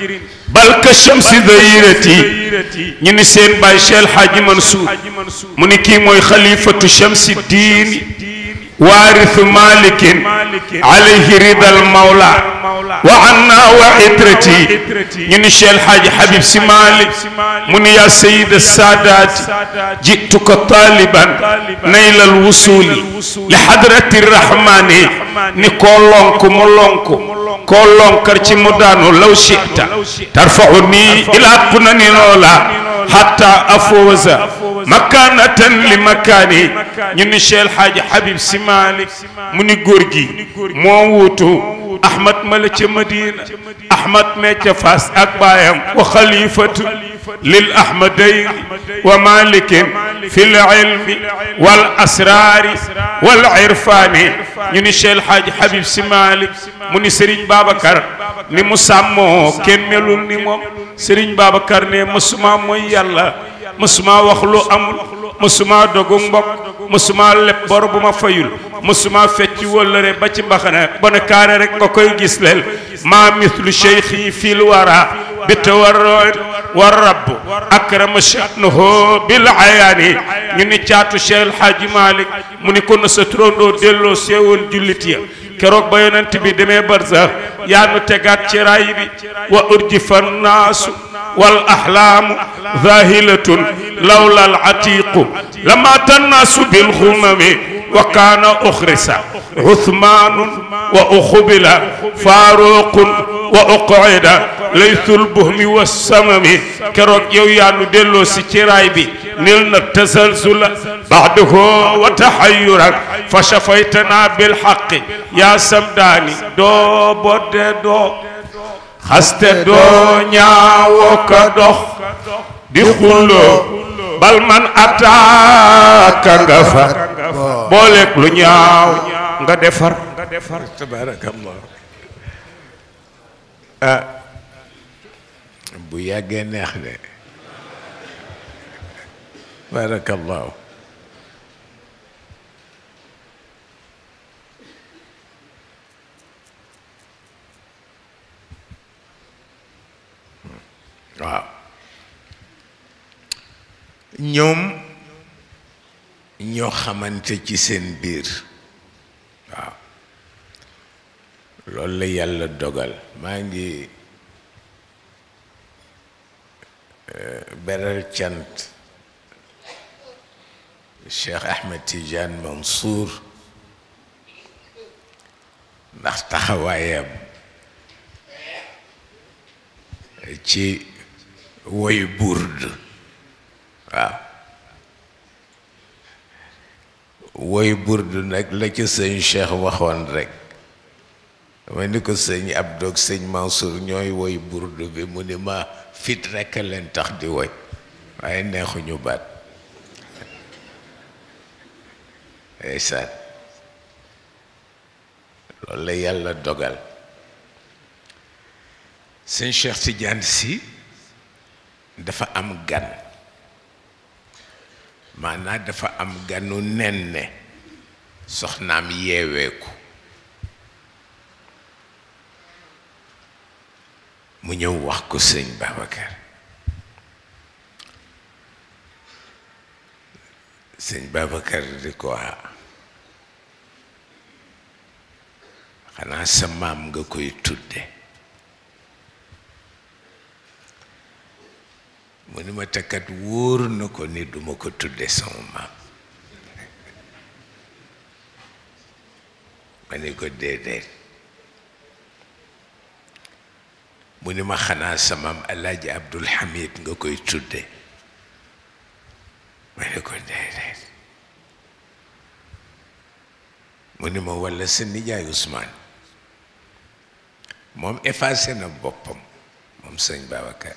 Speaker 4: bal ka shamsi dayirati ñu ni seen baay Cheikh Hadji Mansour mu ni kii mooy xalifatu shamsi diini waarisu malikin alayhi ridal mawla wa anna wa itrati ñu ni Cheikh Hadji Habib Sy Malick mu ni yaa sayida saadaati jituka taliban nayla alwusuli li hadrati rahmani ni koo lonk mu lonk koo lonkar ci mu daanu law shita tarfauni ila qunani loola hatta afawza makanatan li makani ñu ni Cheikh Hadji Habib Sy Malick mu ni góor gi moo wuutu Ahmad mala ca Madina Ahmad mee ca Fass ak baayam wa xalifatu lil ahmadayn wa malikin fi l ilmi wal asrari wal irfani ñu ni Cheikh Hadji Habib Sy Malick mu ni Serigne Babacar ni mu sàmmoo kenn melul ni moom Serigne Babacar ne mësuma mooy yàlla mësuma wax lu amul mësuma dogu mbokk mësuma leb bor bu ma fayul mësuma fecc wëllëre ba ci mbaxana ba ne kaare rek nga koy gis leel maa mithlu cheikhi fil wara bi tawarroin wa rabb akrama sha'nuhu bil ayaani ñu ni caatu Cheikh El Hadji Malick mu ni ko na sa turandoo delloo seewoon jullit ya keroog ba yonent bi demee barza yaa nu tegaat ci raay bi wa urjifa naasu wal ahlaamu zahilatun lawla al atiqu lama tannaasu bil xumami wa kaana uxrisa uthmaanun wa uxubila faaruqun wa uqida laytul buhmi wa samami keroog yow yaa nu delloo si ci raay bi nil na tasalsula baxdahu wa taxayuran fa shafaytana bilxaqi yaa samdaani doo bodde doo xaste doo ñaawo ka dox di xulloo bal man ataaka nga fa booleeg lu ñaaw nga defar
Speaker 2: tabarakallah ah bu yàggee neex de barakallahu waaw ñoom ñoo xamante ci seen biir waaw loolu la yàlla dogal maa ngi beral cant Cheikh Ahmed Tidiane Mansour ndax taxawaayam ci woy burd waaw woy burd nag la ca sëñ Cheikh waxoon rek dama ni ko sëñ Abdou ak sëñ Mansour ñooy woy burd bi mu ni ma fit rekk leen tax di woy waaye neexuñu baat ndeysaan loolu la yàlla dogal sëñ Cheikh Tidiane Sy dafa am gan maanaam dafa am ganu nen ne soxnaam yeeweeku mu ñëw wax ko sëñ Babacar sëñ Babacar di ko ah xanaa sa maam nga koy tudde mu ni ma takkat wóor na ko ni duma ko tudde sama maam ma ni ko déedéet mu ni ma xanaa sa maam Alaaji Abdul Hamid nga koy tudde ma ni ko déedéet mu ni ma walla sa nijaay Ousmane moom effacé na boppam moom sëñ Babacar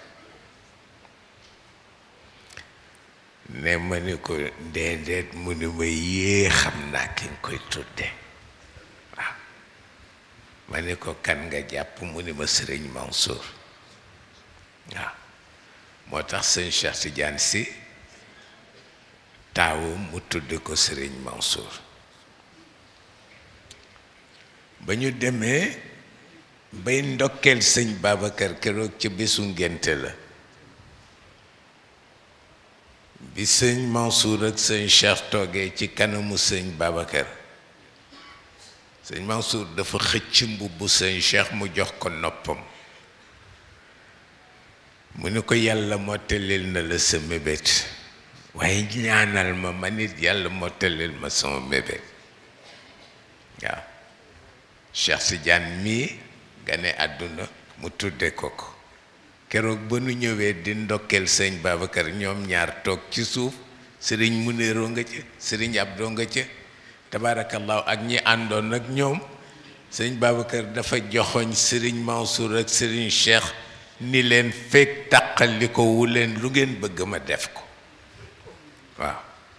Speaker 2: ne ma ni ko déedéet mu ni ma yée xam naa ki nga koy tudde waaw ma ni ko kan nga jàpp mu ni ma sëriñ Mansour waaw moo tax sëñ Cheikh Tidiane Sy taawu mu tudde ko sëriñ Mansour ba ñu demee bay ndokkeel sëñ Babacar keroog ca bésu ngénte la bi sëñ Mansour ak sëñ Cheikh toogee ci kanamu sëñ Babacar sëñ Mansour dafa xëcc mbubbu sëñ Cheikh mu jox ko noppam mu ni ko yàlla mottalil na la sa mébét waaye ñaanal ma man it yàlla mottalil ma sama mébét waaw Cheikh Tidiane mii gane àdduna mu tudde ko ko keroog ba nu ñëwee di ndokkeel sëñ Babacar ñoom ñaar toog ci suuf sëriñ Muniroo nga ca sëriñ Abdoo nga ca tabaarakallaahu ak ñi àndoon ak ñoom sëñ Babacar dafa joxoñ sëriñ Mansour ak sëriñ Cheikh ni leen fekk taqali ko wu leen lu ngeen bëgg ma def ko waaw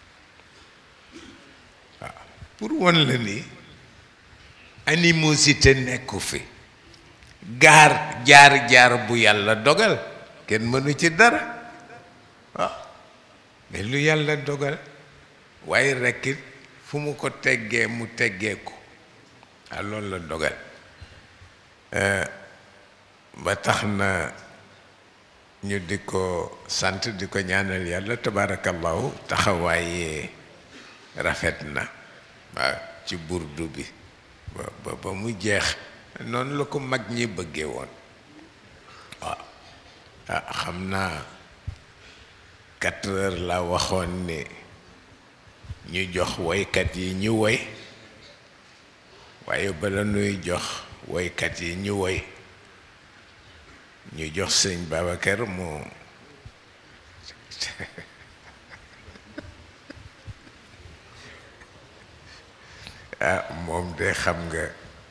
Speaker 2: waaw pour won la ni animosité nekku fi gaar jaar jaar bu yàlla dogal kenn mënu ci dara waaw mais lu yàlla dogal waaye rekkit fu mu ko teggee mu teggee ko ah loolu la dogal ba tax na ñu di ko sant di ko ñaanal yàlla tabarakallahu taxawaaye rafet na waaw ci burdu bi ba ba ba mu jeex noonu la ko mag ñi bëggee woon waaw ah xam naa quatre heures la waxoon ni ñu jox woykat yi ñu woy waaye bala nuy jox woykat yi ñu woy ñu jox sëñ Babacar mu ah moom de xam nga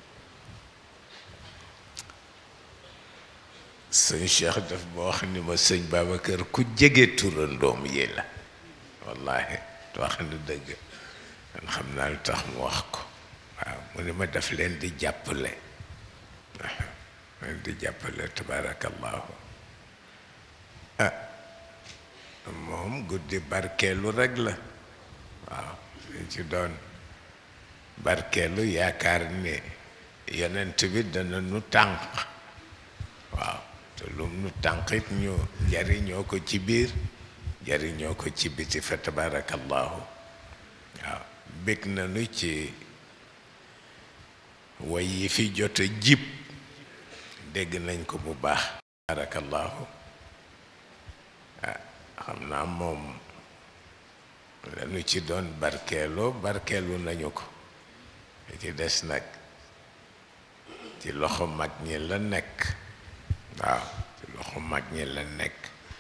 Speaker 2: sëñ Cheikh daf ma wax ni ma sëñ Babacar ku jege turandoom yi la wallahi wax na dëgg man xam naa lu tax mu wax ko waaw mu ni ma daf leen di jàppale waaw leen di jàppale tabarakallahu ah moom guddi barkeelu rek la waaw liñ ci doon barkeelu yaakaar ni yonent bi dana nu tànq waaw te lum nu tànqit ñu jariñoo ko ci biir jariñoo ko ci biti fa tabarakallahu waaw bég nañu ci way yi fi jot a jib dégg nañ ko bu baax tabarakallahu ah xam naa moom lañu ci doon barkeeloo barkeelu nañu ko li ci des nag ci loxo mag ñi la nekk waaw ci loxo mag ñi la nekk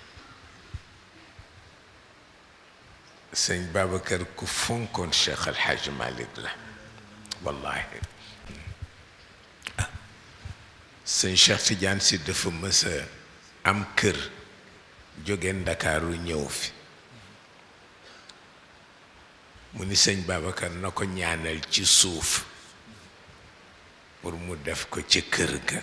Speaker 2: sëñ Babacar ku fonkoon Cheikh Al Hadj Malick la wallahi sëñ Cheikh Tidiane si dafa mës a am kër jóge Ndakaaru ñëw fi mu ni sëñ Babacar na ko ñaanal ci suuf pour mu def ko ci kër ga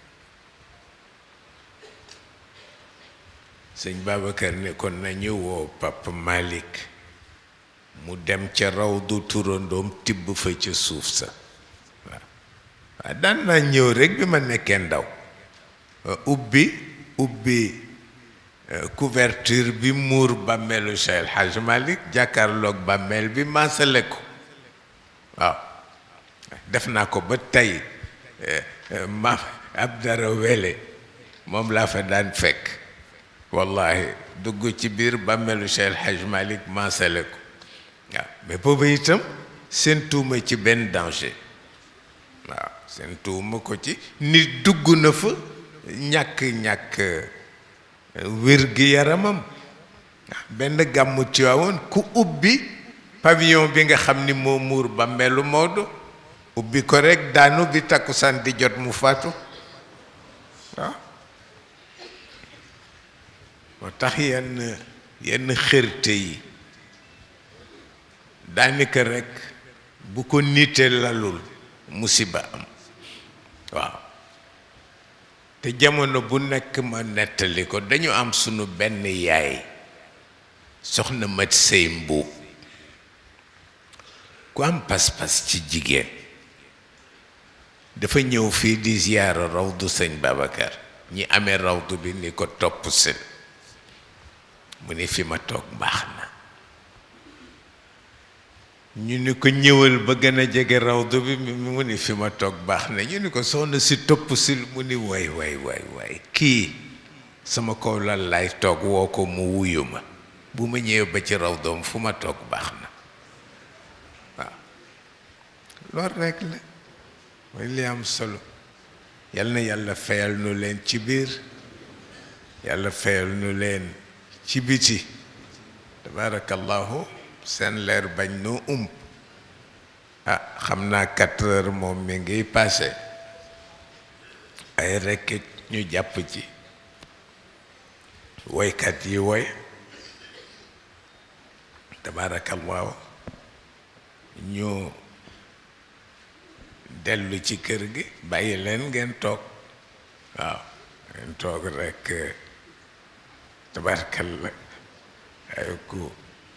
Speaker 2: sëñ Babacar ne kon nañu woo Papa Malick mu dem ca raw du turandoom tibb fa ca suuf sa waaw waaw daan naa ñëw rekk bi ma nekkee ndaw ubbi ubbi couverture bi muur bàmmeelu Cheikh El Hadj Malick jàkkaarloog bàmmeel bi maasale ko waaw def naa ko ba tey ma ab dara wele moom laa fa daan fekk wallahi dugg ci biir bàmmeelu Cheikh El Hadj Malick maasale ko waaw mais booba itam seen tuuma ci benn danger waaw seen tuuma ko ci nit dugg na fa ñàkk-ñàkk wér gi yaramam benn gàmmu Tiwaawoon ku ubbi pavillon bi nga xam ni moo muur bàmmeelu Maodo ubbi ko rekk daanu bi takkusaan di jot mu faatu waaw moo tax yenn yenn xërte yi daanaka rekk bu ko nite lalul musiba am waaw te jamono bu nekk ma nettali ko dañu am sunu benn yaay soxna mat sëy mbuub ku am pas-pas ci jigéen dafa ñëw fii di ziyaara rawdu sëñ Babacar ñi amee rawdu bi ni ko topp seen mu ni fi ma toog baax na ñu ni ko ñëwal ba gën a jege rawdu bi mu ni fi ma toog baax na ñu ni ko soxna si topp si mu ni waay waay waay waay kii sama kaw lal lay toog woo ko mu wuyu ma bu ma ñëwee ba ci raw doom fu ma toog baax na waaw loolu rekk la mooy li am solo yal na yàlla fayal nu leen ci biir yàlla fayal nu leen ci biti tabarakallahu seen leer bañ noo ump ah xam naa quatre heures moom mi ngi passé ay rekk ñu jàpp ci woykat yi woy tabarakallahu ñu dellu ci kër gi bàyyi leen ngeen toog waaw ngeen toog rekk tabarakalla ay ku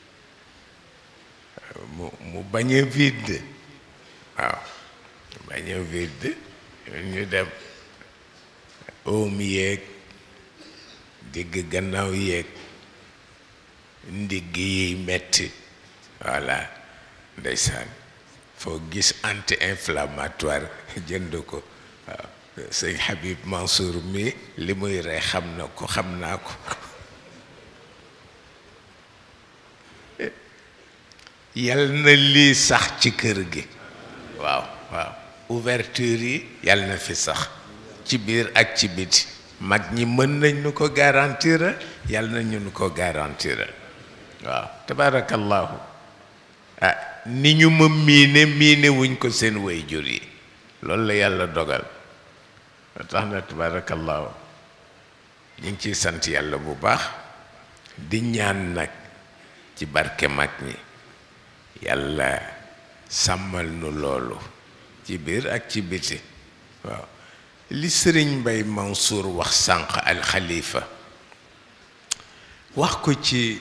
Speaker 2: mu mu bañ a vide waaw mu bañ a vide ñu dem oom yéeg digg gannaaw yéeg ndigg yiy metti voilà ndeysaan foo gis anti inflammatoire jënd ko waaw sëñ Habib Mansour mi li muy rey xam na ko xam naa ko yal na lii sax ci kër gi waaw waaw ouverture yi yal na fi sax ci biir ak ci biti mag ñi mën nañ nu ko garantir yal na ñu nu ko garantir waaw tabarakallahu ah ni ñu ma miine miine wuñ ko seen waajur yi loolu la yàlla dogal tax na tabarakallahu ñu ngi ciy sant yàlla bu baax di ñaan nag ci barke mag ñi yàlla sàmmal nu loolu ci biir ak ci biti waaw li sëriñ Mbay Mansour wax sànq al xalifa wax ko ci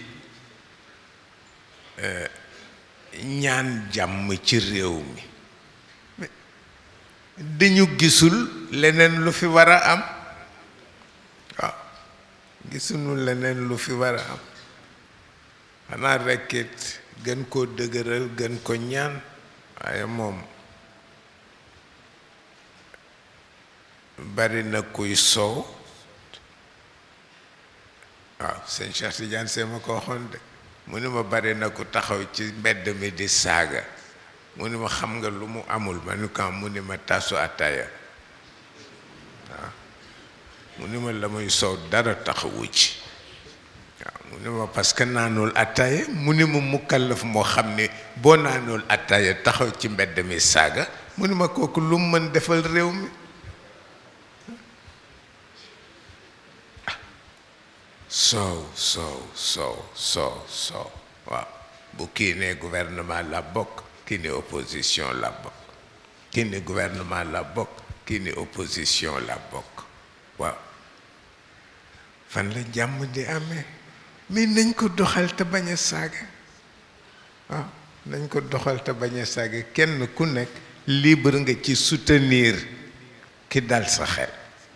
Speaker 2: ñaan jàmm ci réew mi dañu gisul leneen lu fi war a am waaw gisuñu leneen lu fi war a am xanaa rekkit gën koo dëgëral gën ko ñaan waaye moom bari na kuy soow waaw sëñ Cheikh Tidiane see ma ko waxoon de mu ni ma bare na ko taxaw ci mbedd mi di saaga mu ni ma xam nga lu mu amul ma ni ko mu ni ma tasu ataaya waaw mu ni ma la muy soow dara taxawu ci waaw mu ni ma parce que naanul ataaya mu ni ma mukallaf moo xam ne boo naanul ataaya taxaw ci mbedd mi saaga mu ni ma kooku lu mu mën defal réew mi soow soow soow soow soow waaw bu kii ne gouvernement la bokk kii ne opposition la bokk kii ne gouvernement la bokk kii ne opposition la bokk waaw fan la jàmm di amee mais nañ ko doxal te bañ a saaga waaw nañ ko doxal te bañ a saaga kenn ku nekk libre nga ci soutenir ki dal sa xel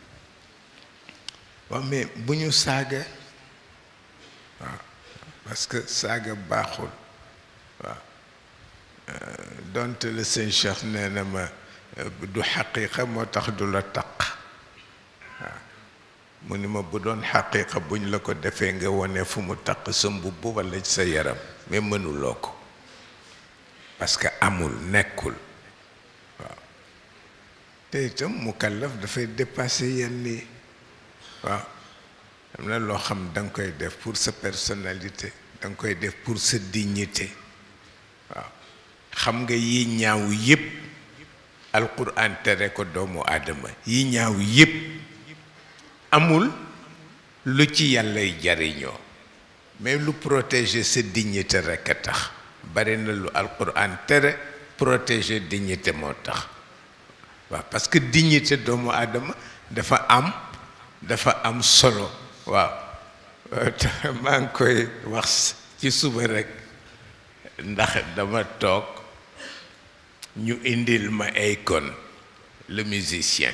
Speaker 2: waaw mais bu ñu saaga waaw parce que saaga baaxul waaw donte le sëñ Cheikh nee na ma du xaqiiqa moo tax du la taq waaw mu ni ma bu doon xaqiiqa buñ la ko defee nga wone fu mu taq sa mbubb walla sa yaram mais mënuloo ko parce que amul nekkul waaw te itam mukallaf dafay dépasser yenn yi waaw am na loo xam da nga koy def pour sa personnalité da nga koy def pour sa dignité waaw xam nga yi ñaaw yépp alquran tere ko doomu aadama yi ñaaw yépp amul lu ci yàllay jariñoo mais lu protéger sa dignité rekk a tax bari na lu alquran tere protéger dignité moo tax waaw parce que dignité doomu aadama dafa am dafa am solo waaw maa ngi koy wax ci suba rekk ndax dama toog ñu indil ma Akon le musicien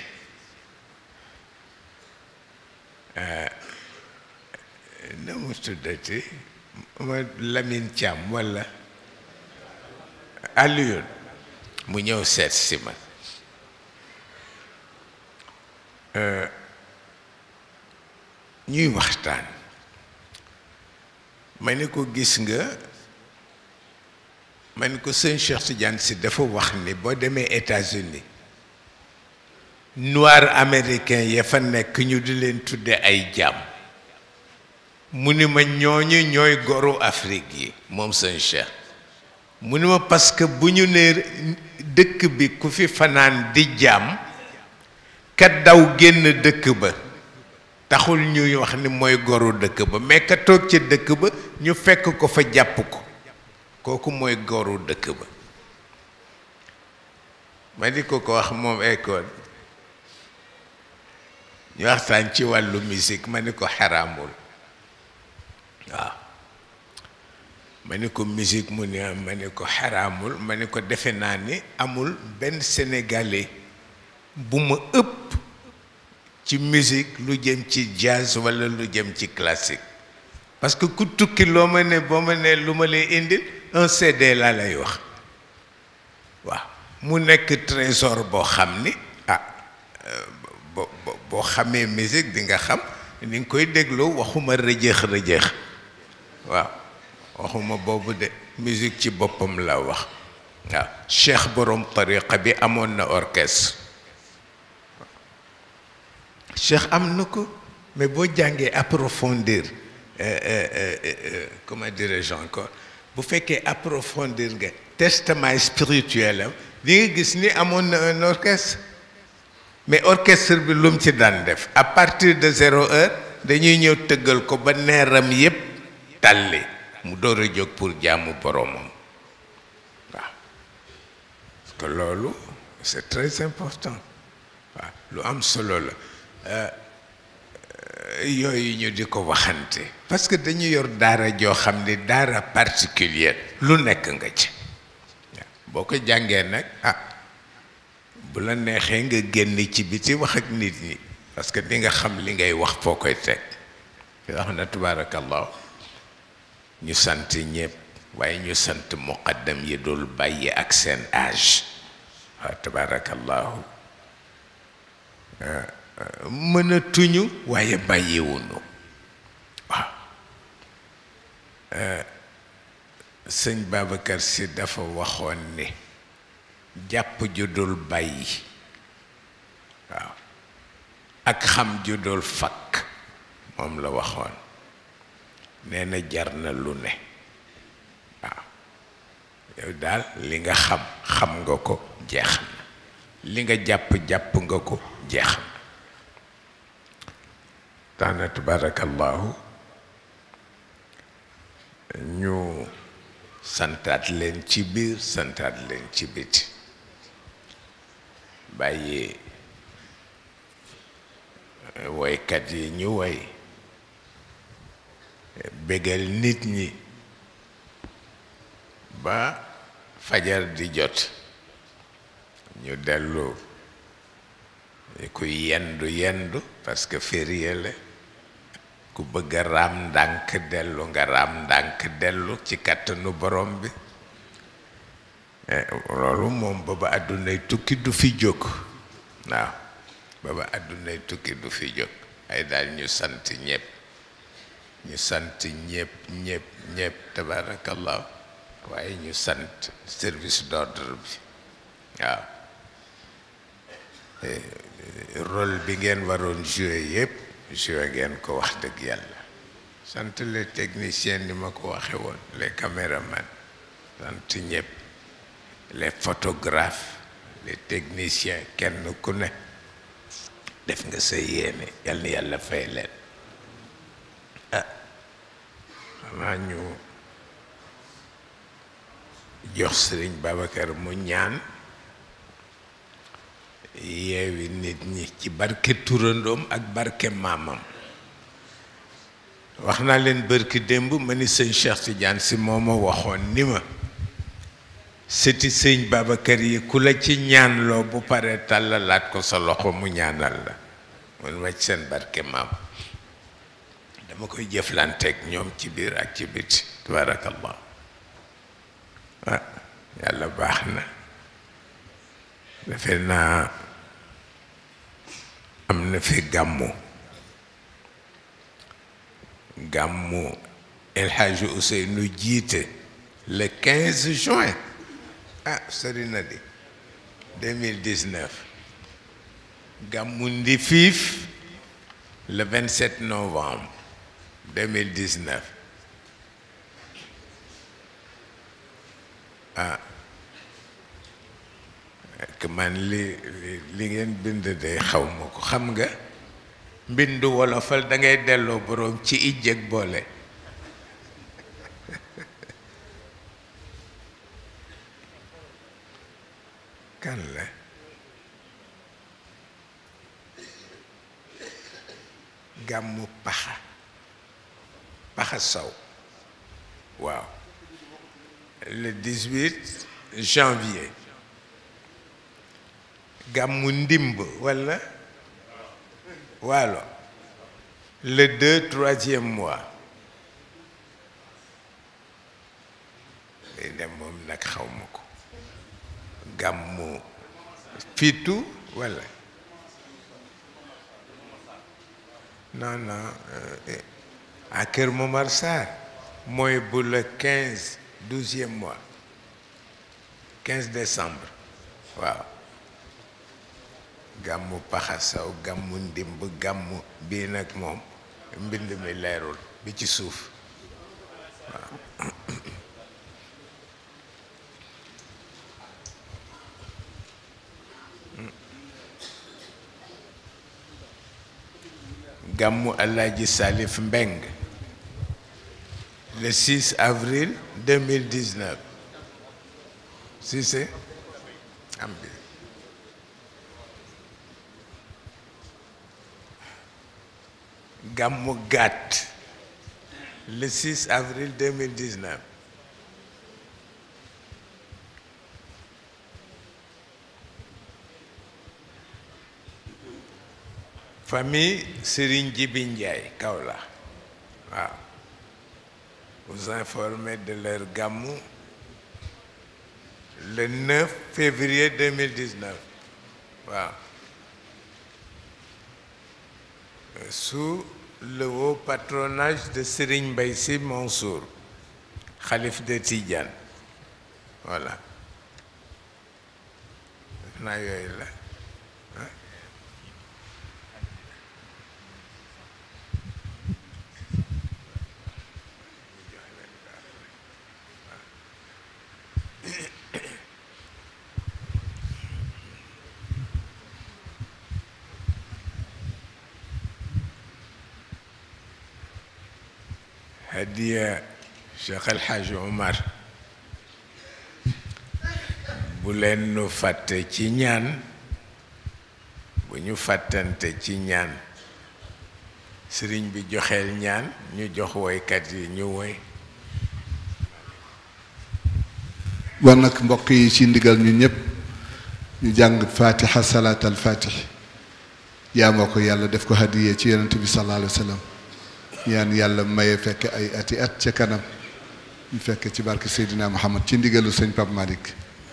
Speaker 2: na mu tuddati ma Lamine Thiam walla Alioune mu ñëw seet si ma ñuy waxtaan ma ne ko gis nga ma ne ko sëñ Cheikh Tidiane si dafa wax ni boo demee États-Unis noir américain ya fa nekk ñu di leen tudde ay jaam mu ni ma ñooñu ñooy goru Afrique yi moom sëñ Cheikh mu ni ma parce que bu ñu nee dëkk bi ku fi fanaan di jaam ka daw génn dëkk ba taxul ñuy wax ni mooy goru dëkk ba mais ka toog ca dëkk ba ñu fekk ko fa jàpp ko kooku mooy goru dëkk ba ma di ko ko wax moom Akon ñu waxtaan ci wàllu musique ma ni ko xaraamul waaw ma ni ko musique mu ne ma ni ko xaraamul ma ni ko defe naa ni amul benn sénégalais bu ma ëpp ci musique lu jëm ci jazz walla lu jëm ci classique parce que ku tukki loo ma ne boo ma ne lu ma lay indil un CD laa lay wax waaw mu nekk trésor boo xam ni ah bo boo xamee musique di nga xam ni nga koy dégloo waxuma rëjëx rëjëx waaw waxuma boobu de musique ci boppam la wax waaw cheikh borom tariqa bi amoon na orchestre cheikh am na ko mais boo jàngee approfondir comment dirais-je encore bu fekkee approfondir nga testament spirituel am di nga gis ni amoon na un orchestre mais orchestre bi lu mu ci daan def à partir de zéro heure dañuy ñëw tëggal ko ba neeram yépp tàlli mu door a jóg pour jaamu boroomam waaw parce que loolu c'est très important waaw lu am solo la yooyu ñu di ko waxante parce que dañu yor daara joo xam ni daara particulière lu nekk nga ci boo ko jàngee nag ah bu la neexee nga génn ci biti wax ak nit ñi parce que di nga xam li ngay wax foo koy teg wax na tabaarakallah ñu sant ñëpp waaye ñu sant muqaddam yi dul bàyyi ak seen âge waaw tabaarakallahu mën a tuñu waaye bàyyiwunu waaw sëñ Babacar si dafa waxoon ni jàpp ju dul bàyyi waaw ak xam ju dul fakk moom la waxoon nee na jar na lu ne waaw yow daal li nga xam xam nga ko jeex na li nga jàpp jàpp nga ko jeex na taana tabarakallahu ñu santaat leen ci biir santaat leen ci biti bàyyi woykat yi ñu woy bégal nit ñi ba fajar di jot ñu dellu ku yendu yendu parce que férié la ku bëgg a raam ndànk dellu nga raam ndànk dellu ci kàttanu borom bi loolu moom baba àddunay tukki du fi jóg waaw baba àddunay tukki du fi jóg ay daal ñu sant ñépp ñu sant ñépp ñépp ñépp tabarakallah waaye ñu sant service d'ordre bi waaw rôle bi ngeen waroon jouer yépp jouer ngeen ko wax dëgg yàlla sant les techniciens ni ma ko waxe woon les caméramans sant ñépp les photographes les techniciens kenn ku ne def nga sa yéene yal na yàlla fay leen ah xanaa ñu jox sëriñ Babacar mu ñaan yeewi nit ñi ci barke turandoom ak barke maamam wax naa leen bërki démb ma ni sëñ Cheikh Tidiane si moo ma waxoon ni ma sëti sëñ Babacar yi ku la ci ñaanloo bu paree tàllalaat ko sa loxo mu ñaanal la mun ma ci seen barke maam dama koy jëflanteeg ñoom ci biir ak ci biti tabarakallah ah yàlla baax na defe naa am na fi gàmmu gàmmu El Hadj Ousseynou jiite le 15 juin ah sori na di 2019 gàmmu Ndifiif le 27 novembre 2019 ah que man li li ngeen bind de xaw ma ko xam nga mbindu wolofal da ngay delloo boroom ci ijjeg boole kan la gàmmu paxa paxa saw waaw le 18 janvier gàmmu ndimb walla waalo le deux troisième mois day dem moom nag xaw ma ko gàmmu fitu walla non non à Kër Momar Sarr mooy bu le quinze douzième mois quinze décembre waaw gàmmu paxasaw gàmmu ndimb gàmmu bii nag moom mbind mi leerul bi ci suuf waaw gàmmu Alaaji Salif Mbeng le 6 avril 2019 si c'est am bi gàmmu gàtt le 6 avril 2019 famille Serigne Djibi Ndiaye Kaolack waaw vous informez de leur gàmmu le 9 février 2019 waaw sous le haut patronage de Serigne Mbaye Sy Mansour xalif de Tidiane voilà def naa yooyu la hadiya Cheikh El Hadj Omar bu leen nu fàtte ci ñaan bu ñu fàttante ci ñaan sëriñ bi joxeel ñaan ñu jox woykat yi ñu woy
Speaker 3: war nag mbokk yi ci ndigal ñu ñëpp ñu jàng fatiha salaat al fatih yaa moo ko yàlla def ko hadiyee ci yonent bi sallallahu alayhi wa sallam ñaan yàlla maye fekk ay ati at ca kanam ñu fekk ci barke Seydina Muhammad ci ndigalu sëñ Pape Malick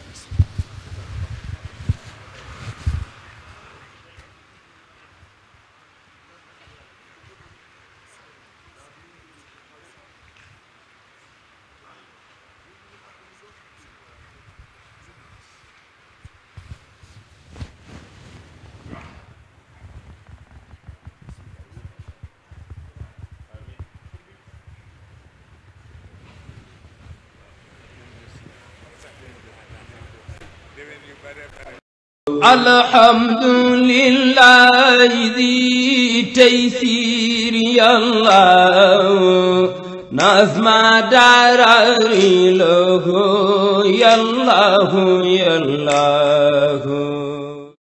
Speaker 1: الحمد لله ذي تيسير يا الله نظم داري له يا الله يا الله